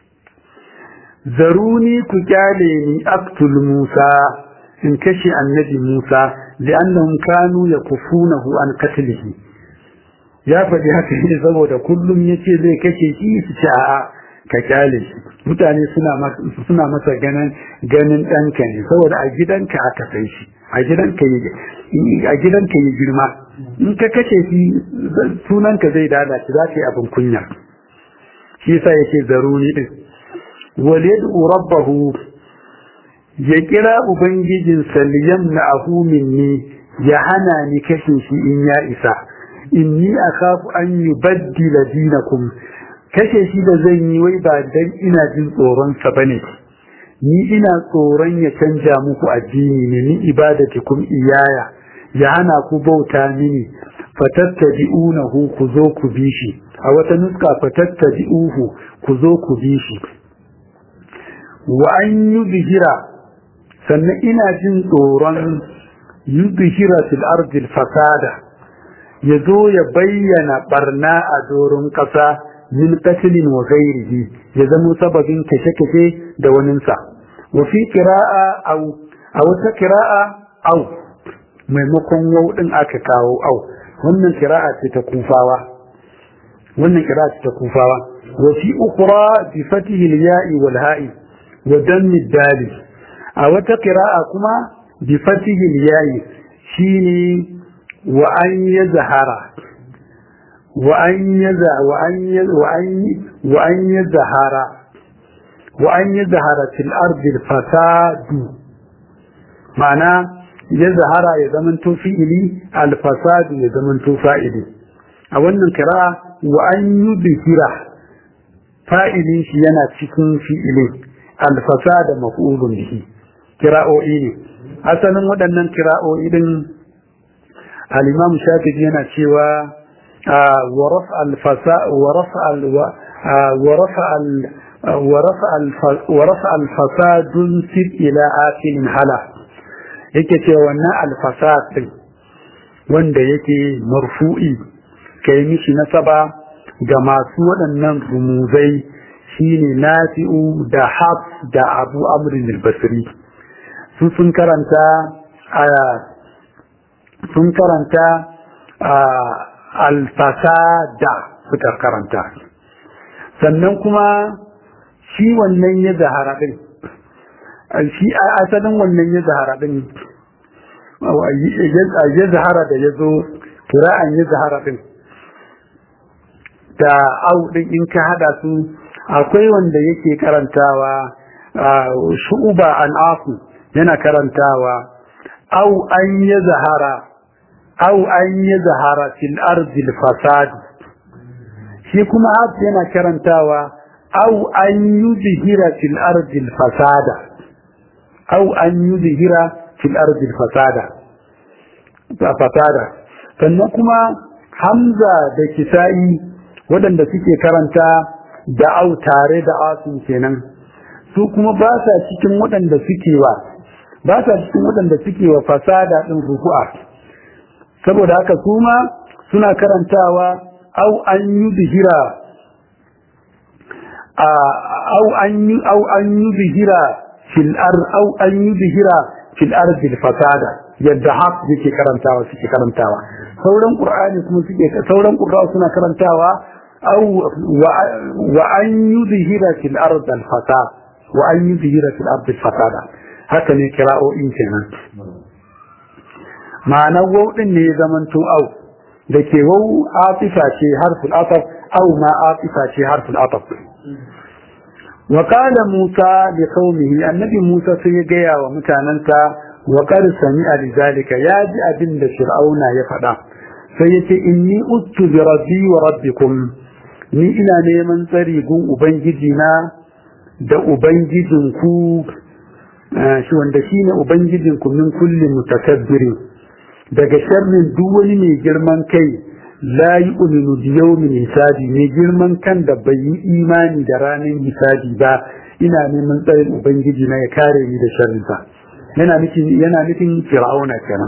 zaruni ku kyale ni aktul musa in kashe annabi musa li'annahum kanu yakufunahu an qatlihi ya faɗi haka ne saboda kullum yace zai kashe shi su ce a'a ka kyale shi mutane suna suna masa ganin ganin ɗanka ne saboda a gidanka aka sai shi a gidanka yi a gidanka yi girma in ka kashe shi sunanka zai lalace za ka yi abin kunya shi yasa yake zaruni din waliyadu rabbahu ya kira ubangijinsa liyamna'ahu minni ya hana ni kashe shi in ya isa inni akhafu an yubaddila dinakum kashe shi da zan yi wai ba dan ina jin tsoron sa bane ni ina tsoron ya canja muku addini ne ni ibadatikum iyaya ya hana ku bauta mini fatattabi'unahu ku zo ku bi shi a wata nuska fatattabi'uhu ku zo ku bi shi wa an yuzhira sannan ina jin tsoron yuzhira fil ardi fasada ya zo ya bayyana barna a doron ƙasa min qatlin wa ghairihi ya zama sababin kashe-kashe da waninsa wa fi qira'a aw a wata qira'a aw maimakon wau din aka kawo aw wannan qira'a ce ta kufawa wannan qira'a ce ta kufawa wa fi ukhra bi fatihi al-ya'i wal ha'i wa dammi dali a wata qira'a kuma bi fatihi al-ya'i shine wa an yazhara وأن يزع وأن وأن وأن يظهر وأن يظهر في الأرض الفساد معنى يظهر يزمن تفعيلي الفساد يزمن تفاعلي أولا قراءة وأن يظهر فاعلين شينا تكون فعلي الفساد مفعول به قراءة إني أصلا ودنا قراءة إذن الإمام الشافعي yana cewa ورفع الفساد ورفع ال ورفع ال ورفع الفساد سب إلى آكل hala yake ce wannan alfasad din wanda yake marfu'i kai mishi nasaba ga masu waɗannan rumuzai shine nafi'u da haf da abu amrin al-basri su sun karanta sun karanta alfasada suka karanta sannan kuma shi wannan ya zahara din shi asalin wannan ya zahara din ya zahara da ya zo kira'an ya zahara din da au din in ka hada su akwai wanda yake karantawa shu'uba an afu yana karantawa au an ya zahara au an ya zahara fil ardil fasad shi kuma haf yana karantawa au an yuzhira fil ardil fasada au an yuzhira fil ardil fasada fasada sannan kuma hamza da kisa'i waɗanda suke karanta da au tare da asun kenan su kuma ba sa cikin waɗanda suke wa ba sa cikin waɗanda suke wa fasada ɗin ruku'a saboda haka su ma suna karantawa au an yi bihira au an yi au an yi bihira fil ar au an yi bihira fil ardil fasada yadda haf yake karantawa suke karantawa sauran qur'ani kuma suke sauran qur'ani suna karantawa au wa an yudhira fil ard al fasad wa an yudhira fil ard al fasada haka ne kira'o'in kenan ma'ana wau din ne zamanto au da ke wau atifa ce harful ataf au ma atifa ce harful ataf wa qala musa li qaumihi annabi musa sai ya gaya wa mutanansa wa qad sami'a lidhalika ya ji abin da fir'auna ya faɗa sai ya ce inni uttu bi rabbi wa rabbikum ni ina neman tsari gun ubangiji na da ubangijin ku shi wanda shine ubangijin ku min kulli mutakabbirin daga sharrin duk wani mai girman kai la yu'minu bi yawmin hisabi mai girman kan da bai yi imani da ranar hisabi ba ina neman tsarin ubangiji na ya kare ni da sharrinsa yana nufin yana nufin fir'auna kenan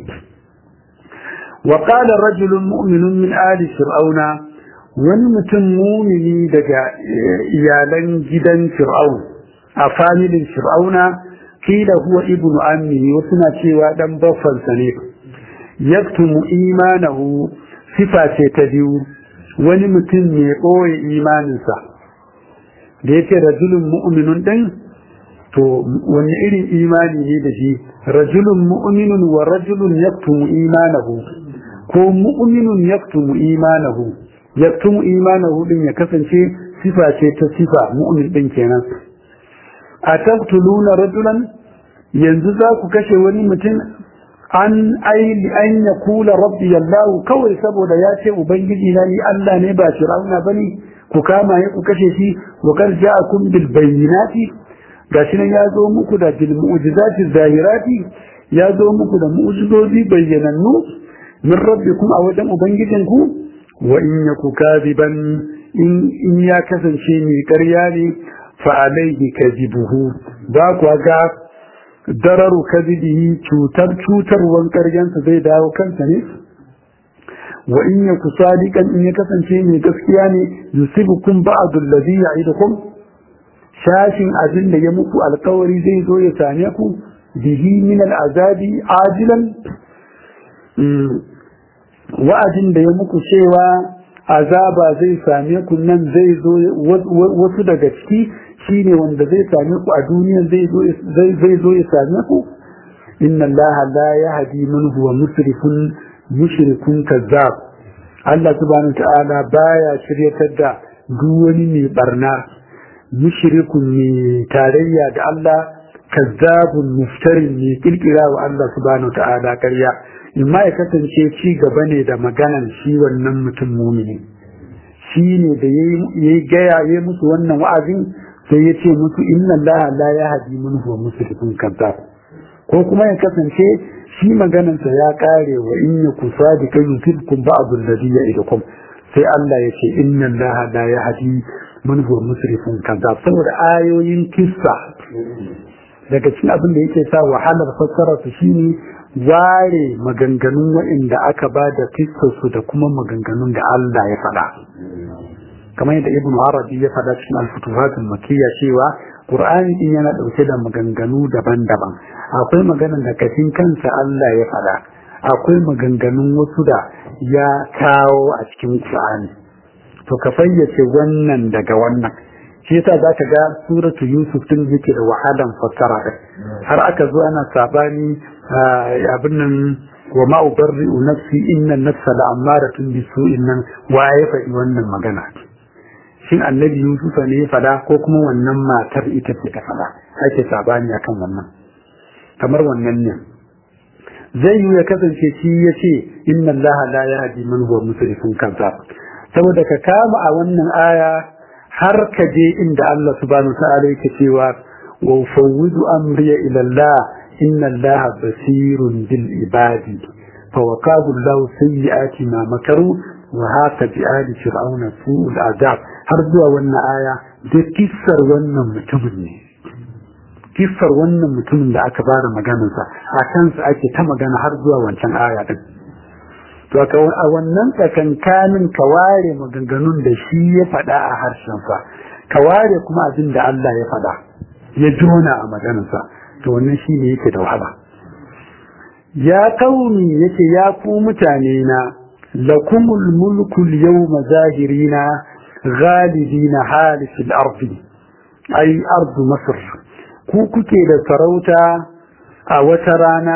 wa qala rajulun mu'minun min ali fir'auna wani mutum mumini daga iyalan gidan fir'aun a familin fir'auna kila huwa ibnu ammi wasu na cewa dan baffansa ne yaktumu imanahu sifa ce ta biyu wani mutum mai ɓoye imaninsa da yake rajulun mu'minun ɗin to wani irin imani ne da shi rajulun mu'minun wa rajulun yaktumu imanahu ko mu'minun yaktumu imanahu yaktumu imanahu din ya kasance sifa ce ta sifa mu'min din kenan a taqtuluna rajulan yanzu za ku kashe wani mutum an aili an ya kula rabbi yallahu kawai saboda ya ce ubangiji na ni Allah ne ba shirauna bane ku kama ya ku kashe shi wa kar ja'akum bil bayyinati gashi nan ya zo muku da bil mu'jizati zahirati ya zo muku da mu'jizozi bayyanannu min rabbikum a wajen ubangijinku wa in yaku kadiban in in ya kasance mai ƙarya ne fa alaihi kadibuhu ba ku ga dararu kadibihi cutar cutarwan ƙaryansa zai dawo kansa ne wa in yaku sadiqan in ya kasance mai gaskiya ne yusibukum ba'd allazi ya'idukum shashin abin da ya muku alkawari zai zo ya same ku bihi min al'azabi ajilan wa'adin da ya muku cewa azaba zai same ku nan zai zo wasu daga ciki shine wanda zai same ku a duniya zai zo zai zo ya same ku inna allaha la yahdi man huwa musrifun mushrikun kazzab Allah subhanahu ta'ala baya shiryatar da duk wani mai barna mushrikun mai tarayya da Allah kazzabun muftarin mai kirkira wa Allah subhanahu ta'ala karya in ma ya kasance ci gaba ne da maganan shi wannan mutum mumini shi ne da ya gaya ya musu wannan wa'azin sai ya ce musu inna Allah la yahdi man huwa musrifun kazzab ko kuma ya kasance shi maganansa ya kare wa in yaku sadiqa yusibkum ba'd alladhi ya'idukum sai Allah ya ce inna Allah la yahdi man huwa musrifun kazzab saboda ayoyin kissa daga cikin abin da yake sa wahalar fassara su shine ware maganganun waɗanda aka ba da su da kuma maganganun da Allah ya faɗa kamar yadda ibn arabi ya faɗa cikin al-futuhatul makiyya cewa qur'ani din yana dauke da maganganu daban-daban akwai maganar da kafin kansa Allah ya faɗa akwai maganganun wasu da ya kawo a cikin qur'ani to ka fayyace wannan daga wannan shi yasa zaka ga suratu yusuf din yake da wahalan fassara din har aka zo ana sabani abin nan wa ma ubarri'u nafsi inna nafsa la'amaratun bisu'in nan wa ya faɗi wannan magana shin annabi yusuf ne ya faɗa ko kuma wannan matar ita ce ta faɗa ake sabani akan wannan kamar wannan ne zai yi ya kasance shi ya ce inna allaha la yahdi man huwa musrifun kazzab saboda ka kama a wannan aya har ka je inda Allah subhanahu ta'ala yake cewa wa fawwidu amri ila Allah inna Allah basirun bil ibadi fa waqabu Allah sayyi'ati ma makaru wa haka bi ali fir'auna su'ul azab har zuwa wannan aya da kissar wannan mutumin ne kissar wannan mutumin da aka bada maganarsa a kansa ake ta magana har zuwa wancan aya din to a wannan tsakankanin ka ware maganganun da shi ya faɗa a harshensa ka ware kuma abin da Allah ya faɗa ya jona a maganarsa to wannan shi ne yake da wahala ya kauni yake ya ku mutane na lakumul mulku yawma zahirina ghalibina halifil ardi ai ardu masr ku kuke da sarauta a wata rana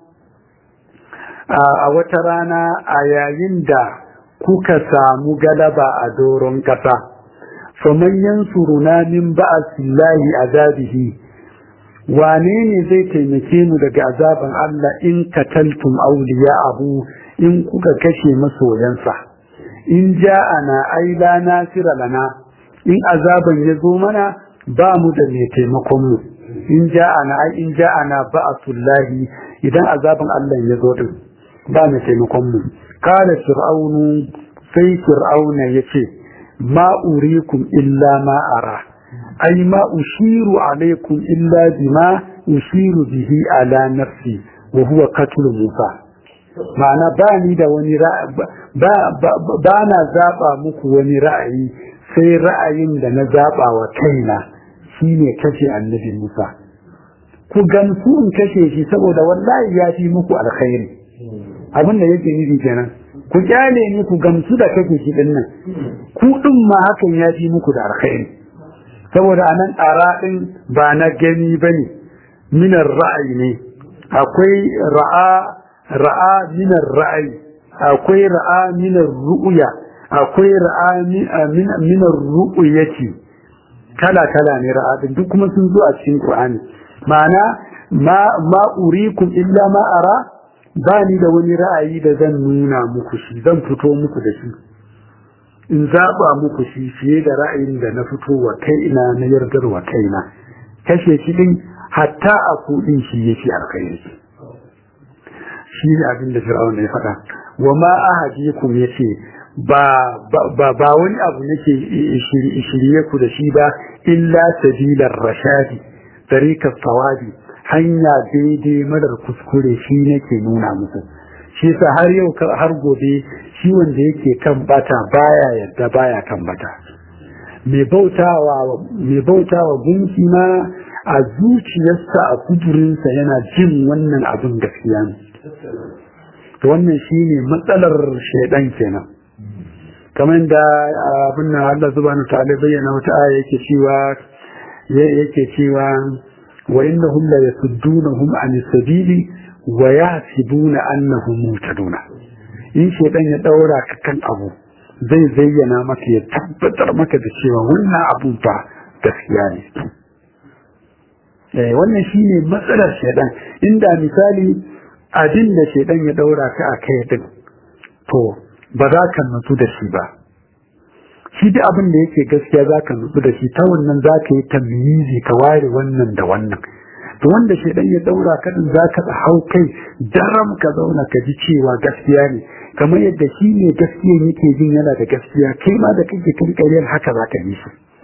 a wata rana a yayin da kuka samu galaba a doron ƙasa faman yansuruna min ba'asillahi azabihi wane ne zai taimake mu daga azaban Allah in kataltum abu in kuka kashe masoyansa in ja'ana ai la nasira lana in azaban ya zo mana ba mu da mai taimakon mu in ja'ana ai in ja'ana ba'asullahi idan azaban Allah ya zo din ba mai taimakon mu kala fir'aunu sai fir'auna yace ma urikum illa ma ara ai ma ushiru alaikum illa bima ushiru bihi ala nafsi wa huwa qatl musa ma'ana ba ni da wani ba ba na zaba muku wani ra'ayi sai ra'ayin da na zaba wa kaina shine kashe annabi musa ku gamsu in kashe shi saboda wallahi ya fi muku alkhairi abin da yake nufi kenan ku kyale ni ku gamsu da kake shi din nan ku din ma hakan ya fi muku da alkhairi saboda anan ara din ba na gani bane minar ra'ayi ne akwai ra'a ra'a minar ra'ayi akwai ra'a minar ru'ya akwai ra'a minar ru'yati kala kala ne ra'a din duk kuma sun zo a cikin Qur'ani ma'ana ma ma urikum illa ma ara ba ni da wani ra'ayi da zan nuna muku shi zan fito muku da shi in zaɓa muku shi fiye da ra'ayin da na fito wa kaina na yardar wa kaina kashe shi din hatta a kuɗin shi yake alkhairi shi ne abin da fir'auna ya faɗa wa ma ahadikum yace ba ba ba wani abu nake shirye ku da shi ba illa sabilar rashadi tariqat tawabi hanya daidai madar kuskure shi nake nuna musu shi yasa har yau har gobe shi wanda yake kan bata baya yadda baya kan bata mai bautawa mai bautawa gunki ma a zuciyarsa a kudurinsa yana jin wannan abin gaskiya ne to wannan shine matsalar shaidan kenan kamar da abin nan Allah subhanahu ta'ala bayyana wata aya yake cewa yake cewa وإنهم لا يصدونهم عن السبيل ويحسبون أنهم مهتدون in shaidan ya daura ka kan abu zai zayyana maka ya tabbatar maka da cewa wannan abun fa gaskiya ne eh wannan shine matsalar shaidan inda misali abin da shaidan ya daura ka a kai din to ba za ka nutsu da shi ba shi da abin da yake gaskiya za ka nutsu da shi ta wannan za ka yi tamyizi ka ware wannan da wannan to wanda shaidan ya daura ka din za ka hau kai daram ka zauna ka ji cewa gaskiya ne kamar yadda shi ne gaskiya yake jin yana da gaskiya kai ma da kake kan ƙaryar haka za ka yi shi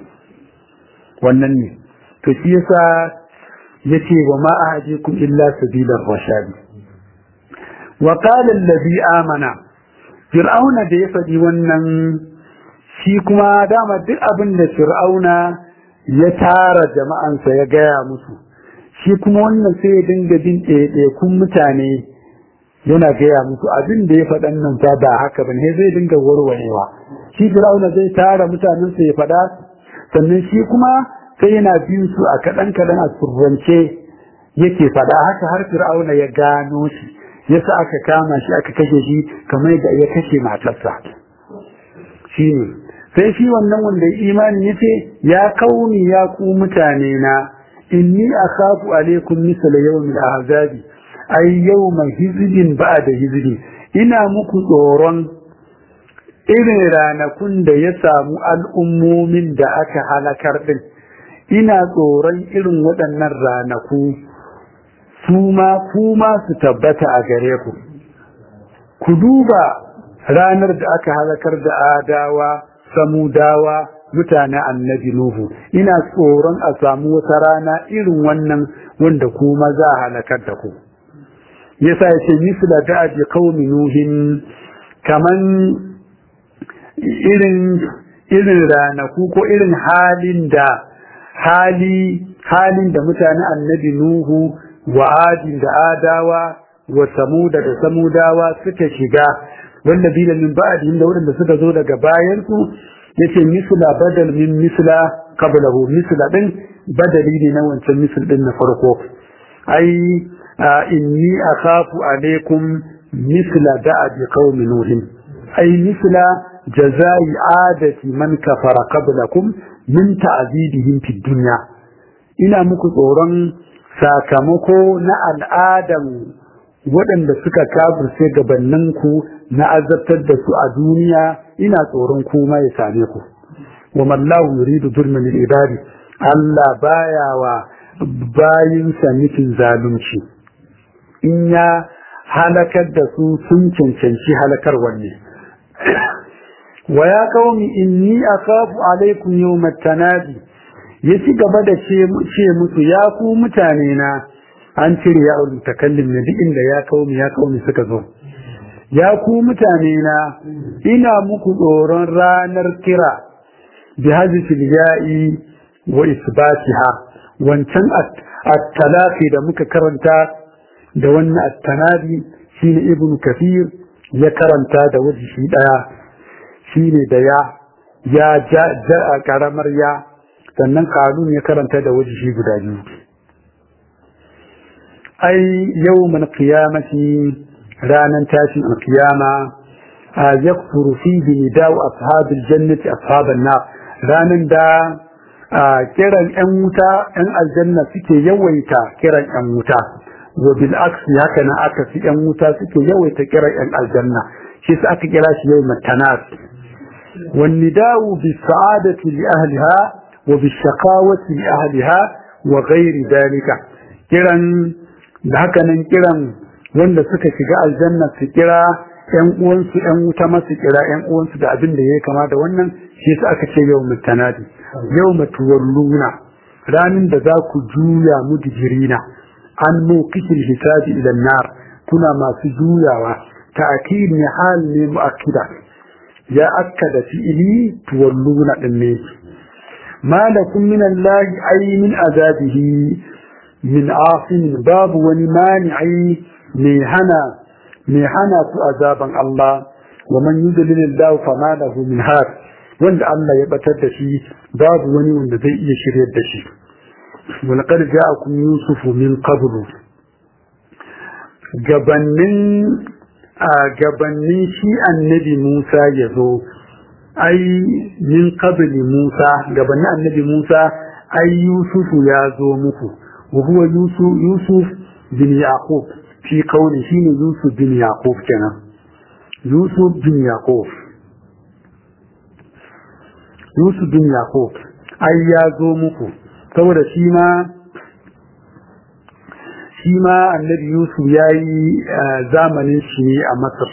wannan ne to shi yasa yace wa ma ahadikum illa sabilar rashadi wa qala allazi amana fir'auna da ya faɗi wannan shi kuma dama duk abin da fir'auna ya tara jama'ansa ya gaya musu shi kuma wannan sai ya dinga bin ɗaiɗaikun mutane yana gaya musu abin da ya faɗan nan fa ba haka ba ne zai dinga warwarewa shi fir'auna zai tara mutanensa ya faɗa sannan shi kuma sai yana bin su a kaɗan kaɗan a surrance yake faɗa haka har fir'auna ya gano shi yasa aka kama shi aka kashe shi kamar da ya kashe matarsa shi ne sai shi wannan wanda imani yace ya kauni ya ku mutane na inni akhafu alaikum misla yawmil ahzabi ay yawma hizbin ba'da hizbi ina muku tsoron irin ranakun da ya samu al'ummomin da aka halakar din ina tsoron irin waɗannan ranaku su ma kuma su tabbata a gare ku ku duba ranar da aka halakar da adawa samudawa mutane annabi nuhu ina tsoron a samu wata rana irin wannan wanda kuma za a halakar da ku yasa ya ce misla da aji qaumi nuhin kaman irin irin ranaku ko irin halin da hali halin da mutane annabi nuhu wa adin da adawa wa samuda da samudawa suka shiga wanda bila min ba'dihim da wanda suka zo daga bayan su yace misla badal min misla qablahu misla din badali ne na wancan misl din na farko ai inni akhafu alaikum misla da'abi qaumi nuhin ai misla jazai adati man kafara qablakum min ta'zibihim fid dunya ina muku tsoron sakamako na al'adan waɗanda suka kafirce gabaninku na azabtar da su a duniya ina tsoron kuma ya same ku wa mallahu yuridu zulman lil ibadi Allah baya wa bayinsa nufin zalunci in ya halakar da su sun cancanci halakar wanne wa ya qaumi inni akhafu alaikum yawmat tanadi ya ci gaba da ce musu ya ku mutane na an cire ya mutakallim ne duk inda ya kaumi ya kaumi suka zo ya ku mutane na ina muku tsoron ranar kira bi hazfil ya'i wa isbatiha wancan at-talaqi da muka karanta da wannan at-tanadi shine ibnu kafir ya karanta da wajen shi daya shine da ya ya ja karamar ya sannan kanun ya karanta da wajen shi guda biyu ai yawmal qiyamati ranan tashin alqiyama yakfuru fihi nida'u ashabil jannati ashaban nar ranan da kiran yan wuta yan aljanna suke yawaita kiran yan wuta wa bil aksi haka nan aka fi yan wuta suke yawaita kiran yan aljanna shi sai aka kira shi yawmat tanas wan nida'u bis sa'adati li ahliha wa bis shaqawati li ahliha wa ghairi dalika kiran da haka nan kiran wanda suka shiga aljanna su kira ƴan uwansu ƴan wuta masu kira ƴan uwansu da abin da ya kama da wannan shi su aka ce yau mutanadi yau matuwalluna ranin da za ku juya mudjirina an mawqifil hisabi ila nar kuna masu juyawa ta'kid ne hal ne mu'akkida ya akkada fi'ili tuwalluna din ne ma lakum min allahi ay min azabihi min asin babu wani mani'i mai hana mai hana su azaban Allah wa man yudlil Allah fa ma lahu min had wanda Allah ya batar da shi babu wani wanda zai iya shiryar da shi wa laqad ja'akum yusuf min qabl gabannin a gabannin shi annabi Musa ya zo ai min qabli Musa gabannin annabi Musa ai Yusufu ya zo muku وهو يوسف يوسف بن يعقوب في قوله شين يوسف بن يعقوب كان يوسف بن يعقوب يوسف بن يعقوب أي يازو مكو saboda shi ma shi ma annabi yusuf ya yi zamanin shi ne a masar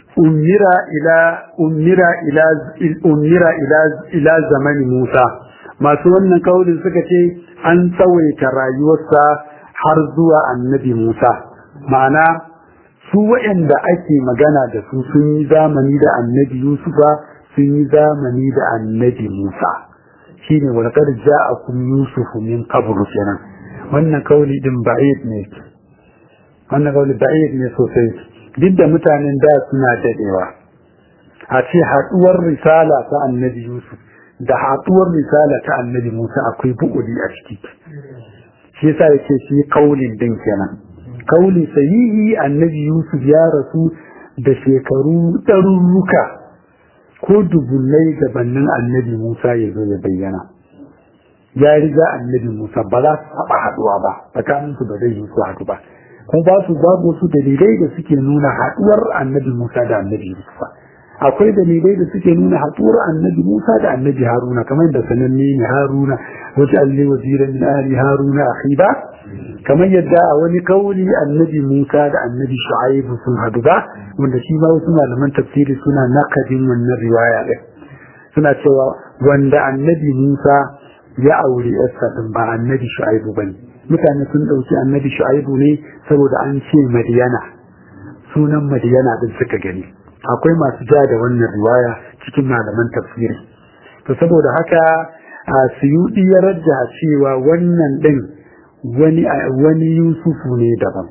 umira ila umira ila umira ila ila zamani musa masu wannan kaulin suka ce an tsawaita rayuwarsa har zuwa annabi Musa ma'ana su waɗanda ake magana da su sun yi zamani da annabi Yusufa sun yi zamani da annabi Musa shine walqad ja'akum yusufu min qablu kenan wannan kauli din ba'id ne wannan kauli ba'id ne sosai duk da mutanen da suna dadewa a ce haduwar risala ta annabi Yusuf da haduwar risala ta annabi Musa akwai bu'udi a ciki shi yasa yake shi kaulin din kenan kauli sahihi annabi Yusuf ya rasu da shekaru ɗarurruka ko dubullai gabanin annabi Musa ya zo ya bayyana ya riga annabi Musa ba za su taɓa haɗuwa ba tsakanin su ba zai yi su haɗu ba kuma ba su babu su dalilai da suke nuna haɗuwar annabi Musa da annabi Yusuf akwai dalilai da suke nuna haɗuwar annabi Musa da annabi Haruna kamar da sananne ne Haruna wajen alli wazira min ahli Haruna akhiba kamar yadda a wani kauli annabi Musa da annabi Shu'aibu sun haɗu ba wanda shi ma wasu malaman tafsiri suna nakadin wannan riwaya ɗin suna cewa wanda annabi Musa ya aure yarsa din ba annabi Shu'aibu bane mutane sun ɗauki annabi Shu'aibu ne saboda an ce Madiyana sunan Madiyana din suka gani akwai masu ja da wannan riwaya cikin malaman tafsiri to saboda haka a suyudi ya rajja cewa wannan din wani wani yusufu ne daban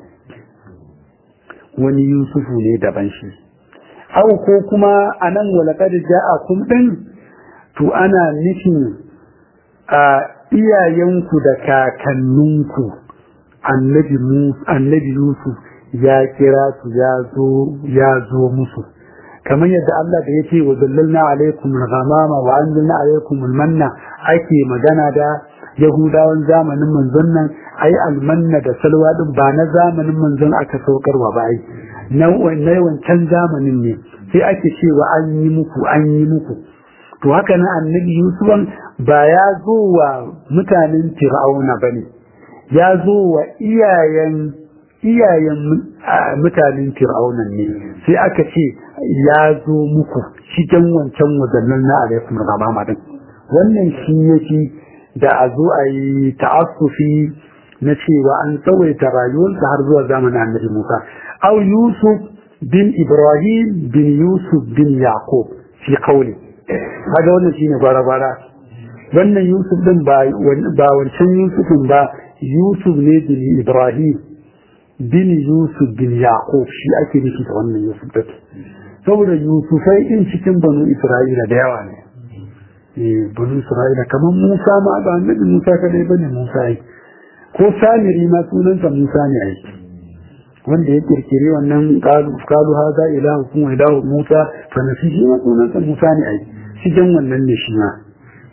wani yusufu ne daban shi au ko kuma anan walaqad ja'akum din to ana nufin a iyayenku da kakanninku annabi annabi yusuf ya kira su ya zo ya zo musu kamar yadda Allah da yake wa zallalna alaikum al-ghamama wa anzalna alaikum al-manna ake magana da yahudawan zamanin manzon nan ai almanna da salwa din ba na zamanin manzon aka saukarwa ba ai na wancan zamanin ne sai ake cewa an yi muku an yi muku to haka na annabi yusufan ba ya zo wa mutanen fir'auna bane ya zo wa iyayen iyayen mutanen fir'auna ne sai aka ce ya zo muku cikin wancan wadannan na alaikum ramama din wannan shi yake da a zo a yi ta'assufi na cewa an tsawaita rayuwarsa har zuwa zamanin annabi Musa au Yusuf bin Ibrahim bin Yusuf bin Yaqub fi qawli kaga wannan shine gwara-gwara wannan Yusuf din ba ba wancan Yusufin ba Yusuf ne bin Ibrahim bin Yusuf bin Yaqub shi ake nufi da wannan Yusuf din saboda Yusufai in cikin banu Isra'ila da yawa ne bani isra'ila kamar musa ma ba annabi musa kadai bane musa yi ko samiri ma sunansa musa ne ai wanda ya kirkiri wannan kalu kalu haza ilahu kuma ilahu musa fa nasi shi ma sunansa musa ne ai cikin wannan ne shi ma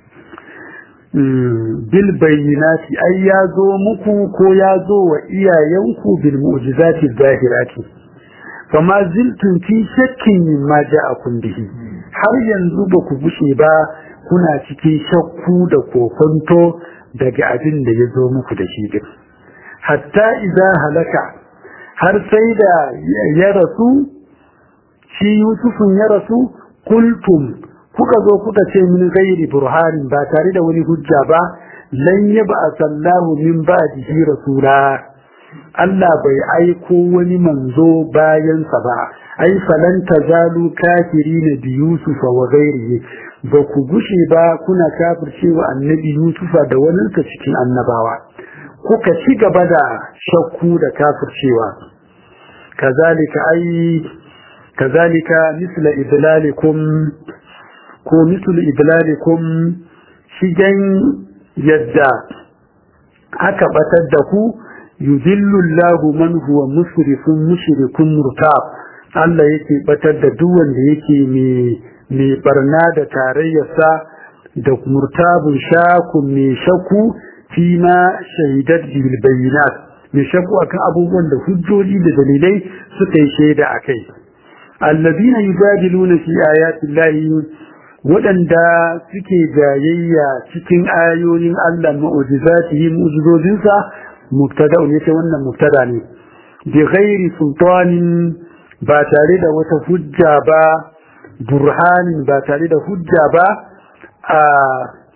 bil bayyinati ai ya zo muku ko ya zo wa iyayenku bil mu'jizati zahirati fama ziltum fi shakkin mimma ja'akum bihi har yanzu ba ku bushe ba kuna cikin shakku da kokonto daga abin da ya zo muku da shi din hatta idza halaka har sai da ya rasu shi yusufun ya rasu kultum kuka zo kuka ce min gairi burhanin ba tare da wani hujja ba lan yaba sallahu min ba'dihi rasula Allah bai aiko wani manzo bayansa ba ai falan tazalu kafirina bi yusufa wa ghairihi ba ku gushe ba kuna kafircewa annabi yusufa da waninsa cikin annabawa kuka ci gaba da shakku da kafircewa kazalika ai kazalika misla idlalikum ko mislu idlalikum shigen yadda aka batar da ku yudillu Allahu man huwa musrifun mushrikun murtab Allah yake batar da duk wanda yake mai mai barna da tarayyarsa da murtabun shakun mai shaku fi ma shahidat bil bayyinat mai shaku akan abubuwan da hujjoji da dalilai suka yi shaida akai alladina yujadiluna fi ayati llahi waɗanda suke jayayya cikin ayoyin Allah mu'jizatihi mu'jizozinsa mubtada ne ce wannan mubtada ne bi ghairi sultanin ba tare da wata hujja ba burhanin ba tare da hujja ba a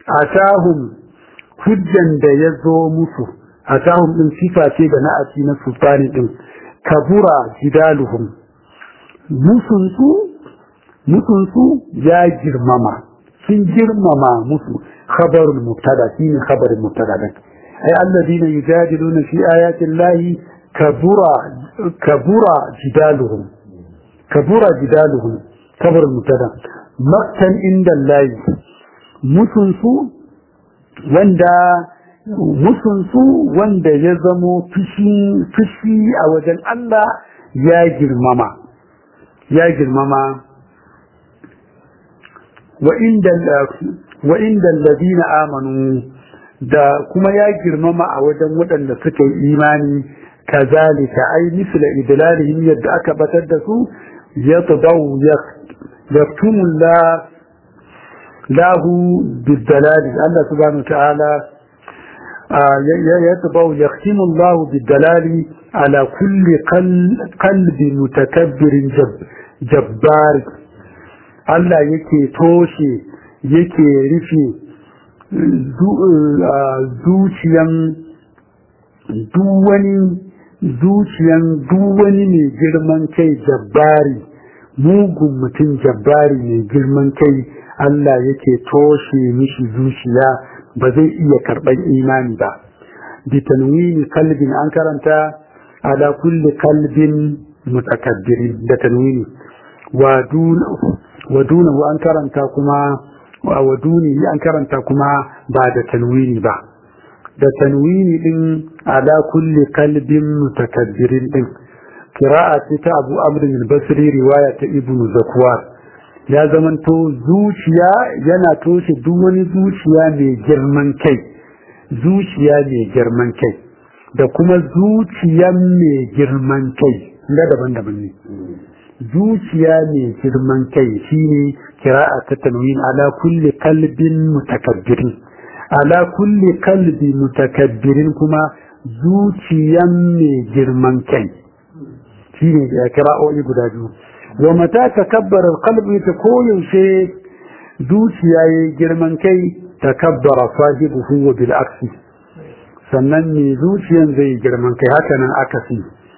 atahum hujjan da ya zo musu atahum din sifa ce da na'ati na sultani din kabura jidaluhum musunsu musunsu ya girmama sun girmama musu khabarul mubtada shine khabarul mubtada din ay alladhina yujadiluna fi ayati llahi kabura kabura jidaluhum kabura jidaluhum khabarul mubtada maktan inda llahi musunsu wanda musunsu wanda ya zamo fushi a wajen Allah ya girmama ya girmama wa inda ladina amanu da kuma ya girmama a wajen waɗanda suka yi imani kazalika ai misla idlalihim yadda aka batar da su yatadaw yaktumu la lahu bidalali Allah subhanahu ta'ala يتبع يختم الله بالدلال على كل قلب متكبر جب جبار Allah yake toshe yake rufe zuciyan duwani zuciyan duwani mai girman kai jabbari mugun mutum jabbari mai girman kai Allah yake toshe mishi zuciya ba zai iya karɓar imani ba bi tanwini kalbin an karanta ala kulli kalbin mutakabbirin da tanwini wa dunahu an karanta kuma wa duni an karanta kuma ba da tanwini ba da tanwini din ala kulli kalbin mutakabbirin din qira'a ce ta Abu Amr al-Basri riwaya ta Ibn Zakwar ya zamanto zuciya yana toshe duk wani zuciya mai girman kai zuciya mai girman kai da kuma zuciyan mai girman kai ga daban-daban ne zuciya mai girman kai shine kira'a ta tanwin ala kulli kalbin mutakabbirin ala kulli kalbi mutakabbirin kuma zuciyan mai girman kai shine ya kira'o'i guda biyu wa mata takabbara alqalbi ta koyaushe zuciya yayi girman kai takabbara sahibuhu wa bil aksi sannan ne zuciyan zai girman kai haka nan akasi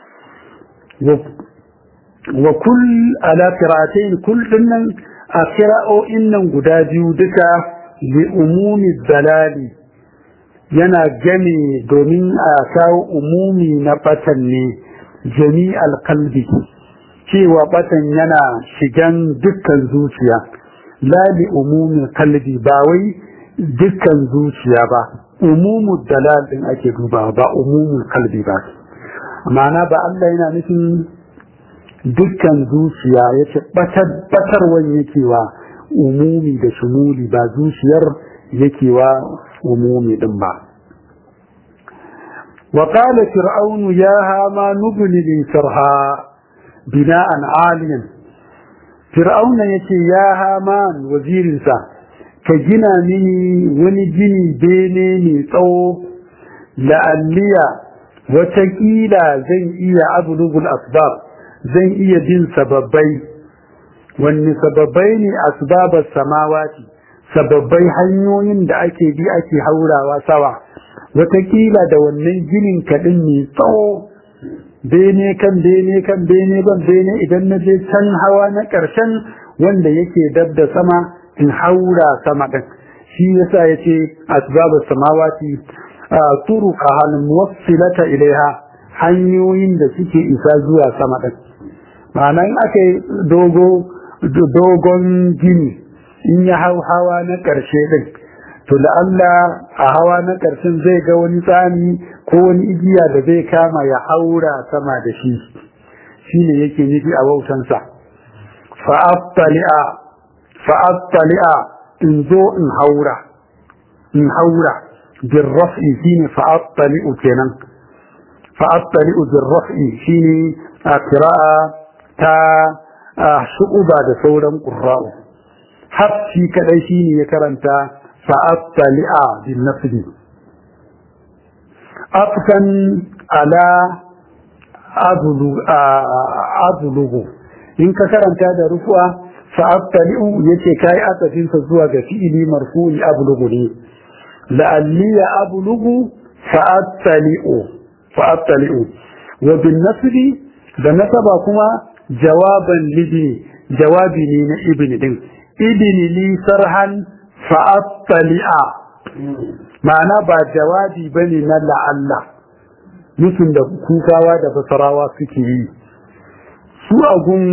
wa kull ala qira'atayn kull dinnan a qira'o'in nan guda biyu duka li umumi dalali yana game domin a kawo umumi na batan ne jami'al qalbi cewa batan yana shigan dukkan zuciya la li umumi qalbi ba wai dukkan zuciya ba umumu dalal din ake dubawa ba umumul qalbi ba ma'ana ba Allah yana nufin dukkan zuciya ya ce batarwan yake wa umumi da shumuli ba zuciyar yake wa umumi din ba وقال فرعون يا هامان ابن لي سرها بناء عاليا فرعون يتي يا هامان وزير سا كجنا مني ونجني بيني نيتو لأليا وتكيلا زي إيا أبلغ الأسباب zan iya bin sababbai wanne sababbai ne asbabar samawati sababbai hanyoyin da ake bi ake haurawa sawa wataƙila da wannan ginin kaɗin ne tsawo bene kan bene kan bene ban bene idan na je can hawa na ƙarshen wanda yake dab da sama in haura sama ɗin shi yasa ya ce asbabar samawati turuka halin muwassilata ilaiha hanyoyin da suke isa zuwa sama ɗin ma'anan aka yi dogon gini in ya hau hawa na ƙarshe ɗin to da Allah a hawa na ƙarshen zai ga wani tsami ko wani igiya da zai kama ya haura sama da shi shi ne yake nufi a wautansa fa'attali'a in zo in haura in haura bin raf'i shi ne fa'attali'u kenan fa'attali'u bin raf'i shi ne a kira'a ta shu'uba da sauran ƙurra'u hafci kadai shine ya karanta fa'attali'a bin nasbi afkan ala azulugu in ka karanta da rufuwa fa'attali'u yace kai asafin sa zuwa ga fi'ili marfu'i ablughu ne la'alli ya ablughu fa'attali'u fa'attali'u wa bin nasbi da nasaba kuma jawaban libni jawabi ne na ibni din ibni li sarhan fa'attali'a ma'ana ba jawabi bane na la'alla mutum da kukawa da basarawa suke yi su agun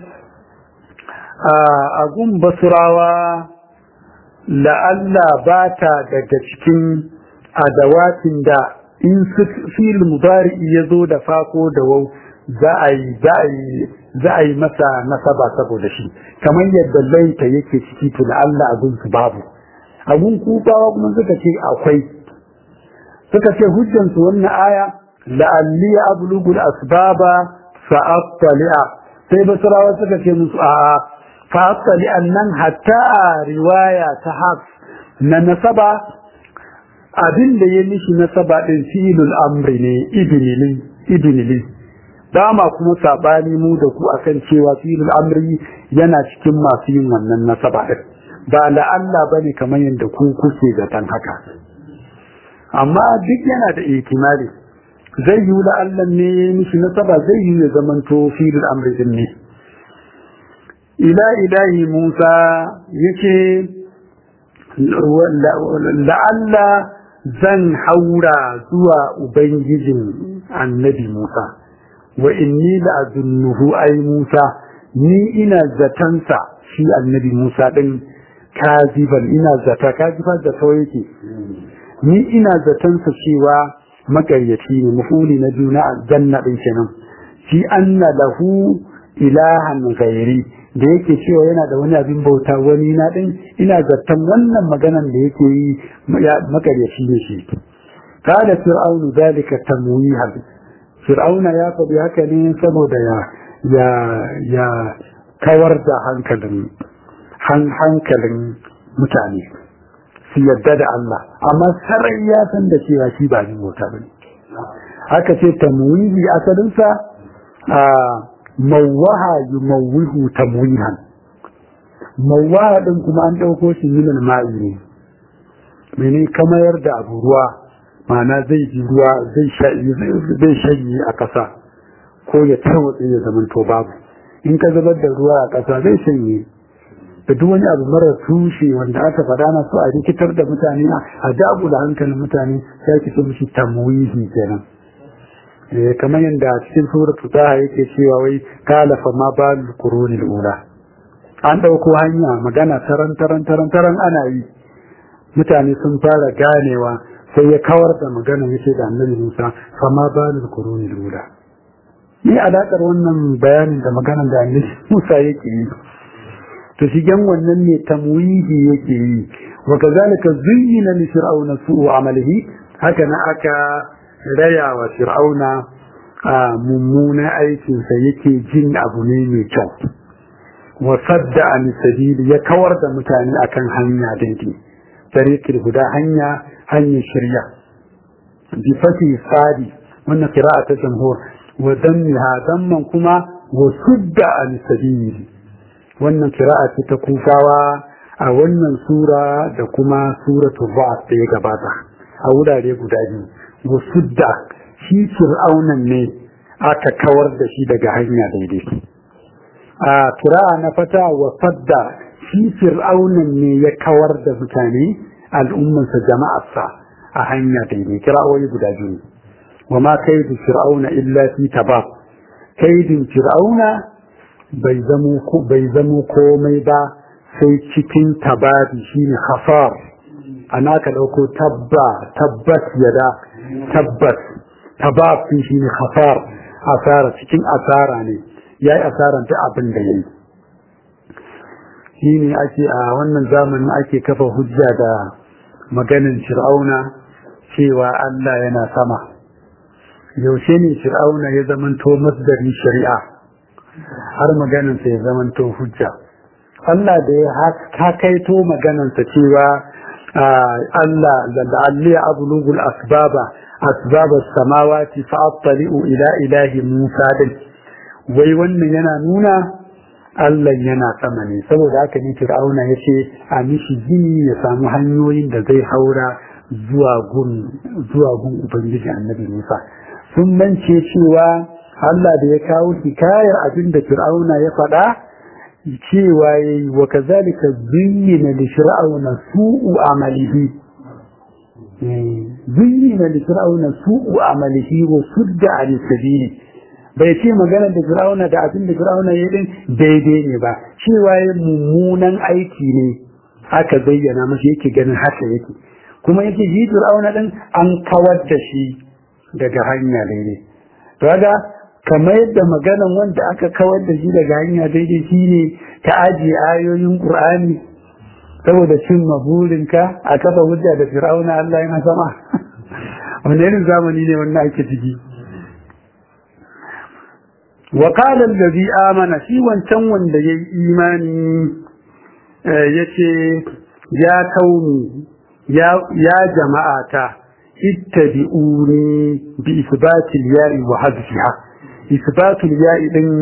agun basurawa la'alla ba ta daga cikin adawatin da in fil mudari ya zo da fako da wau za a yi za a yi za a yi masa nasaba saboda shi kamar yadda laita yake ciki to la'alla agun su babu agun kufawa kuma suka ce akwai suka ce hujjansu wannan aya la'alli ablugul asbaba fa'attali'a sai basarawa suka ce musu a'a fa'attali'an nan hatta a riwaya ta haf na nasaba abin da ya nishi nasaba din filul amri ne ibnili ibnili dama kuma sabani mu da ku akan cewa filul amri yana cikin masu yin wannan nasaba din ba la'alla bane kamar yadda ku kuke zaton haka amma duk yana da ihtimali zai yi la'allan ne mishi nasaba zai yi ya zamanto filin amri din ne ila ilahi musa yake la'alla zan haura zuwa ubangijin annabi musa wa inni la'azunnuhu ai musa ni ina zatansa shi annabi musa din kaziban ina zata kaziban da yake ni ina zatansa cewa makaryaci ne mafuli na juna a janna ɗin kenan fi anna lahu ilahan ghairi da yake cewa yana da wani abin bauta wani na ɗin ina zaton wannan maganan da yake yi makaryaci ne shi kada fir'aunu zalika tamwihan fir'auna ya faɗi haka ne saboda ya ya ya kawar da hankalin hankalin mutane su yadda da Allah amma sarai ya san da cewa shi ba ni mota bane haka ce tamwihi asalinsa a mawaha yumawwihu tamwihan mawaha din kuma an dauko shi min ma'i ne mene kamayar da abu ruwa ma'ana zai ji ruwa zai shanye a ƙasa ko ya tarwatse ya zama to babu in ka zubar da ruwa a ƙasa zai shanye da duk wani abu marar tushe wanda aka faɗa na so a rikitar da mutane a dagu da hankalin mutane sai ki so mishi tamwihi kenan eh kamar yadda cikin suratu taha yake cewa wai kalafa ma balul qurunil ula an dauko hanya magana taran taran taran taran ana yi mutane sun fara ganewa sai ya kawar da magana yace da annabi Musa fa ma balul qurunil ula ni alakar wannan bayanin da maganar da annabi Musa yake yi to shigen wannan ne tamwihi yake yi wa kazalika zuyyina li fir'auna su'u amalihi haka na aka raya wa fir'auna a mummuna aikin sa yake jin abu ne mai kyau wa sadda an sabili ya kawar da mutane akan hanya daidai tariqil guda hanya hanyar shirya bi fati sadi wannan qira'a ta jamhur wa dammiha damman kuma wa sudda an sabili wannan kira'a ce ta kufawa a wannan sura da kuma suratul ba'd da ya gabata a wurare guda biyu wasudda shi fir'aunan ne aka kawar da shi daga hanya daidai a kira'a na fata wa fadda shi fir'aunan ne ya kawar da mutane al'ummansa jama'arsa a hanya daidai kira'o'i guda biyu wa ma kaidu fir'auna illa fi tabab kaidin fir'auna bai zamo komai ba sai cikin tabari shine khasar ana ka dauko tabba tabbat yada tabbas tabab shine khasar asara cikin asara ne yayi asaran ta abin da yayi shine ake a wannan zamanin ake kafa hujja da maganin fir'auna cewa Allah yana sama yaushe ne fir'auna ya zamanto masdarin shari'a har maganansa ya zamanto hujja Allah da ya hakaito maganansa cewa Allah da alli ablugul asbaba asbaba samawati fa attali'u ila ilahi Musa din wai wannan yana nuna Allah yana sama ne saboda haka ne Fir'auna ya ce a mishi gini ya samu hanyoyin da zai haura zuwa gun zuwa gun Ubangiji Annabi Musa sun mance cewa Allah da ya kawo hikayar abin da Fir'auna ya faɗa cewa yayi wa kazalika zuyyina li fir'auna su'u amalihi zuyyina li fir'auna su'u amalihi wa sudda an sabili bai ce magana da fir'auna da abin da fir'auna ya din daidai ne ba cewa ya mummunan aiki ne aka bayyana masa yake ganin haka yake kuma yake ji fir'auna din an kawar da shi daga hanya daidai to kaga kamar yadda maganan wanda aka kawar da shi daga hanya daidai shine ta ajiye ayoyin qur'ani saboda cin maburinka a kafa hujja da fir'auna Allah yana sama wani irin zamani ne wannan ake ciki wa qala allazi amana shi wancan wanda yayi imani yace ya kauni ya ya jama'ata ittabi'uni bi isbati al-ya'i wa hadfiha isbatu al-ya'i din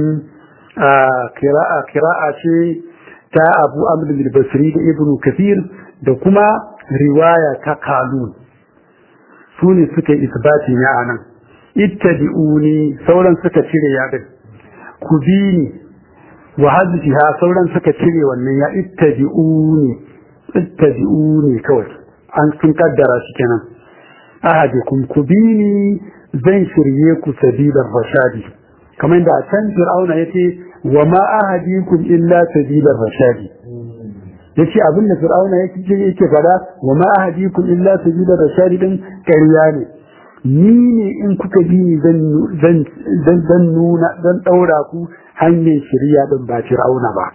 qira'a qira'a ce ta Abu Amr al-Basri da Ibn Kathir da kuma riwaya ta Qalun su ne suka isbati ya anan ittabi'uni sauran suka cire ya din ku bi ni wa hadfiha sauran suka cire wannan ya ittabi'uni ittabi'uni kawai an sun kaddara shi kenan ahadikum ku bi ni zan shirye ku sabilar rashadi kamar da a can fir'auna yace wa ma ahadikum illa sabilar rashadi yace abin da fir'auna yake yake fada wa ma ahadikum illa sabilar rashadi din ƙarya ne ni ne in kuka bi ni zan zan nuna zan daura ku hanyar shirya din ba fir'auna ba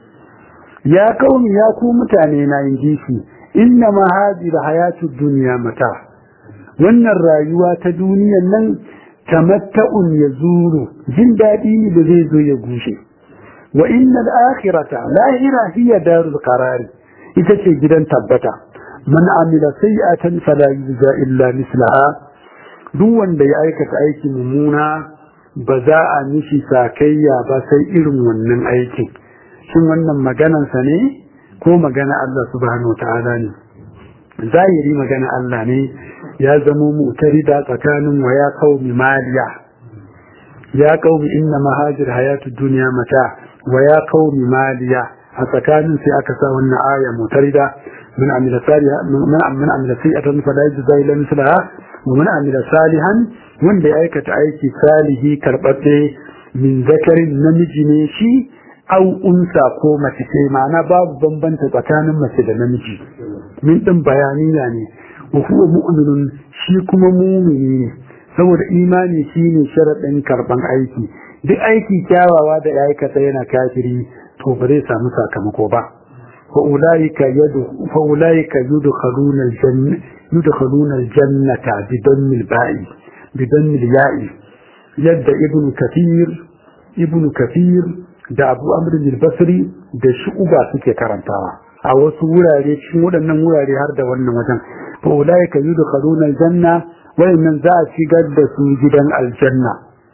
ya kauni ya ku mutane na yin shi inna ma hadhihi hayatu dunya mata wannan rayuwa ta duniyan nan tamatta'un yazuru jin dadi ne da zai zo ya gushe wa inna al-akhirata lahira hiya darul qarar ita ce gidan tabbata man amila sayi'atan fala yujza illa mislaha duk wanda ya aikata aiki mummuna ba za a mishi sakayya ba sai irin wannan aikin shin wannan maganansa ne ko magana Allah subhanahu wa ta'ala ne zahiri magana Allah ne ya zamo mutarida tsakanin wa ya qaumi maliya ya qaumi inna mahajir hayatu dunya mata wa ya qaumi maliya a tsakanin sai aka sa wannan aya mutarida من عمل صالحا من من عمل سيئة فلا يجزى إلا مثلها ومن عمل صالحا من بأيكة أيكي صالحي كربته من ذكر نمجي شي أو أنثى ko mace ce ma'ana babu bambanta tsakanin mace da namiji min din bayani ne wa huwa mu'minun shi kuma mu'mini ne saboda imani shine sharadin karban aiki duk aiki kyawawa da ya aikata yana kafiri to ba zai samu sakamako ba فأولئك يد فأولئك يدخلون الجنة يدخلون الجنة بدم الباء بدم الياء يد ابن كثير ابن كثير da Abu Amr al-Basri da Shu'ba suke karantawa a wasu wurare cikin waɗannan wurare har da wannan wajen fa ulaika yudkhaluna al-janna wayannan za a shigar da su gidan aljanna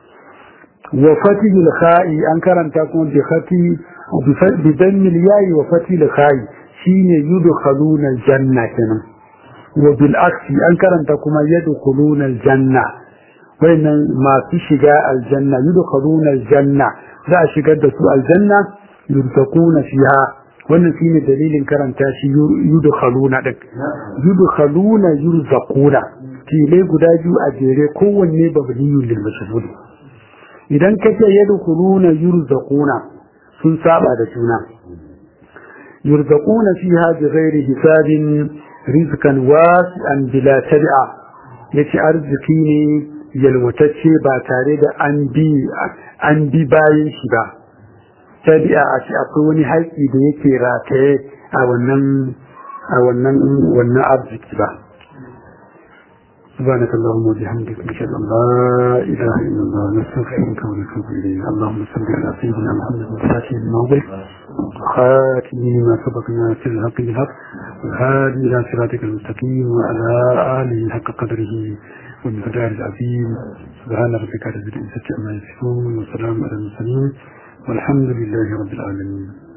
wa fatihul kha'i an karanta kuma bi khati بدم الياء وفتح الخاء شين يدخلون الجنة كنا وبالعكس أنكر أن تكون يدخلون الجنة وإن ما في شجاء الجنة يدخلون الجنة لا شجاء سوء الجنة يرتقون فيها wannan shine dalilin karanta shi yudkhaluna din yudkhaluna yurzaquna tilai guda biyu a jere kowanne babniyun lil mashhud idan kace yadkhuluna yurzaquna sun saba da juna yurzaquna fiha bighairi hisabin rizqan wasi'an bila tabi'a yace arziki ne yalwatacce ba tare da an bi an bi bayan shi ba tabi'a a ce akwai wani haƙi da yake rataye a wannan a wannan wannan arziki ba سبحانك اللهم وبحمدك نشهد ان لا اله الا الله نستغفرك ونتوب اليك اللهم صل على سيدنا محمد الفاتح الموضع خاتم ما سبقنا في الحق بالحق والهادي الى صراطك المستقيم وعلى اله حق قدره والمقدار العظيم سبحان ربك رب العزه عما يصفون وسلام على المرسلين والحمد لله رب العالمين